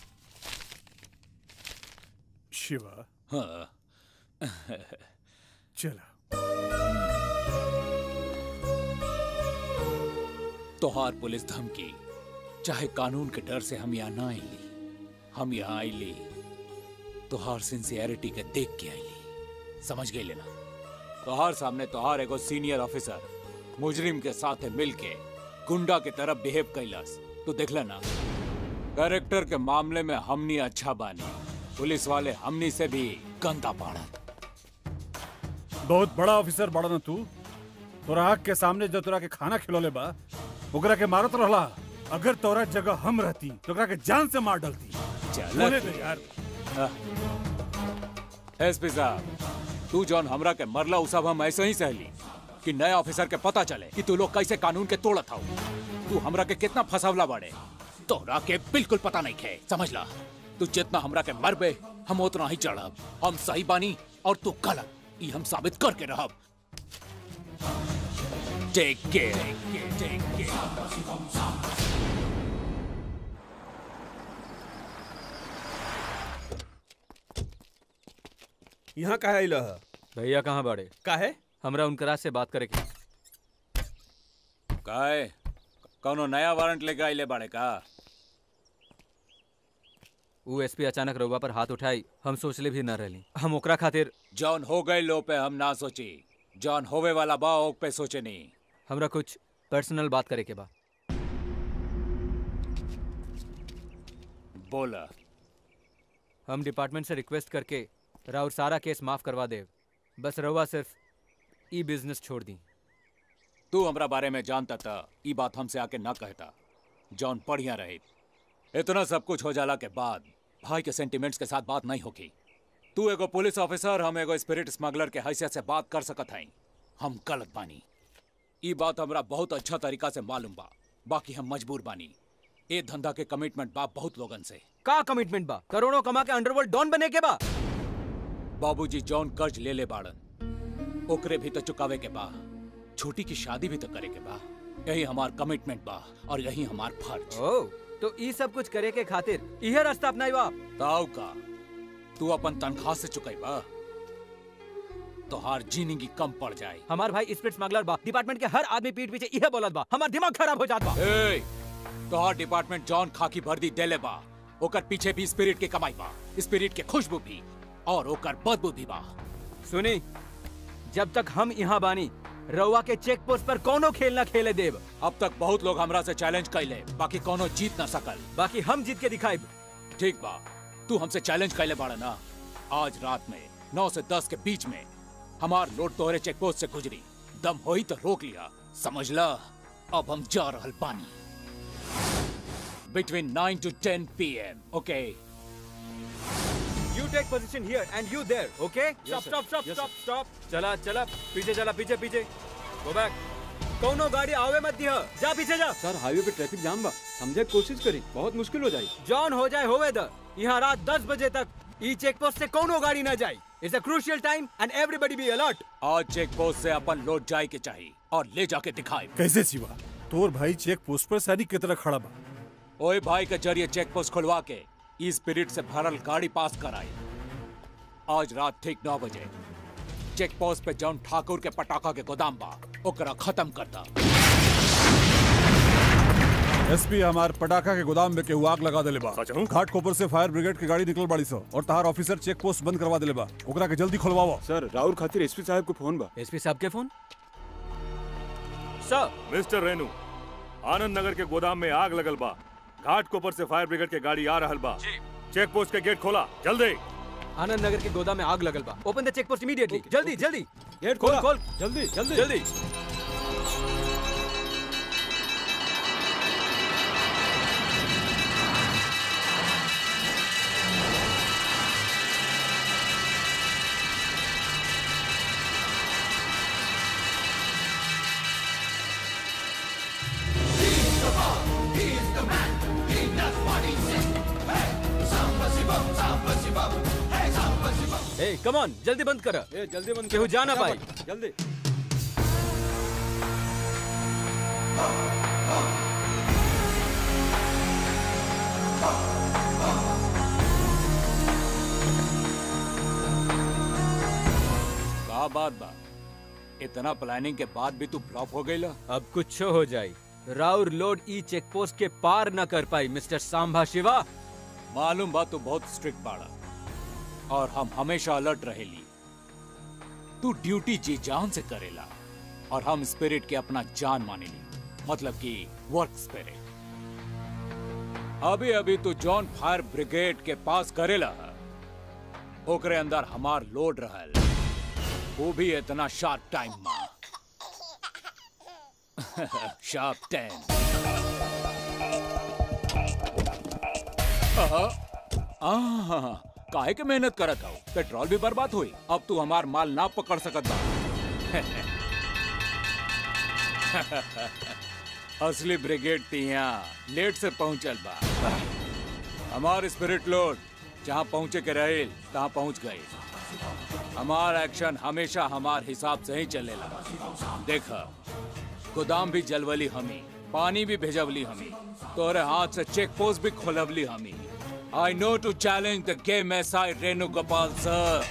शिवा हाँ चला तोहार पुलिस धमकी चाहे कानून के डर से हम यहाँ ना आईली हम यहाँ आईली तोहार सिंसियरिटी के देख के आईली समझ गई लेना तोहार सामने तोहार एगो सीनियर ऑफिसर मुजरिम के साथ मिल के गुंडा के तरफ बिहेव कैलस तू देख लेना कैरेक्टर के मामले में हमनी अच्छा बानी पुलिस वाले हमनी से भी गंदा पाड़ा बहुत बड़ा ऑफिसर बड़ा ना तू तोरा आँख के सामने जो तोरा के खाना खिलौले बा ओकरा के मारत रहला अगर तोरा जगह हम रहती तो ओकरा के जान से मार डालती चल। बोले दे यार एसपी साहब तू जॉन हमरा के मरला उ सब हम ऐसे ही सहली कि नए ऑफिसर के पता चले कि तू लोग कैसे कानून के तोड़त हो तू हमरा के कितना फसावला बाड़े तोरा के बिल्कुल पता नहीं खे समझ ला तू जितना हमरा के मरबे हम उतना ही चढ़ब हम सही बानी और तू गलत ई हम साबित करके रहब टेक केयर टेक केयर यहाँ कहा आइल ह भैया कहाँ बाड़े काहे हमरा उनकरा से बात करे के काहे कौनो नया वारंट लेके आइले बाड़े का ऊ एसपी अचानक रउआ पर हाथ उठाई हम सोचले भी न रहली हम ओकरा खातिर जॉन हो गए लो पे हम ना सोची जॉन होवे वाला बा ओक पे सोचे नहीं हमरा कुछ पर्सनल बात करे के बा बोला हम डिपार्टमेंट से रिक्वेस्ट करके राउर सारा केस माफ करवा देव बस रउआ सिर्फ ई बिजनेस छोड़ दी तू हमरा बारे में जानता था ई बात हमसे आके ना कहता जॉन बढ़िया रहे इतना सब कुछ हो जाला के बाद भाई के सेंटिमेंट्स के साथ बात नहीं होगी तू एगो पुलिस ऑफिसर हम एगो स्पिरिट स्मगलर के हैसियत से बात कर सकत हई हम गलत बानी ई बात हमरा बहुत अच्छा तरीका से मालूम बा बाकी हम मजबूर बानी ए धंधा के कमिटमेंट बा बहुत लोगन से का कमिटमेंट बा करोड़ों कमा के अंडरवर्ल्ड डॉन बने के बा बाबूजी जॉन कर्ज ले ले बाड़न ओकरे भी तो चुकावे के बा छोटी की शादी भी तो करे के बा यही हमार कमिटमेंट बा और यही हमार फर्ज ओ तो ई सब कुछ करे के खातिर इहे रास्ता अपनाई बा ताऊ का तू अपन तनख्वाह से चुकाईबा तोहार जिंदगी कम पड़ जाए हमार भाई स्पिरिट स्मगलर बा डिपार्टमेंट के हर आदमी पीठ पीछे इहे बोलत बा हमार दिमाग खराब हो जात बा ए, तोहार डिपार्टमेंट जॉन खाकी वर्दी देले बा ओकर पीछे भी स्पिरिट के कमाई बा स्पिरिट के खुशबू भी और ओकर बदबू भी बा सुनी जब तक हम यहाँ बानी रउआ के चेक पोस्ट पर कोनो खेल ना खेले देव अब तक बहुत लोग हमरा से चैलेंज कैले बाकी कोनो जीत ना सकल बाकी हम जीत के दिखाई ठीक बा तू हमसे चैलेंज कैले बाड़ा ना आज रात में नौ से दस के बीच में हमार लोड तोहरे चेक पोस्ट से गुजरी दम होई तो रोक लिया समझ ला अब हम जा रहल पानी between nine to ten P M okay you take position here and you there okay stop sir. Stop stop Yes, stop stop चला चला पीछे चला पीछे पीछे गो बैक कोनो गाड़ी आवे मत दिया जा पीछे जा सर हाईवे पे ट्रैफिक जाम बा समझे के कोशिश करी बहुत मुश्किल हो जाए जॉन हो जाए होवे द यहाँ रात 10 बजे तक ई चेक पोस्ट से कोनो गाड़ी ना जाए it's a crucial time and everybody be alert आज चेक पोस्ट से अपन लोड जाए के चाहिए और ले जाके दिखाए कैसे शिवा तोर भाई चेक पोस्ट पर सैनिक की तरह खड़ा बा ओए भाई के जरिए चेक पोस्ट खुलवा के ई स्पिरिट से भरल गाड़ी पास कराई आज रात ठीक नौ बजे चेक पोस्ट पे जॉन ठाकुर के पटाखा के गोदाम बा ओकरा खत्म करता एसपी हमार पटाखा के गोदाम में केहू आग लगा देले बा घाट कोपर से फायर ब्रिगेड की गाड़ी निकल बाड़ी सो और तहार ऑफिसर चेक पोस्ट बंद करवा देले बा ओकरा के जल्दी खुलवाओ सर राउर खातिर एसपी साहब को फोन बा एसपी साहब के phone sir mister Renu Anand Nagar के गोदाम में आग लगल बा घाट कोपर से फायर ब्रिगेड के गाड़ी आ रहल बा चेक पोस्ट के गेट खोला जल्दी आनंद नगर के गोदाम में आग लगल बा open the check post immediately जल्दी जल्दी गेट खोल खोला खोल जल्दी जल्दी जल्दी ए कम ऑन जल्दी बंद कर ए जल्दी बंद केहू करो, जा ना फटाफट, पाए जल्दी का बात बा इतना प्लानिंग के बाद भी तू फ्लॉप हो गईला अब कुछ हो जाए राउर लोड ई चेक पोस्ट के पार न कर पाई मिस्टर सांभा शिवा मालूम बा तू बहुत स्ट्रिक्ट बाड़ा और हम हमेशा अलर्ट रहेली तू ड्यूटी जी जान से करेला और हम स्पिरिट के अपना जान मानेली मतलब कि वर्क स्पिरिट अभी अभी तू जॉन फायर ब्रिगेड के पास करेला है। ओकरे अंदर हमार लोड रहल वो भी इतना शार्प टाइम में शार्प टेन आहा, काहे के मेहनत करत हो पेट्रोल भी बर्बाद हुई अब तू हमार माल ना पकड़ सकत बा असली ब्रिगेड तिया लेट से पहुंचल बा हमार स्पिरिट लोड जहाँ पहुँचे के रहे तहाँ पहुँच गए हमार एक्शन हमेशा हमार हिसाब से ही चलेला देखा गोदाम भी जलवली हमी पानी भी भेजवली हमी तोरे हाथ से चेक पोस्ट भी खोलवली हमी I know to challenge the game S I Renu Gopal sir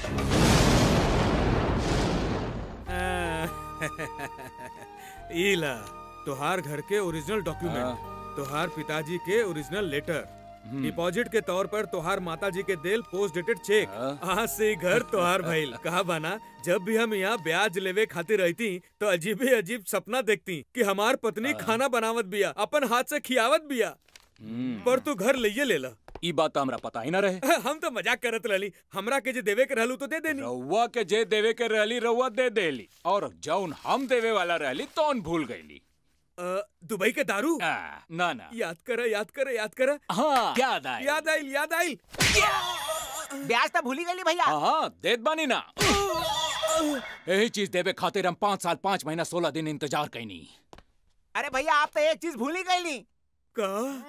ईला तोहार घर के ओरिजिनल डॉक्यूमेंट तोहार पिताजी के ओरिजिनल लेटर डिपॉजिट के तौर पर तोहार माताजी के देल पोस्ट डेटेड चेक आज से ही घर तोहार भइल कहा बाना जब भी हम यहाँ ब्याज लेवे खातिर रहती तो अजीबे अजीब सपना देखती कि हमार पत्नी खाना बनावत बिया अपन हाथ से खियावत बिया पर तू घर लइये लेला ई बात हमरा पता ही ना रहे हम तो मजाक करत रहली हमरा के जे देवे के रहलू तो दे देनी रउआ के जे देवे के रहली रउआ दे देली और जौन हम देवे वाला रहली तौन भूल गईली अ, दुबई के दारू ना ना याद कर याद कर याद कर हाँ याद आए याद आइल याद आइल ब्याज तो भूली गई भैया हाँ हाँ देत बानी ना यही चीज देवे खातिर हम पाँच साल पाँच महीना सोलह दिन इंतजार कैनी अरे भैया आप तो एक चीज भूली गई का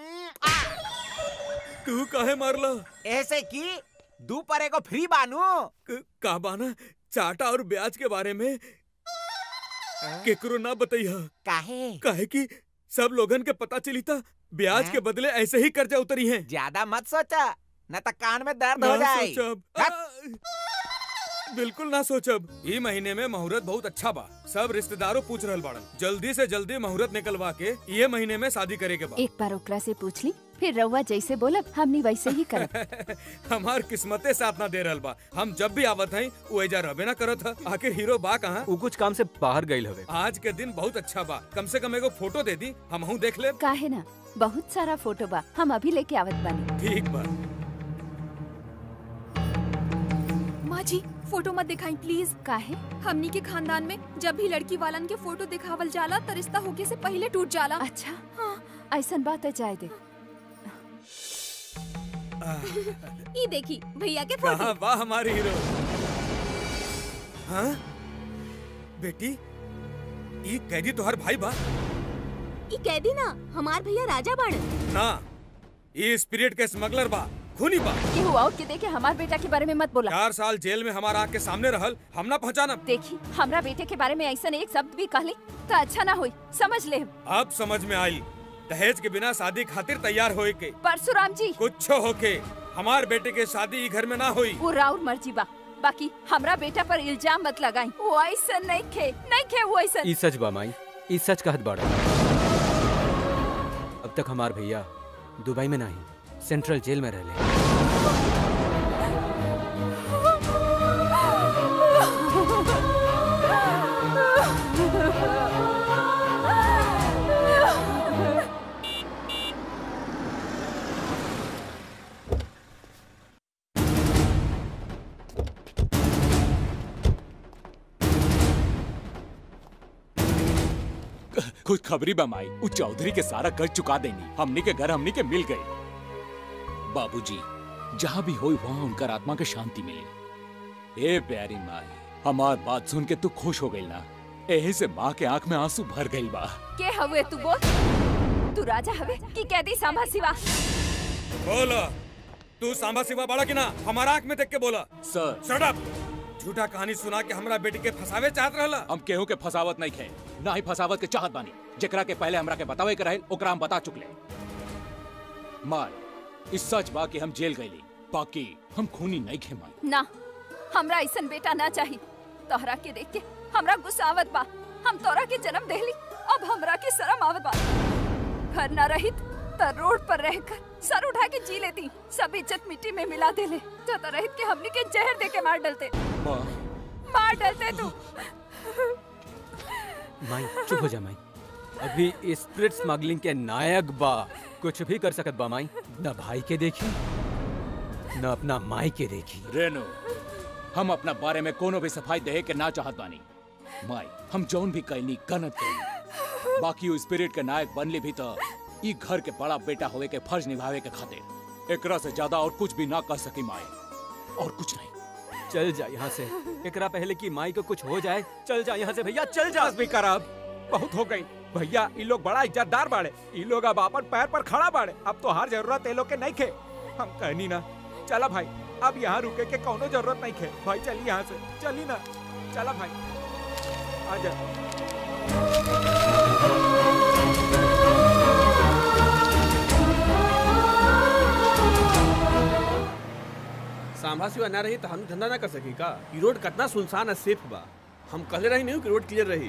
तू काहे मारला ऐसे की दू परे को फ्री बानू का बाना चाटा और ब्याज के बारे में केकरो ना बताइया काहे काहे कि सब लोगन के पता चली था ब्याज के बदले ऐसे ही कर्जा उतरी हैं ज्यादा मत सोचा न तो कान में दर्द हो ना जाए सोचब बिल्कुल ना सोचब ई महीने में मुहूर्त बहुत अच्छा बा सब रिश्तेदारों पूछ रहल बाड़न जल्दी से जल्दी मुहूर्त निकलवा के ये महीने में शादी करे के बा एक बार ओकरा से पूछ ली फिर रउआ जैसे बोलब हमनी वैसे ही करब हमार किस्मते साथ ना दे रहल बा हम जब भी आवत हई वो एजा रबे ना करत ह आखिर हीरो बा कहाँ वो कुछ काम से बाहर गई हवे आज के दिन बहुत अच्छा बा कम से कम एगो फोटो दे दी हम देख ले काहे ना बहुत सारा फोटो बा हम अभी लेके आवत बानी ठीक बा माँ जी फोटो मत दिखाई प्लीज काहे हमनी के खानदान में जब भी लड़की वालन के फोटो दिखावल जाला त रिश्ता होके से पहले टूट जाला अच्छा ऐसन बात है जाए दे ये देखी भैया के कहाँ फोटो बा हमारी हीरो हाँ बेटी ई कैदी तोहर भाई बा ये कैदी ना हमार भैया राजा बाण ना ये स्पिरिट के स्मगलर बा खूनी बा केहू और के देखे हमार बेटा के बारे में मत बोला चार साल जेल में हमारा आग के सामने रहल हम ना पहचानब देखी हमरा बेटे के बारे में ऐसा एक शब्द भी कहली तो अच्छा ना होई समझ ले अब समझ में आई दहेज के बिना शादी खातिर तैयार होए के परशुराम जी कुछ होके हमार बेटे के शादी ई घर में ना हुई वो राउर मर्जी बा बाकी हमरा बेटा पर इल्जाम मत लगाई वो ऐसा नहीं खे नहीं खे वो ऐसा ई सच बा माई ई सच कहत बाड़ा अब तक हमार भैया दुबई में नहीं सेंट्रल जेल में रहले कुछ खबरी बमाई उ चौधरी के सारा कर चुका देनी हमनी के घर हमनी के मिल गई बाबूजी जहाँ भी होई वहाँ उनकर आत्मा के शांति मिले ए प्यारी माई हमार बात सुन के तू खुश हो गई ना एही से माँ के आंख में आंसू भर गई बा के हवे तू बोल तू राजा हवे कि कैदी सांभा सिवा बोला तू सांबा सिवा बड़ा कि ना हमारा आंख में देख के बोला सर शट अप झूठा कहानी सुना के हमरा बेटी के फसावे चाहत रहला हम केहू के फसावत नहीं खे ना ही फसावत के चाहत बानी जेकरा के पहले हमरा के बतावे के रहे ओकरा हम बता चुकले मार इस सच बा कि हम जेल गईली बाकी हम खूनी नहीं खे माई ना हमरा ऐसन बेटा ना चाहिए तोहरा के देख के हमरा गुस्सा आवत बा हम तोरा के जन्म देली अब हमरा के शर्म आवत बा घर ना रहित त रोड पर रहकर सर उठा के जी लेती सब इज्जत मिट्टी में मिला देले तो तो रहित के हमनी के जहर दे के मार डलते माँ मार डलते तू माई चुप हो जा माई अभी स्पिरिट स्मगलिंग के नायक बा कुछ भी कर सकत बा माई न भाई के देखी न अपना माई के देखी रेनो हम अपना बारे में कोनो भी सफाई दहे के ना चाहत बानी माई हम जौन भी कहनी गलत कहनी बाकी वो स्पिरिट के नायक बनले भी तो ई घर के बड़ा बेटा होवे के फर्ज निभावे के खातिर एकरा से ज्यादा और कुछ भी ना कर सकी माई और कुछ नहीं चल जा यहाँ से एकरा पहले कि माई को कुछ हो जाए चल जा यहाँ से भैया चल जा बस भी कर अब बहुत हो गई भैया ई लोग बड़ा इज्जतदार बाड़े ई लोग अब अपन पैर पर खड़ा बाड़े अब तो हर जरूरत ए लोग के नहीं खे हम कहनी ना चला भाई अब यहाँ रुके के कोनो जरूरत नहीं खे भाई चली यहाँ से चली ना चला भाई आजा सांभा सिवा ना रही तो हम धंधा ना कर सकी का ई रोड कितना सुनसान है सेफ बा हम कहले रही नहीं कि रोड क्लियर रही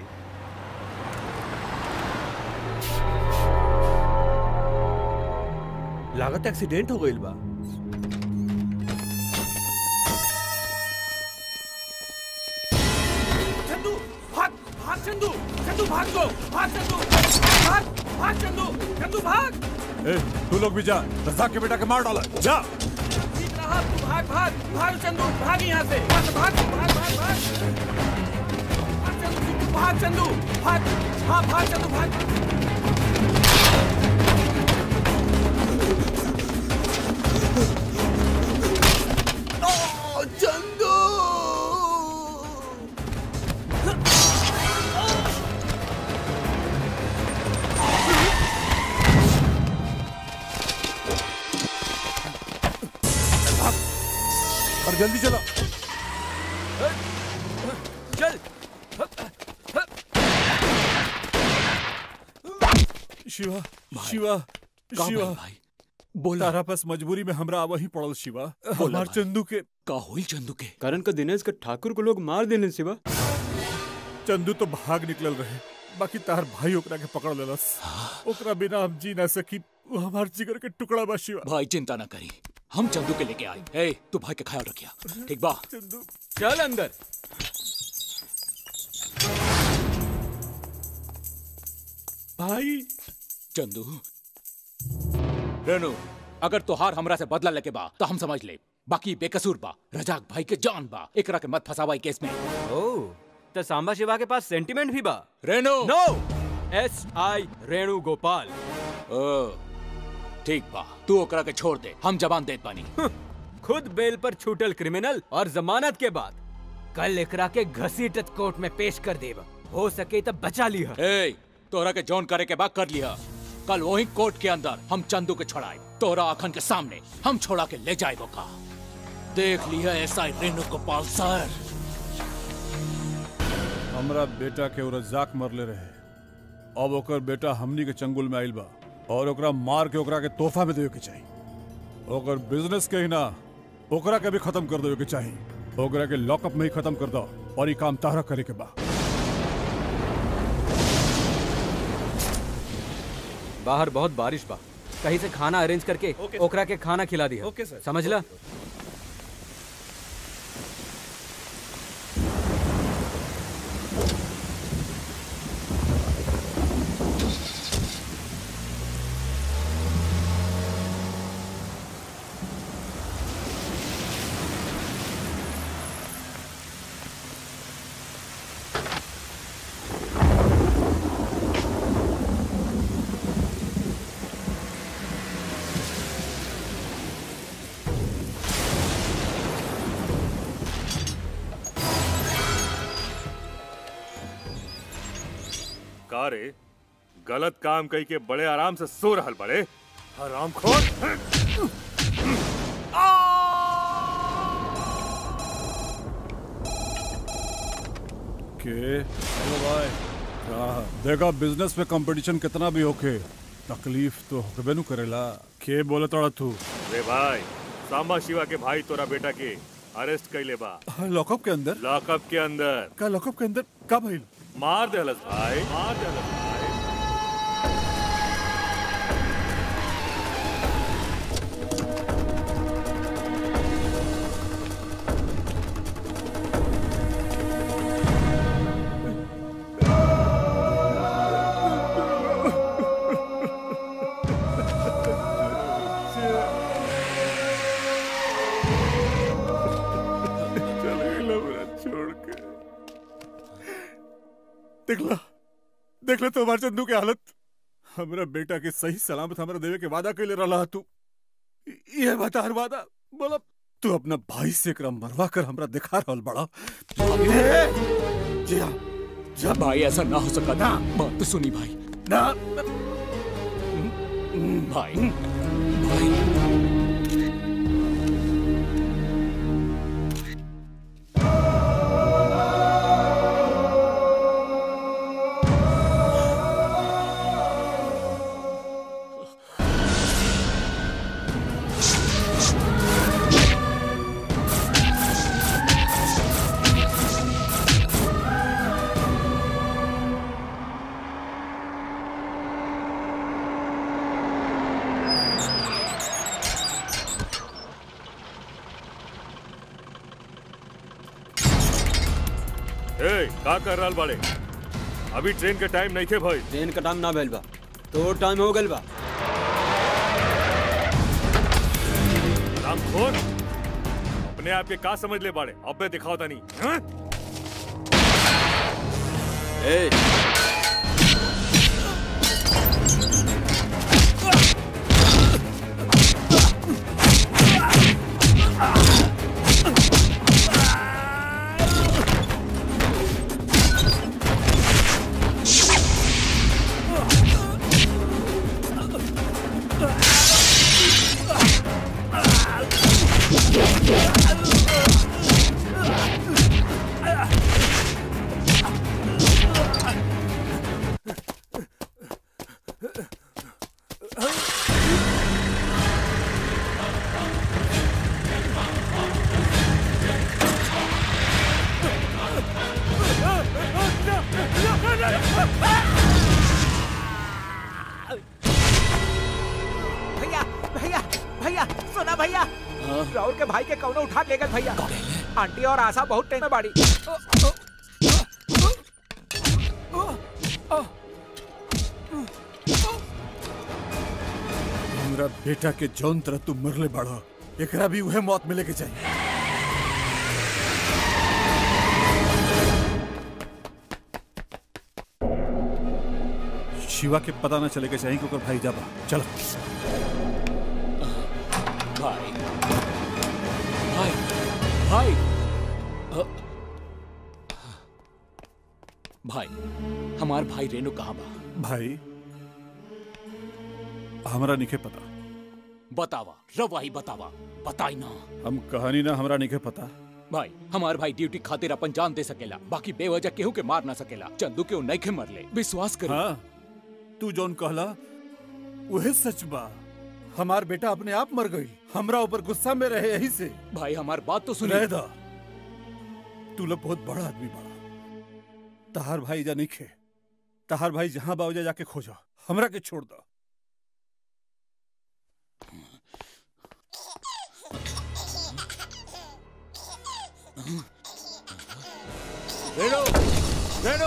लागत एक्सीडेंट हो गईल बा चंदू भाग भाग चंदू चंदू भाग दो भाग चंदू भाग भाग चंदू चंदू भाग ए, तू लोग भी जा रजा के बेटा के मार डाला जा ठीक रहा तू भाग भाग भाग चंदू भाग यहाँ से भाग भाग भाग भाग भाग भाग चंदू तू भाग चंदू भाग हाँ भाग चंदू भाग चंदू और जल्दी चलो चल शिवा शिवा का शिवा भाई भाई बोला तारा पास मजबूरी में हमरा वही पड़ल शिवा हमार चंदू के का होइल चंदू के करण का दिनेश का ठाकुर को लोग मार देने शिवा चंदू तो भाग निकलल रहे बाकी तार भाई ओकरा के पकड़ लेलस ओकरा बिना हम जी ना सकी वो हमार जिगर के टुकड़ा बा शिवा भाई चिंता ना करी हम चंदू के लेके आए ए तू भाई का ख्याल रखिया ठीक बा चंदू चल अंदर भाई चंदू रेनू अगर तोहार हमरा से बदला लेके बा तो हम समझ ले बाकी बेकसूर बा रजाक भाई के जान बा एकरा के मत फसावाई केस में ओ तो सांबा शिवा के पास सेंटिमेंट भी बा Renu no S I Renu Gopal ओ ठीक बा तू ओकरा के छोड़ दे हम जवान देत बानी खुद बेल पर छूटल क्रिमिनल और जमानत के बाद कल एकरा के घसीटत कोर्ट में पेश कर देब हो सके तो बचा लिया ए तोरा के जॉन करे के बाद कर लिया कल वही कोर्ट के अंदर हम चंदू के छोड़ाए तोरा अखन के सामने हम छोड़ा के ले जाए का देख लिया ऐसा रेणु गोपाल सर हमरा बेटा के रजाक मरले रहे अब ओकर बेटा हमनी के चंगुल में आइल बा और ओकरा मार के ओकरा के तोहफा में देवे के चाहिए ओकर बिजनेस के ही ना ओकरा के भी खत्म कर देवे के चाहिए ओकरा के लॉकअप में ही खत्म कर दो और ये काम तारा करे के बा बाहर बहुत बारिश बा कहीं से खाना अरेंज करके ओकरा के खाना खिला दिया ओके सर। समझ ला का रे गलत काम कई के बड़े आराम से सो रहल बड़े हराम खोर के हेलो भाई हाँ, देखा बिजनेस में कंपटीशन कितना भी होके तकलीफ तो होबे नु करेला के बोले तोड़ा तू रे भाई सांबा शिवा के भाई तोरा बेटा के अरेस्ट कैले बा लॉकअप के अंदर लॉकअप के अंदर का लॉकअप के अंदर का भइल मार देहलस भाई मार देहलस भाई चल गइला मेरा छोड़ के देखला देखला तो हमार चंदू के हालत हमरा बेटा के सही सलामत हमरा देवे के वादा कैले रहला तू ये बता हर वादा बोला तू अपना भाई से एकरा मरवा कर हमरा दिखा रहल बड़ा जी हाँ जा भाई ऐसा ना हो सका ना बात तो सुनी भाई ना भाई भाई ए का कर रहल बड़े अभी ट्रेन के टाइम नहीं थे भाई ट्रेन का टाइम ना भइल बा तो टाइम हो गइल बा राम खोर अपने आप के का समझ ले बाड़े अब मैं दिखाओ तनी हाँ? ए राहुल के भाई के कौनो उठा ले गए भैया आंटी और आशा बहुत टेंशन में बाड़ी हमरा बेटा के जौन तरह तू मरले बाड़ा एकरा भी उहे मौत मिले के चाहिए शिवा के पता न चले के चाहिए कि ओकर भाई जाबा चलो भाई भाई भाई अ, भाई हमार भाई रेणु कहाँ बा भाई हमरा निके पता बतावा रवा ही बतावा बताई ना हम कहानी ना हमरा निके पता भाई हमार भाई ड्यूटी खातिर अपन जान दे सकेला बाकी बेवजह केहू के मार ना सकेला चंदू के नहीं के मर ले विश्वास करो हाँ तू जौन कहला उहे सच बा हमार बेटा अपने आप मर गई हमरा ऊपर गुस्सा में रहे यही से भाई हमार बात तो सुनी रह दा तू लोग बहुत बड़ा आदमी बड़ा तहार भाई जा निखे तहार भाई जहां बावजा जाके खोजा हमरा के छोड़ दो रेणु रेणु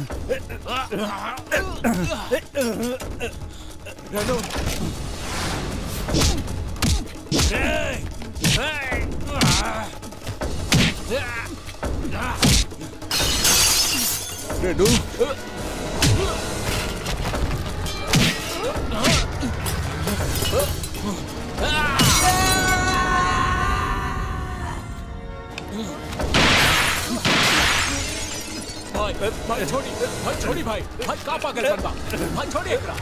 रेणु रेणु भाई भाई छोड़ी भाई छोड़ी भाई भाई का पागल बनबा भाई छोड़ी एकरा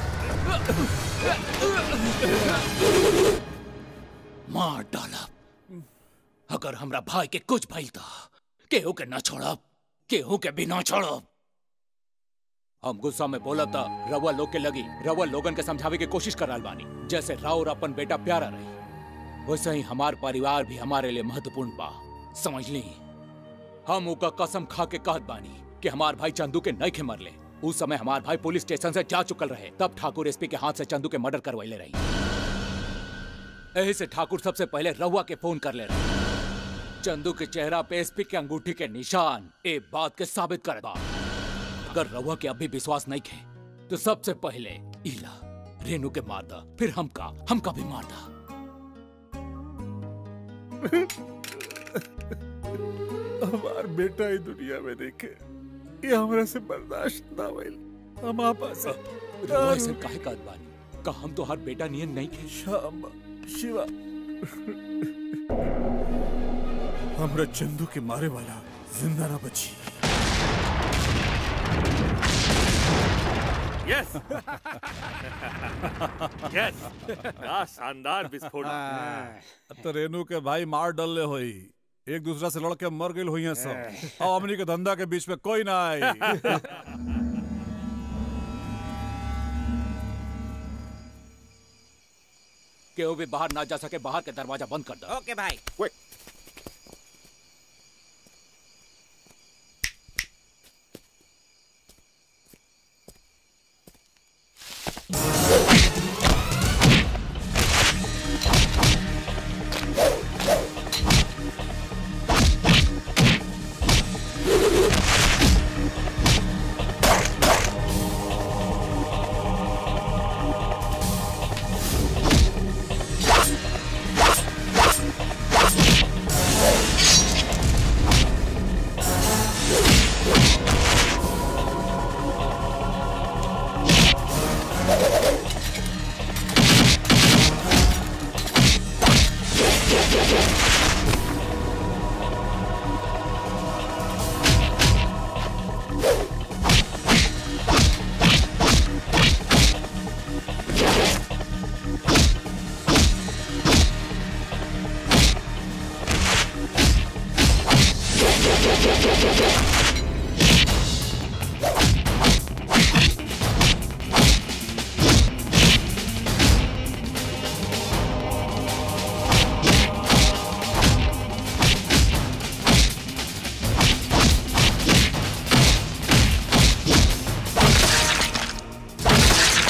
मार डाला अगर हमरा भाई के कुछ भइल था केहू के ना छोड़ब केहू के भी ना छोड़ब हम गुस्सा में बोला था रवा लोग के लगी रवा लोगन के समझावे के कोशिश कर रहल बानी जैसे राव और अपन बेटा प्यारा रही वैसे ही हमार परिवार भी हमारे लिए महत्वपूर्ण बा समझ ली हम उका कसम खा के कहत बानी कि हमार भाई चंदू के नहीं के मरले उस समय हमार भाई पुलिस स्टेशन से जा चुकल रहे तब ठाकुर एसपी के हाथ से चंदू के मर्डर करवाइले रही यही से ठाकुर सबसे पहले रहुआ के फोन कर ले रहे चंदू के चेहरा पे एसपी के अंगूठी के निशान ए बात के साबित कर बा अगर रहुआ के अभी विश्वास नहीं खे तो सबसे पहले इला रेनू के मार दा फिर हमका हमका भी मार दा हमार बेटा ही दुनिया में देखे ये हमरा से बर्दाश्त ना भइल हम आपस रहुआ ऐसे काहे कहत बानी का हम तो हर बेटा नियन नहीं खे शाम शिवा हमरा चंदू के मारे वाला जिंदा ना बची यस यस क्या शानदार विस्फोट तो रेनू के भाई मार डलले होई एक दूसरा से लड़ के मर गए हुई हैं सब और हमनी के धंधा के बीच में कोई ना आई केहू भी बाहर ना जा सके बाहर के दरवाजा बंद कर दो ओके भाई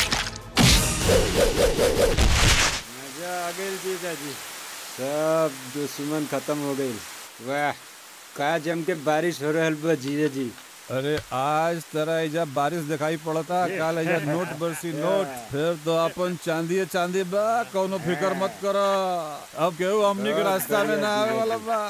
मजा आ गई जीजा जी सब दुश्मन खत्म हो गई वाह का जम के बारिश हो रहल बा जीजा जी अरे आज तरह एजा बारिश दिखाई पड़ता कल एजा नोट बरसी नोट फिर तो अपन चांदी चांदी बा कौनो फिकर मत कर अब केहू हमनी के रास्ता में ना आवे वाला बा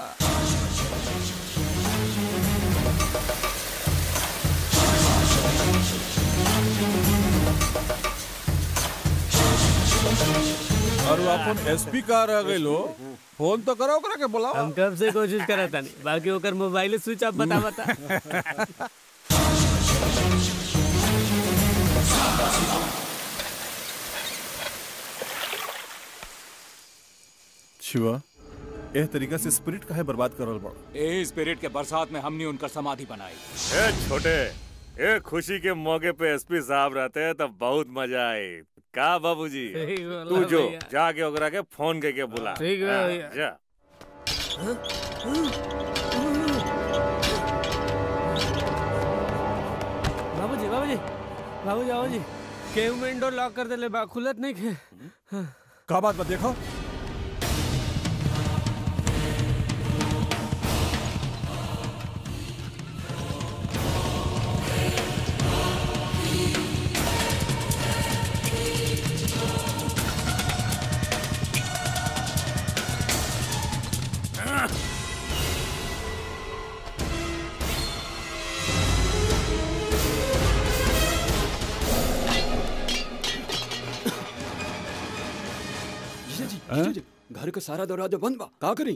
और वो अपन एसपी का रह गई लो फोन तो करो ओकरा के बुलाओ हम कब से कोशिश करत तानी बाकी ओकर मोबाइल स्विच ऑफ बता बता शिवा एह तरीका से स्पिरिट काहे बर्बाद करल बड़ ए स्पिरिट के बरसात में हमने उनकर समाधि बनाई ए छोटे ए खुशी के मौके पे एसपी साहब रहते हैं तब बहुत मजा आए का बाबूजी सही बोला तू जो भैया। जाके ओकरा के फोन करके बुला ठीक है हाँ, भैया। जा बाबूजी बाबूजी बाबूजी बाबूजी केहू में इंडोर लॉक कर देले बा खुलत नहीं खे का बात बा देखो जीजा जी जीजा जी घर का सारा दरवाजा बंद बा का करी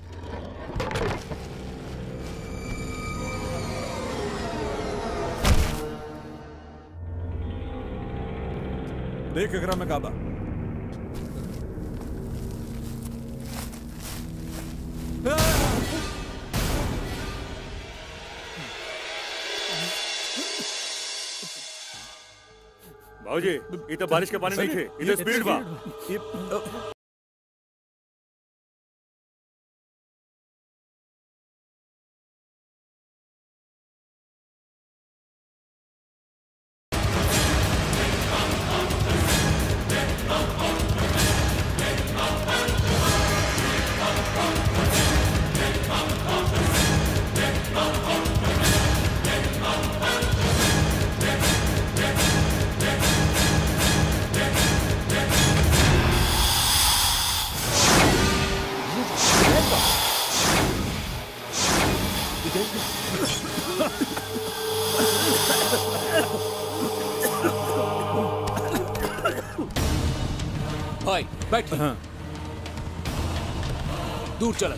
देख एकरा में का बा बाबूजी ये तो बारिश के पानी नहीं थे ये तो स्पीड बा भाई बैठ दूर चला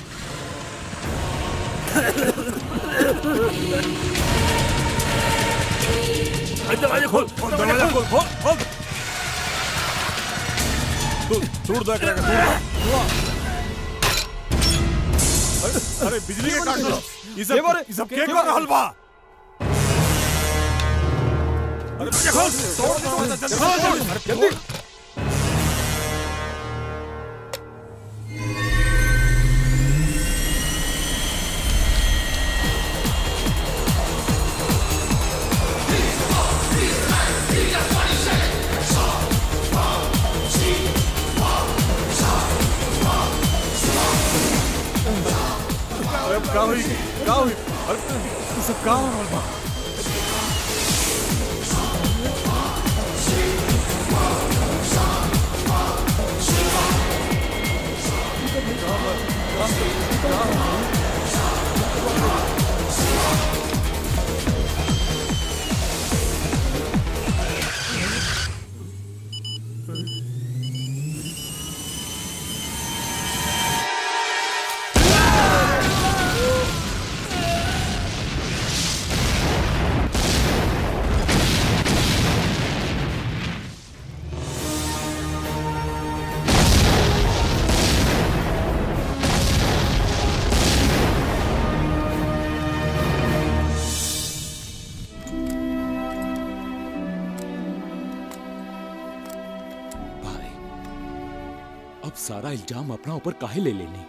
दरवाजा खोल दरवाजा खोल खोल खोल तू दूर देख रहा है दूर अरे बिजली के काट दो ये सब ये सब के कर रहल बा अरे दरवाजा खोल तोड़ दे दरवाजा जल्दी जल्दी अरे अब का हुई का हुई अरे ये सब का हो रहल बा अब सारा इल्जाम अपना ऊपर काहे ले लेनी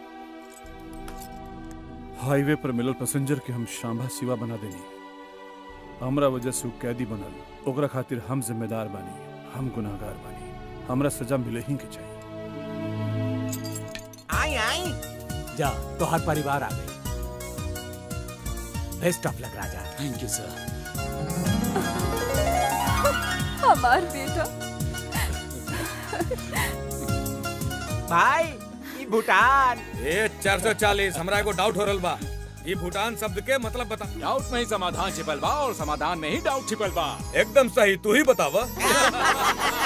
हाईवे पर मिलल पैसेंजर के हम शांभा सिवा बना देनी हमरा वजह से उ कैदी बनल ओकरा खातिर हम जिम्मेदार बानी हम गुनाहगार बानी हमरा सजा मिले ही के चाहिए आई आई आई जा तो हर परिवार आ गई बेस्ट ऑफ लक राजा थैंक यू सर हमार बेटा भाई ई भूटान ए 440 हमरा एगो डाउट हो रहल बा ई भूटान शब्द के मतलब बता डाउट में ही समाधान छिपल बा और समाधान में ही डाउट छिपल बा एकदम सही तू ही बतावा